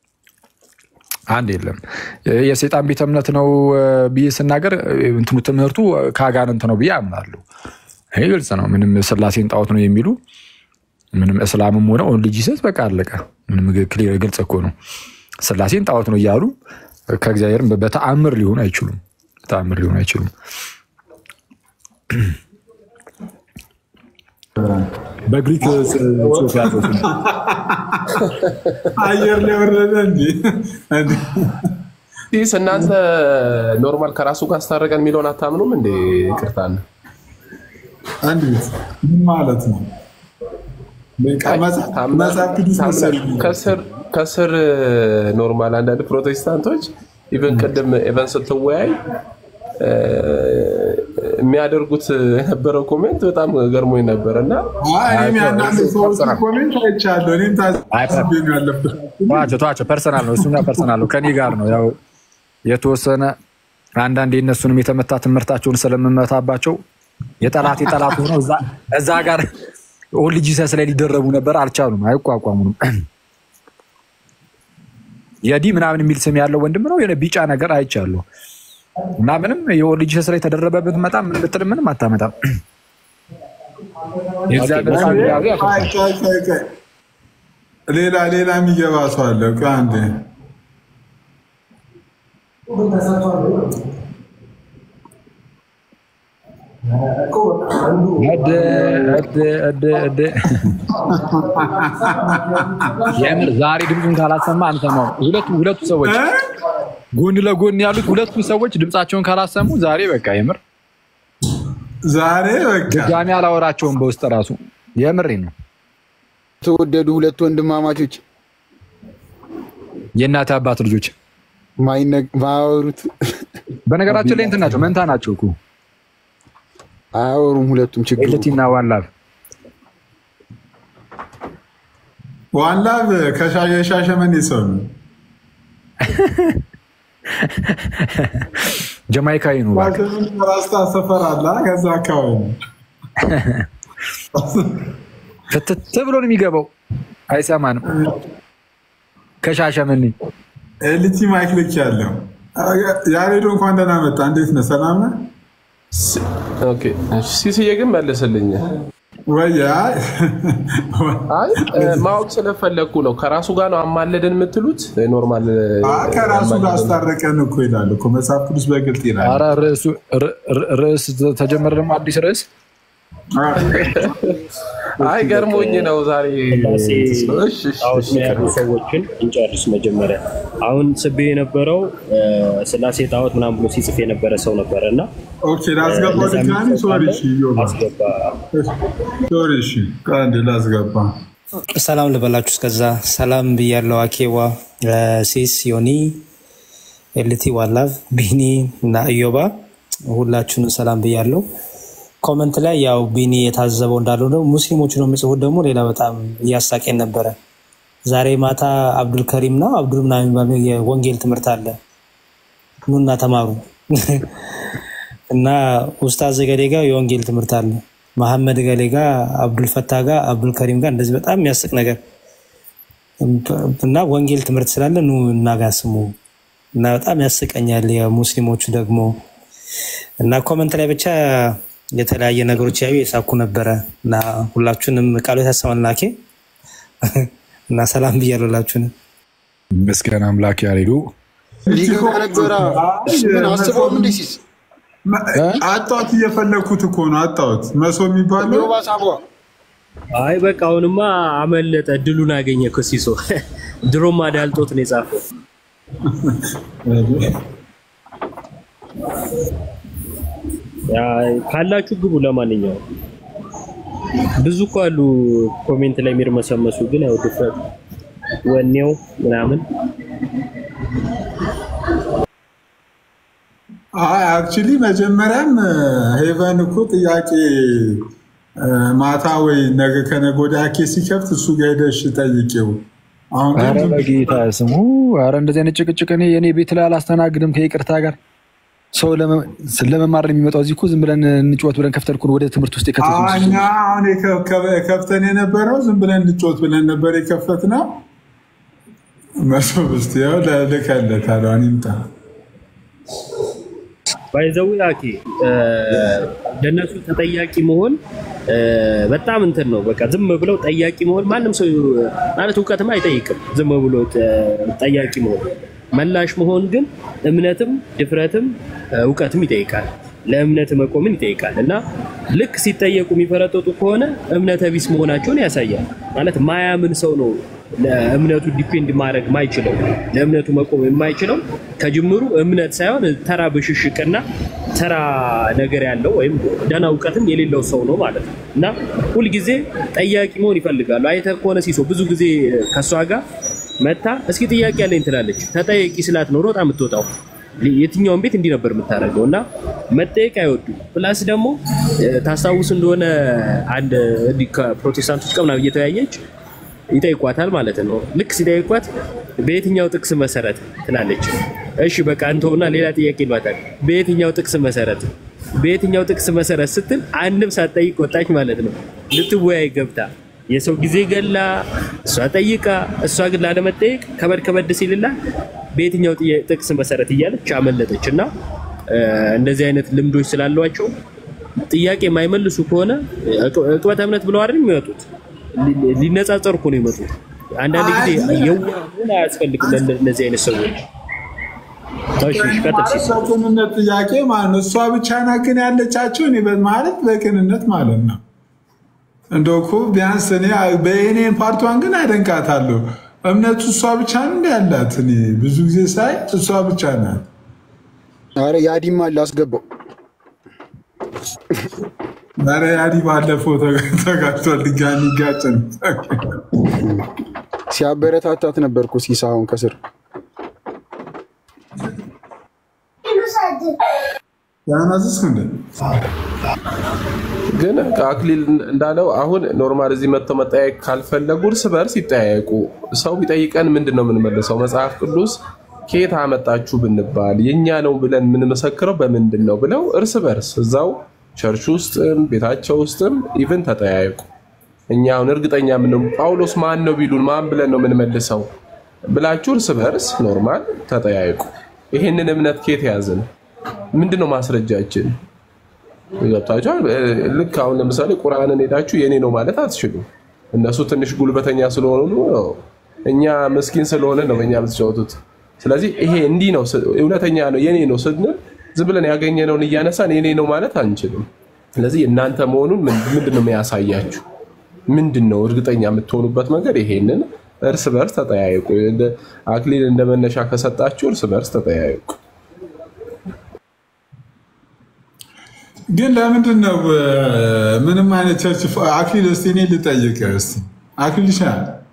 አንድ የለም። የሴጣን ቤተ እምነት ነው እ፣ ብዬ ስናገር እ፣ እንትኑ ትምህርቱ ከአጋንንት ነው ብዬ አምናለሁ። ይህ ግልጽ ነው። ምንም ስላሴን ጣዖት ነው የሚሉ ምንም እስላምም ሆነ ኦንሊ ጂሰስ በቃ አለቀ። ምንም ክሊር ግልጽ እኮ ነው። ስላሴን ጣዖት ነው እያሉ ከእግዚአብሔር በተአምር ሊሆኑ አይችሉም። በተአምር ሊሆኑ አይችሉም። በግሪክ ጽሑፍ ያለው ስም አየር ላይ ወረደ እንጂ ዲስ እናንተ ኖርማል ከራሱ ጋር አስታረቀን የሚለውን አታምኑም እንዴ? ይቅርታ አለ አንድ ቤት ምን ማለት ነው? በቃ መጽሐፍ መጽሐፍ ቅዱስ መሰለኝ። ከስር ከስር ኖርማል አንዳንድ ፕሮቴስታንቶች ኢቨን ቅድም ኢቨን ስትወያይ እ፣ የሚያደርጉት የነበረው ኮሜንት በጣም ገርሞኝ ነበር እና አይ፣ እኔም ያንዳንድ ሰዎች ኮሜንት አይቻለሁ። እኔም ታዝቤ ነው ያለፍኩት። ተዋቸው ተዋቸው፣ ፐርሰናል ነው እሱኛ፣ ፐርሰናል ነው ከኔ ጋር ነው። ያው የተወሰነ አንዳንድ የእነሱንም የተመታ ትምህርታቸውን ስለምመታባቸው የጠላት የጠላት ሆነው እዛ- እዛ ጋር ኦንሊ ጂሰስ ላይ ሊደረቡ ነበር፣ አልቻሉም፣ አይቋቋሙንም። የዲ ምናምን የሚል ስም ያለው ወንድም ነው የሆነ ቢጫ ነገር አይቻለሁ እና ምንም የኦንሊ ጂሰስ ላይ ተደረበ ብትመጣ ምን ብትል ምንም አታመጣም። የእግዚአብሔር ቃል ያዙ ያፈርሳል። አይ፣ ቆይ፣ ቆይ፣ ቆይ። ሌላ ሌላ የሚገባ ሰው አለ። ቆይ አንዴ እድ እድ እድ እድ የምር ዛሬ ድምፁን ካላሰማ አንሰማው። ሁለቱ ሁለቱ ሰዎች ጎን ለጎን ያሉት ሁለቱ ሰዎች ድምፃቸውን ካላሰሙ ዛሬ በቃ የምር ዛሬ በቃ ድጋሚ አላወራቸውም። በውስጥ ራሱ የምሬ ነው። ተወደዱ ሁለት ወንድማማቾች የእናት አባት ልጆች ማያወሩት በነገራችን ላይ እንትን ናቸው፣ መንታ ናቸው እኮ አያወሩም። ሁለቱም ችግር ኤልቲና ዋላብ ዋላብ ከሻ- የሻሸመኔ ሰው ነው። ጀማይካዊ ነው። እባክህ። ሻሸመኔ ራስታ ሰፈር አለ ከዛ አካባቢ ነው። ፍትት ብሎ ነው የሚገባው፣ አይሰማንም። ከሻሸመኔ ኤልቲ ማይክ ልክ ያለው ያሬዶ እንኳን ደህና መጣ። እንዴት ነህ? ሰላም ነህ? ኦኬ፣ እሺ፣ ሲስዬ ግን መለሰልኝ። ወይ አይ አይ እ፣ ማወቅ ስለፈለግኩ ነው። ከራሱ ጋር ነው አማለደን የምትሉት ኖርማል እ፣ አ- ከራሱ ጋር አማለደን አስታረቀን እኮ ይላል እኮ መጽሐፍ ቅዱስ በግልጥ ይላል። ኧረ ርዕሱ ር- ር- ርዕስ ተጀመረ ደግሞ አዲስ ርዕስ አይ ገርሞኝ ነው ዛሬ። ስላሴ እሺ፣ እሺ፣ ጣዖት እሺ፣ የሚያሉ ሰዎችን እንጨርስ መጀመሪያ። አሁን ስቤ የነበረው እ፣ ስላሴ ጣዖት ምናምን ብሎ ሲጽፍ የነበረ ሰው ነበረ እና ኦኬ ላስገባው ለዛ ድጋሚ ሶሪ እሺ ዮባ አስገባ። ሶሪ እሺ ቆይ አንዴ ላስገባ ሰላም ልበላችሁ። እስከዛ ሰላም ብያለው። አኬዋ ሲስ፣ ዮኒ፣ ኤልቲ፣ ዋላቭ፣ ቢኒ እና እዮባ ሁላችሁንም ሰላም ብያለው። ኮመንት ላይ ያው ቢኒ የታዘበው እንዳለው ነው። ሙስሊሞቹ ነው የሚጽፉት ደግሞ ሌላ በጣም እያሳቄን ነበረ። ዛሬ ማታ አብዱል ከሪም ነው አብዱል ምናምን የሚባል የወንጌል ትምህርት አለ። ኑና ተማሩ እና ኡስታዝ ገሌ ጋር የወንጌል ትምህርት አለ። መሐመድ ገሌ ጋር አብዱል ፈታ ጋር አብዱል ከሪም ጋር እንደዚህ በጣም የሚያስቅ ነገር እና ወንጌል ትምህርት ስላለ ኑ እና ጋር ስሙ እና በጣም ያስቀኛል። የሙስሊሞቹ ደግሞ እና ኮመንት ላይ ብቻ የተለያየ ነገሮች ያዩ የሳኩ ነበረ እና ሁላችሁንም ቃሉ ያሳማል ናኬ እና ሰላም ብያለሁ ሁላችሁንም። መስገን አምላክ ያሬዱ ሊገባ ነበረ። ምን አስበውም እንዴ ሲስ አጣሁት እየፈለግኩት እኮ ነው አጣሁት መሶ የሚባለው ዮባ ሳቧ አይ በቃ አሁንማ አመለጠ፣ እድሉን አገኘ እኮ ሲሶ። ድሮም አዳልጦት ነው የጻፈው። ያ ካላችሁ ግቡ። ለማንኛውም ብዙ እኮ አሉ ኮሜንት ላይ የሚርመሰመሱ፣ ግን ያው ድፍረት ወኔው ምናምን አይ አክቹሊ መጀመሪያም ሄቨን እኮ ጥያቄ እ፣ ማታ ወይ ነገ ከነገ ወዲያ ኬስ ሲከፍት እሱ ጋር ሄደሽ ጠይቄው። አሁን ግን ኧረ ዝም ብሎ- በጌታ ስሙ ኧረ እንደዚህ አይነት ጭቅጭቅ እኔ የኔ ቤት ላይ አላስተናግድም ከይቅርታ ጋር ሰው ለመ- ለመማር ነው የሚመጣው እዚህ እኮ ዝም ብለን እንጫወት ብለን ከፍተን እኮ ወደ ትምህርት ውስጥ የከተቱ አዎ፣ እኛ አሁን የከ- ከ- ከፍተን የነበረው ዝም ብለን እንጮት ብለን ነበር የከፈትነው። መሶ ብስት ያው ልከለታል። አሁን ይምጣ ባይዘው ያኪ ለእነሱ ተጠያቂ መሆን እ፣ በጣም እንትን ነው። በቃ ዝም ብለው ጠያቂ መሆን ማንም ሰው ማለት እውቀትም አይጠይቅም። ዝም ብሎ እ፣ ጠያቂ መሆን መላሽ መሆን ግን እምነትም ድፍረትም እ፣ እውቀትም ይጠይቃል። ለእምነት መቆምን ይጠይቃል እና ልክ ሲጠየቁ የሚፈረጠጡ ከሆነ እምነተ ቢስ መሆናቸውን ያሳያል። ማለት ማያምን ሰው ነው ለእምነቱ ዲፔንድ ማድረግ ማይችለው ለእምነቱ መቆም የማይችለው ከጅምሩ እምነት ሳይሆን ተራ ብሽሽቅና ተራ ነገር ያለው ወይም ደህና እውቀትም የሌለው ሰው ነው ማለት ነው እና ሁልጊዜ ጠያቂ መሆን ይፈልጋሉ። አይተህ ከሆነ ሲሶ ብዙ ጊዜ ከእሷ ጋር መታ እስኪ ጥያቄ ያለኝ ትላለች። ተጠያቂ ስላት ነው ሮጣ የምትወጣው የትኛውን ቤት እንዲህ ነበር የምታደርገው እና መጠየቅ አይወዱም። ፕላስ ደግሞ እ፣ ታስታውስ እንደሆነ አንድ እንዲህ ከፕሮቴስታንቶች ጋር ምናምን እየተወያየች ይጠይቋታል ማለት ነው። ልክ ሲጠይቋት በየትኛው ጥቅስ መሰረት ትላለች። እሺ በቃ እንተውና ሌላ ጥያቄ ይሏታል። በየትኛው ጥቅስ መሰረት በየትኛው ጥቅስ መሰረት ስትል አንድም ሳትጠይቅ ወጣች ማለት ነው። ልትወያይ ገብታ የሰው ጊዜ ገላ እሷ ጠይቃ እሷ ግን ላለመጠየቅ ከበድ ከበድ ሲልላ በየትኛው ጥያ- ጥቅስ መሰረት እያለች አመለጠች እና እ፣ እንደዚህ አይነት ልምዶች ስላሏቸው ጥያቄ የማይመልሱ ከሆነ እቅ- እቅበተ እምነት ብለው አይደል የሚወጡት ሊ- ሊነጻጸሩ እኮ ነው የመጡት። አንዳንድ ጊዜ የዋህ መሆን አያስፈልግም ለእነዚህ አይነት ሰዎች። እሺ፣ እሺ፣ ቀጥል ሲስ በቅንነት ጥያቄ ማለት ነው። እሷ ብቻ ናት ግን ያለቻቸው እኔ በ- ማለት በቅንነት ማለት ነው። እንደው እኮ ቢያንስ እኔ በእኔን ፓርቷን ግን አደንቃታለሁ። እምነቱ እሷ ብቻ ነው እንደ ያላት እኔ ብዙ ጊዜ ሳይ እሷ ብቻ ናት። አረ ያዲማ ላስገባው ኧረ ያዲ ባለፈው ተጋ- ተጋጭቷል። ድጋሚ ጋጭን ሲያበረታታት ነበር እኮ ሲሳ አሁን ከስር ያናዝስ እንደ ግን አክሊል እንዳለው አሁን ኖርማል እዚህ መጥተው መጠያየቅ ካልፈለጉ እርስ በርስ ይጠያየቁ። ሰው ቢጠይቀን ምንድን ነው የምንመልሰው? መጽሐፍ ቅዱስ ከየት አመጣችሁ ብንባል የእኛ ነው ብለን የምንመሰክረው በምንድን ነው ብለው እርስ በርስ እዛው ቸርች ውስጥም ቤታቸው ውስጥም ኢቭን ተጠያየቁ። እኛ አሁን እርግጠኛ ምን ጳውሎስ ማን ነው ቢሉን ማን ብለን ነው የምንመልሰው ብላችሁ እርስ በርስ ኖርማል ተጠያየቁ። ይሄንን እምነት ከየት ያዝን? ምንድን ነው ማስረጃችን? ገብታችኋል። ልክ አሁን ለምሳሌ ቁርአንን ሄዳችሁ የኔ ነው ማለት አትችሉም። እነሱ ትንሽ ጉልበተኛ ስለሆኑ ነው፣ እኛ ምስኪን ስለሆነ ነው በእኛ የምትጫወቱት። ስለዚህ ይሄ እንዲህ ነው ስ- እውነተኛ ነው የኔ ነው ስንል ዝም ብለን ያገኘነውን እያነሳን የኔ ነው ማለት አንችልም። ስለዚህ እናንተ መሆኑን ምን- ምንድን ነው የሚያሳያችሁ? ምንድን ነው እርግጠኛ የምትሆኑበት መንገድ? ይሄንን እርስ በርስ ተጠያየቁ። እንደ አክሊል እንደ መነሻ ከሰጣችሁ እርስ በርስ ተጠያየቁ። ግን ለምንድን ነው እ፣ ምንም አይነት ቸርች ፋ- አክሊል እስኪ እኔ ልጠይቅ እስኪ አክሊል ሻ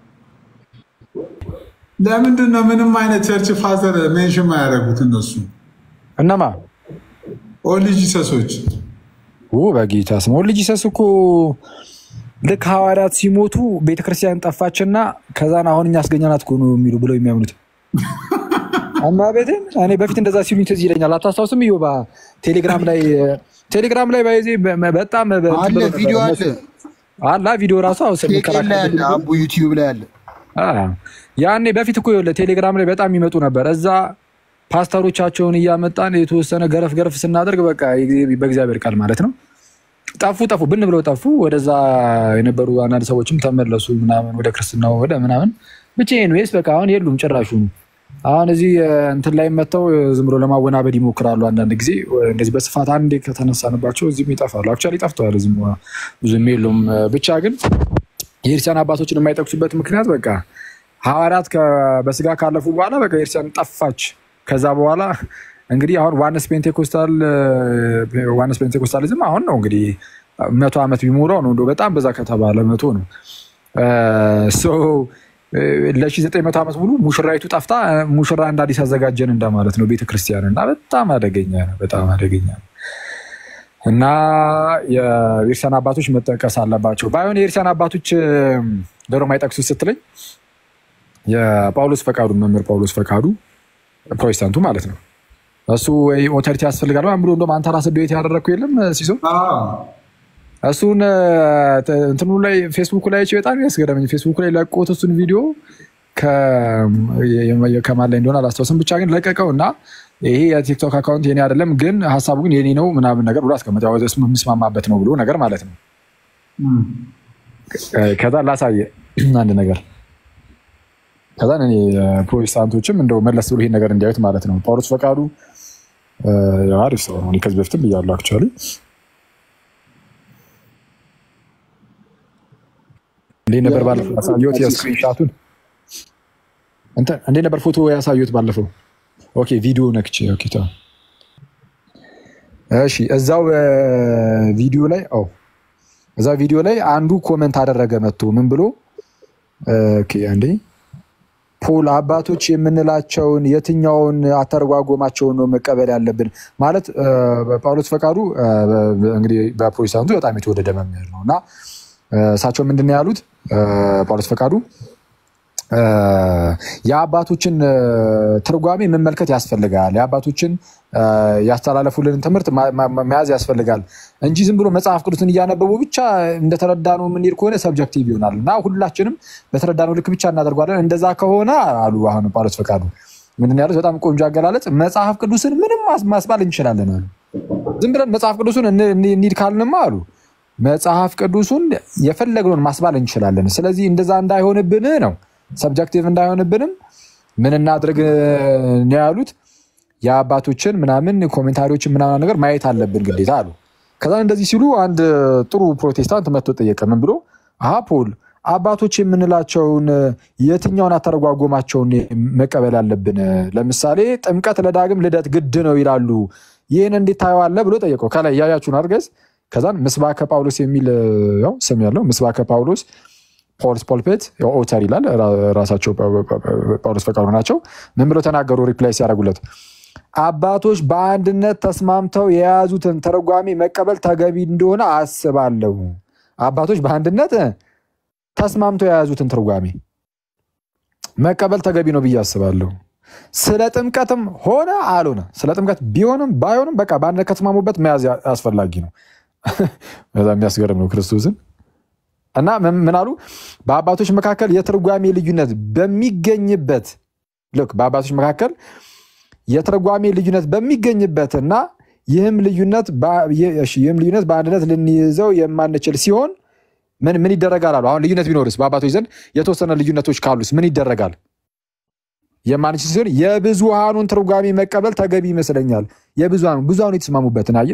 ለምንድን ነው ምንም አይነት ቸርች ፋዘር ሜንሽን ማያደርጉት እነሱ እነማ ኦንሊ ጂሰሶች በጌታ ስም ኦንሊ ጂሰስ እኮ ልክ ሐዋርያት ሲሞቱ ቤተክርስቲያን ጠፋችና ከዛን አሁን እኛ አስገኘናት እኮ ነው የሚሉ ብለው የሚያምኑት አማ ቤቴን እኔ በፊት እንደዛ ሲሉኝ ትዝ ይለኛል። አታስታውስም? ዮባ ቴሌግራም ላይ ቴሌግራም ላይ ባይዜ በጣም በ- አለ ብሎ ቪዲዮ ነበር። አለ አላ ቪዲዮ ራሱ አሁን ቴቄል ላይ ስንከራከር አለ አቡ ዩቲዩብ ላይ አለ አ፣ ያኔ በፊት እኮ ይኸውልህ ቴሌግራም ላይ በጣም ይመጡ ነበር። እዛ ፓስተሮቻቸውን እያመጣን የተወሰነ ገረፍ ገረፍ ስናደርግ በቃ የጊዜ- በእግዚአብሔር ቃል ማለት ነው ጠፉ ጠፉ ብን ብለው ጠፉ። ወደዛ የነበሩ አንዳንድ ሰዎችም ተመለሱ ምናምን ወደ ክርስትናው ወደ ምናምን ብቻ ወይስ በቃ አሁን የሉም ጭራሹ። አሁን እዚህ እ፣ እንትን ላይ መጥተው እ፣ ዝም ብሎ ለማወናበድ ይሞክራሉ። አንዳንድ ጊዜ እ፣ እንደዚህ በስፋት አንዴ ከተነሳንባቸው እዚህም ይጠፋሉ። አክቹዋሊ ጠፍተዋል። እዚህም እ፣ ብዙም የሉም። እ፣ ብቻ ግን የክርስቲያን አባቶችን የማይጠቅሱበት ምክንያት በቃ ሐዋርያት ከ- በስጋ ካለፉ በኋላ በቃ የክርስቲያን ጠፋች። ከዛ በኋላ እንግዲህ አሁን ዋነስ ፔንቴኮስታል እ፣ ዋነስ ፔንቴኮስታሊዝም አሁን ነው እንግዲህ መቶ ዓመት ቢሞላው ነው እንደው በጣም በዛ ከተባለ መቶ ነው። ለሺ ዘጠኝ መቶ ዓመት ሙሉ ሙሽራይቱ ጠፍታ እ፣ ሙሽራ እንደ አዲስ አዘጋጀን እንደማለት ነው ቤተክርስቲያን እና በጣም አደገኛ ነው። በጣም አደገኛ ነው። እና የቤርሲያን አባቶች መጠቀስ አለባቸው። ባይሆን የቤርሲያን አባቶች ደሮ ማይጠቅሱት ስትለኝ የጳውሎስ ፈቃዱ መምህር ጳውሎስ ፈቃዱ ፕሮቴስታንቱ ማለት ነው። እሱ ወይ ኦቶሪቲ ያስፈልጋል ምናምን ብሎ እንደውም አንተ ራስህ ቤት ያደረግኩ የለም ሲሶ እሱን ተ- እንትኑ ላይ ፌስቡክ ላይ አይቼ በጣም ያስገረመኝ ፌስቡክ ላይ ለቆት እሱን ቪዲዮ ከ- የ- ከማን ላይ እንደሆነ አላስታውስም፣ ብቻ ግን ለቀቀው እና ይሄ የቲክቶክ አካውንት የኔ አይደለም፣ ግን ሀሳቡ ግን የኔ ነው ምናምን ነገር ብሎ አስቀመጠ። ያው እሱ የምስማማበት ነው ብሎ ነገር ማለት ነው። ከዛ ላሳየ አንድ ነገር ከዛ እኔ ፕሮቴስታንቶችም እንደው መለስ ብሎ ይሄን ነገር እንዲያዩት ማለት ነው። ጳውሎስ ፈቃዱ እ፣ ያው አሪፍ ሰው ነው። እኔ ከዚህ በፊትም ብያለሁ አክቹዋሊ እንዴት ነበር ባለፈው ያሳየሁት የስክሪንሻቱን እንትን እንዴት ነበር ፎቶ ያሳየሁት ባለፈው? ኦኬ ቪዲዮ ነክቼ ኦኬ ተው። እሺ እዛው እ፣ ቪዲዮ ላይ ኦ እዛ ቪዲዮ ላይ አንዱ ኮመንት አደረገ መጥቶ ምን ብሎ እ፣ ኦኬ አንዴ ፖል አባቶች የምንላቸውን የትኛውን አተረጓጎማቸውን ነው መቀበል ያለብን? ማለት እ፣ ጳውሎስ ፈቃዱ እ፣ እንግዲህ በፕሮቴስታንቱ በጣም የተወደደ መምህር ነው እና እ፣ እሳቸው ምንድን ነው ያሉት? እ፣ ጳውሎስ ፈቃዱ እ፣ የአባቶችን እ፣ ትርጓሜ መመልከት ያስፈልጋል። የአባቶችን እ፣ ያስተላለፉልን ትምህርት ማ- ማ- መያዝ ያስፈልጋል እንጂ ዝም ብሎ መጽሐፍ ቅዱስን እያነበቡ ብቻ እንደተረዳነው የምንሄድ ከሆነ ሰብጀክቲቭ ይሆናል እና ሁላችንም በተረዳነው ልክ ብቻ እናደርጓለን። እንደዛ ከሆነ አሉ አሁን ጳውሎስ ፈቃዱ ምንድን ነው ያሉት? በጣም ቆንጆ አገላለጽ። መጽሐፍ ቅዱስን ምንም ማስ- ማስባል እንችላለን አሉ። ዝም ብለን መጽሐፍ ቅዱስን እን- እን- እንሂድ ካልንማ አሉ መጽሐፍ ቅዱሱን የፈለግነውን ማስባል እንችላለን። ስለዚህ እንደዛ እንዳይሆንብን ነው ሰብጀክቲቭ እንዳይሆንብንም ምን እናድርግ ነው ያሉት። የአባቶችን ምናምን ኮሜንታሪዎችን ምናምን ነገር ማየት አለብን ግዴታ አሉ። ከዛ እንደዚህ ሲሉ አንድ ጥሩ ፕሮቴስታንት መጥቶ ጠየቀ። ምን ብሎ አሀ ፖል አባቶች የምንላቸውን የትኛውን አተረጓጎማቸውን መቀበል ያለብን? ለምሳሌ ጥምቀት ለዳግም ልደት ግድ ነው ይላሉ። ይህን እንዴት ታየዋለህ ብሎ ጠየቀው። ከላይ እያያችሁን አድርገዝ ከዛን ምስባከ ጳውሎስ የሚል ያው ስም ያለው ምስባከ ጳውሎስ ፖልስ ፖልፔት ኦተር ይላል። ራ- ራሳቸው ጳውሎስ ፈቃዱ ናቸው። ምን ብለው ተናገሩ? ሪፕላይ ሲያደርጉለት አባቶች በአንድነት ተስማምተው የያዙትን ተረጓሚ መቀበል ተገቢ እንደሆነ አስባለሁ። አባቶች በአንድነት ተስማምተው የያዙትን ትርጓሜ መቀበል ተገቢ ነው ብዬ አስባለሁ። ስለ ጥምቀትም ሆነ አልሆነ ስለ ጥምቀት ቢሆንም ባይሆንም በቃ በአንድነት ከተስማሙበት መያዝ ያ- አስፈላጊ ነው። በጣም የሚያስገርም ነው ክርስቶስን እና ምን ምን አሉ? በአባቶች መካከል የትርጓሜ ልዩነት በሚገኝበት ልክ በአባቶች መካከል የትርጓሜ ልዩነት በሚገኝበት እና ይህም ልዩነት በ- የ- እሺ፣ ይህም ልዩነት በአንድነት ልንይዘው የማንችል ሲሆን ምን ምን ይደረጋል አሉ። አሁን ልዩነት ቢኖርስ በአባቶች ዘንድ የተወሰነ ልዩነቶች ካሉስ ምን ይደረጋል? የማንችል ሲሆን የብዙሃኑን ትርጓሜ መቀበል ተገቢ ይመስለኛል። የብዙሃኑ ብዙሃኑ የተስማሙበትን አየ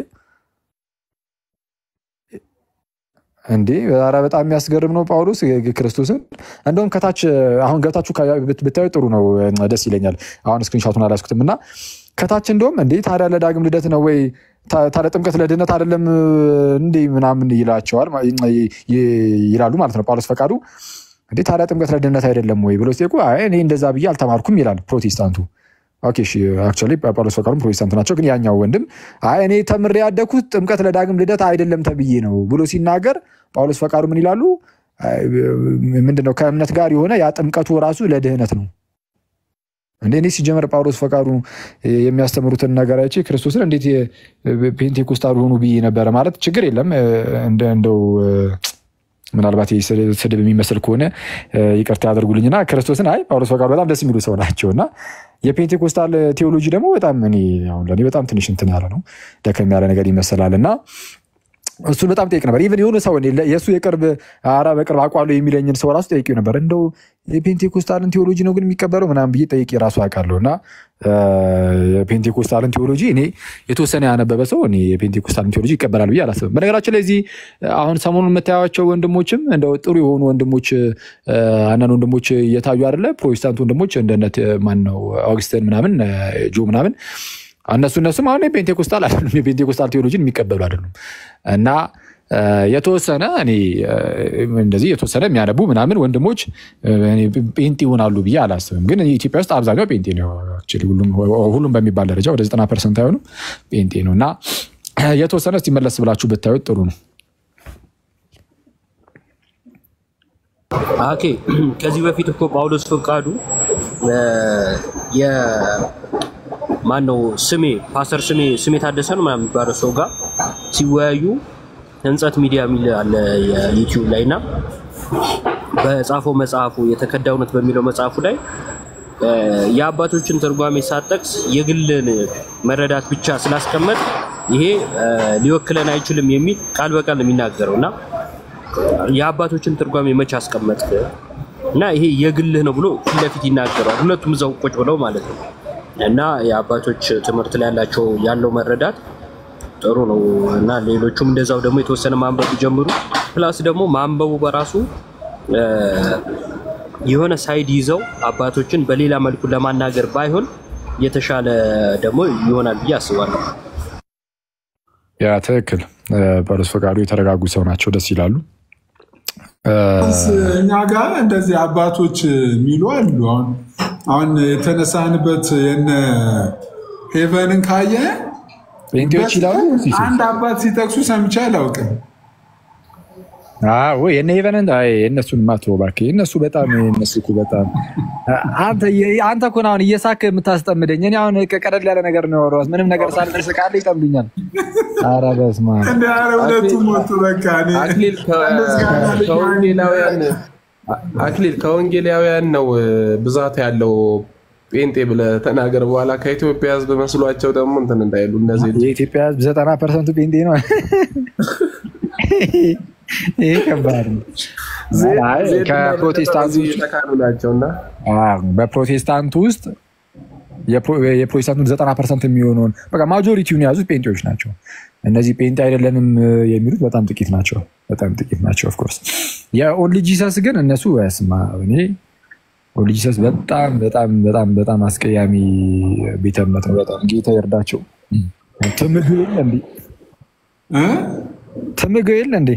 እንዴ ኧረ በጣም የሚያስገርም ነው። ጳውሎስ ክርስቶስን እንደውም ከታች አሁን ገብታችሁ ካ- ብት- ብታዩ ጥሩ ነው፣ ደስ ይለኛል። አሁን ስክሪንሻቱን አላስኩትም እና ከታች እንደውም እንዴ ታዲያ ለዳግም ልደት ነው ወይ ታ- ታዲያ ጥምቀት ለድነት አይደለም እንዴ ምናምን ይላቸዋል ማ- ይ- ይ- ይላሉ ማለት ነው። ጳውሎስ ፈቃዱ እንዴ ታዲያ ጥምቀት ለድነት አይደለም ወይ ብሎ ሲጠይቁ አይ እኔ እንደዛ ብዬ አልተማርኩም ይላል ፕሮቴስታንቱ። ኦኬ እሺ አክቹዋሊ ጳውሎስ ፈቃዱም ፕሮቴስታንት ናቸው። ግን ያኛው ወንድም አይ እኔ ተምሬ ያደግኩት ጥምቀት ለዳግም ልደት አይደለም ተብዬ ነው ብሎ ሲናገር ጳውሎስ ፈቃዱ ምን ይላሉ? አይ፣ ምንድን ነው ከእምነት ጋር የሆነ ያ ጥምቀቱ ራሱ ለድህነት ነው። እንደ እኔ ሲጀመር ጳውሎስ ፈቃዱ የሚያስተምሩትን ነገር አይቼ ክርስቶስን እንዴት ፔንቴኮስታል ሆኑ ብዬ ነበረ። ማለት ችግር የለም እንደ- እንደው ምናልባት ይህ ስድ- ስድብ የሚመስል ከሆነ እ፣ ይቅርታ ያደርጉልኝና ክርስቶስን አይ ጳውሎስ ፈቃዱ በጣም ደስ የሚሉ ሰው ናቸው እና የፔንቴኮስታል ቴዎሎጂ ደግሞ በጣም እኔ አሁን ለእኔ በጣም ትንሽ እንትን ያለ ነው ደከም ያለ ነገር ይመስላል እና እሱን በጣም ጠይቅ ነበር። ኢቨን የሆነ ሰው እኔ ለ- የእሱ የቅርብ አራ በቅርብ አውቃለሁ የሚለኝን ሰው ራሱ ጠይቄው ነበር። እንደው የፔንቴኮስታልን ቴዎሎጂ ነው ግን የሚቀበለው ምናምን ብዬ ጠይቄ ራሱ አውቃለሁ እና እ፣ የፔንቴኮስታልን ቴዎሎጂ እኔ የተወሰነ ያነበበ ሰው እኔ የፔንቴኮስታልን ቴዎሎጂ ይቀበላል ብዬ አላስብም። በነገራችን ላይ እዚህ አሁን ሰሞኑን የምታያቸው ወንድሞችም እንደው ጥሩ የሆኑ ወንድሞች እ፣ አንዳንድ ወንድሞች እየታዩ አይደለ? ፕሮቴስታንት ወንድሞች እንደነት ማን ነው አውግስትን ምናምን እ፣ ጆ ምናምን እነሱ እነሱም አሁን የፔንቴኮስታል አይደሉም፣ የፔንቴኮስታል ቴዎሎጂን የሚቀበሉ አይደሉም እና እ፣ የተወሰነ እኔ እ፣ እንደዚህ የተወሰነ የሚያነቡ ምናምን ወንድሞች እ፣ እኔ ጴንጤ ይሆናሉ ብዬ አላስብም። ግን ኢትዮጵያ ውስጥ አብዛኛው ጴንጤ ነው። Actually ሁሉም ሁሉም በሚባል ደረጃ ወደ ዘጠና ፐርሰንት አይሆኑም ጴንጤ ነው እና የተወሰነ እስቲ መለስ ብላችሁ ብታዩት ጥሩ ነው። ኦኬ ከዚህ በፊት እኮ ጳውሎስ ፈቃዱ ማን ነው ስሜ ፓስተር ስሜ ስሜ ታደሰ ነው ምናምን የሚባለው ሰው ጋር ሲወያዩ ህንጸት ሚዲያ የሚል አለ የዩቲዩብ ላይ እና በጻፈው መጽሐፉ የተከዳ እውነት በሚለው መጽሐፉ ላይ እ፣ የአባቶችን ትርጓሜ ሳጠቅስ የግልን መረዳት ብቻ ስላስቀመጥ ይሄ እ፣ ሊወክለን አይችልም የሚል ቃል በቃል ነው የሚናገረው እና የአባቶችን ትርጓሜ መቼ አስቀመጥክ እና ይሄ የግልህ ነው ብሎ ፊት ለፊት ይናገረዋል። ሁለቱም እዛው ቁጭ ብለው ማለት ነው። እና የአባቶች ትምህርት ላይ ያላቸው ያለው መረዳት ጥሩ ነው እና ሌሎቹም እንደዛው ደግሞ የተወሰነ ማንበብ ቢጀምሩ ፕላስ ደግሞ ማንበቡ በራሱ እ፣ የሆነ ሳይድ ይዘው አባቶችን በሌላ መልኩ ለማናገር ባይሆን የተሻለ ደግሞ ይሆናል ብዬ አስባለሁ። ያ ትክክል። እ፣ ጳውሎስ ፈቃዱ የተረጋጉ ሰው ናቸው፣ ደስ ይላሉ። እኛ ጋር እንደዚህ አባቶች የሚሉ አሉ። አሁን አሁን የተነሳንበት የነ ሄቨንን ካየ ጴንጤዎች ይላሉ ሲሱ አንድ አባት ሲጠቅሱ ሰምቼ አላውቅም። አዎ የነ ሄቨንን አይ የእነሱን ማትሮ እባክህ የእነሱ በጣም የእነሱ እኮ በጣም አንተ አንተ እኮ ነው አሁን እየሳክ የምታስጠምደኝ። እኔ አሁን ቀለል ያለ ነገር ነው ያወራሁት። ምንም ነገር ሳልደርስ ቃል ይጠምዱኛል። ኧረ በስመ አብ እንደ ኧረ ሁለቱም ሞቱ። በቃ እኔ አክሊል ከ- ከወንጌላውያን አክሊል ከወንጌላውያን ነው ብዛት ያለው ጴንጤ ብለህ ተናገር። በኋላ ከኢትዮጵያ ሕዝብ መስሏቸው ደግሞ እንትን እንዳይሉ እነዚህ የኢትዮጵያ ሕዝብ ዘጠና ፐርሰንቱ ጴንጤ ነው። ይሄ ከባድ ነው። አይ ከፕሮቴስታንቱ ውስጥ የተካኑ ናቸው እና አዎ፣ በፕሮቴስታንቱ ውስጥ የፕሮ- የፕሮቴስታንቱን ዘጠና ፐርሰንት የሚሆነውን በቃ ማጆሪቲውን የያዙት ጴንጤዎች ናቸው። እነዚህ ጴንጤ አይደለንም የሚሉት በጣም ጥቂት ናቸው። በጣም ጥቂት ናቸው። ኦፍኮርስ የኦንሊ ጂሰስ ግን እነሱ ስማ እኔ ኦንሊ ጂሰስ በጣም በጣም በጣም በጣም አስቀያሚ ቤተ እምነት ነው። በጣም ጌታ ይርዳቸው። ትምግ የለ እንዴ እ? ትምግ የለ እንዴ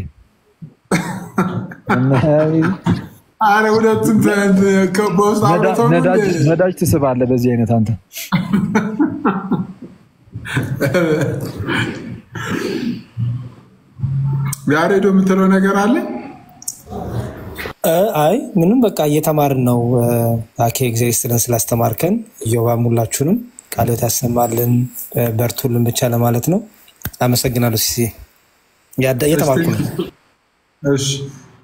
ኧረ ሁለቱም ተ- ከ- በውስጥ አውርተው ነው ነዳጅ እንደ- ነዳጅ ትስባለህ በዚህ አይነት አንተ ያሬዶ የምትለው ነገር አለ? እ፣ አይ ምንም በቃ እየተማርን ነው። እ፣ አኬ እግዚአብሔር ይስጥልን ስላስተማርከን። እዮባም ሁላችሁንም ቃሎት ያሰማልን እ፣ በርቱልን ብቻ ለማለት ነው። አመሰግናለሁ። ሲሴ ያዳ- እየተማርኩ ነው። እሺ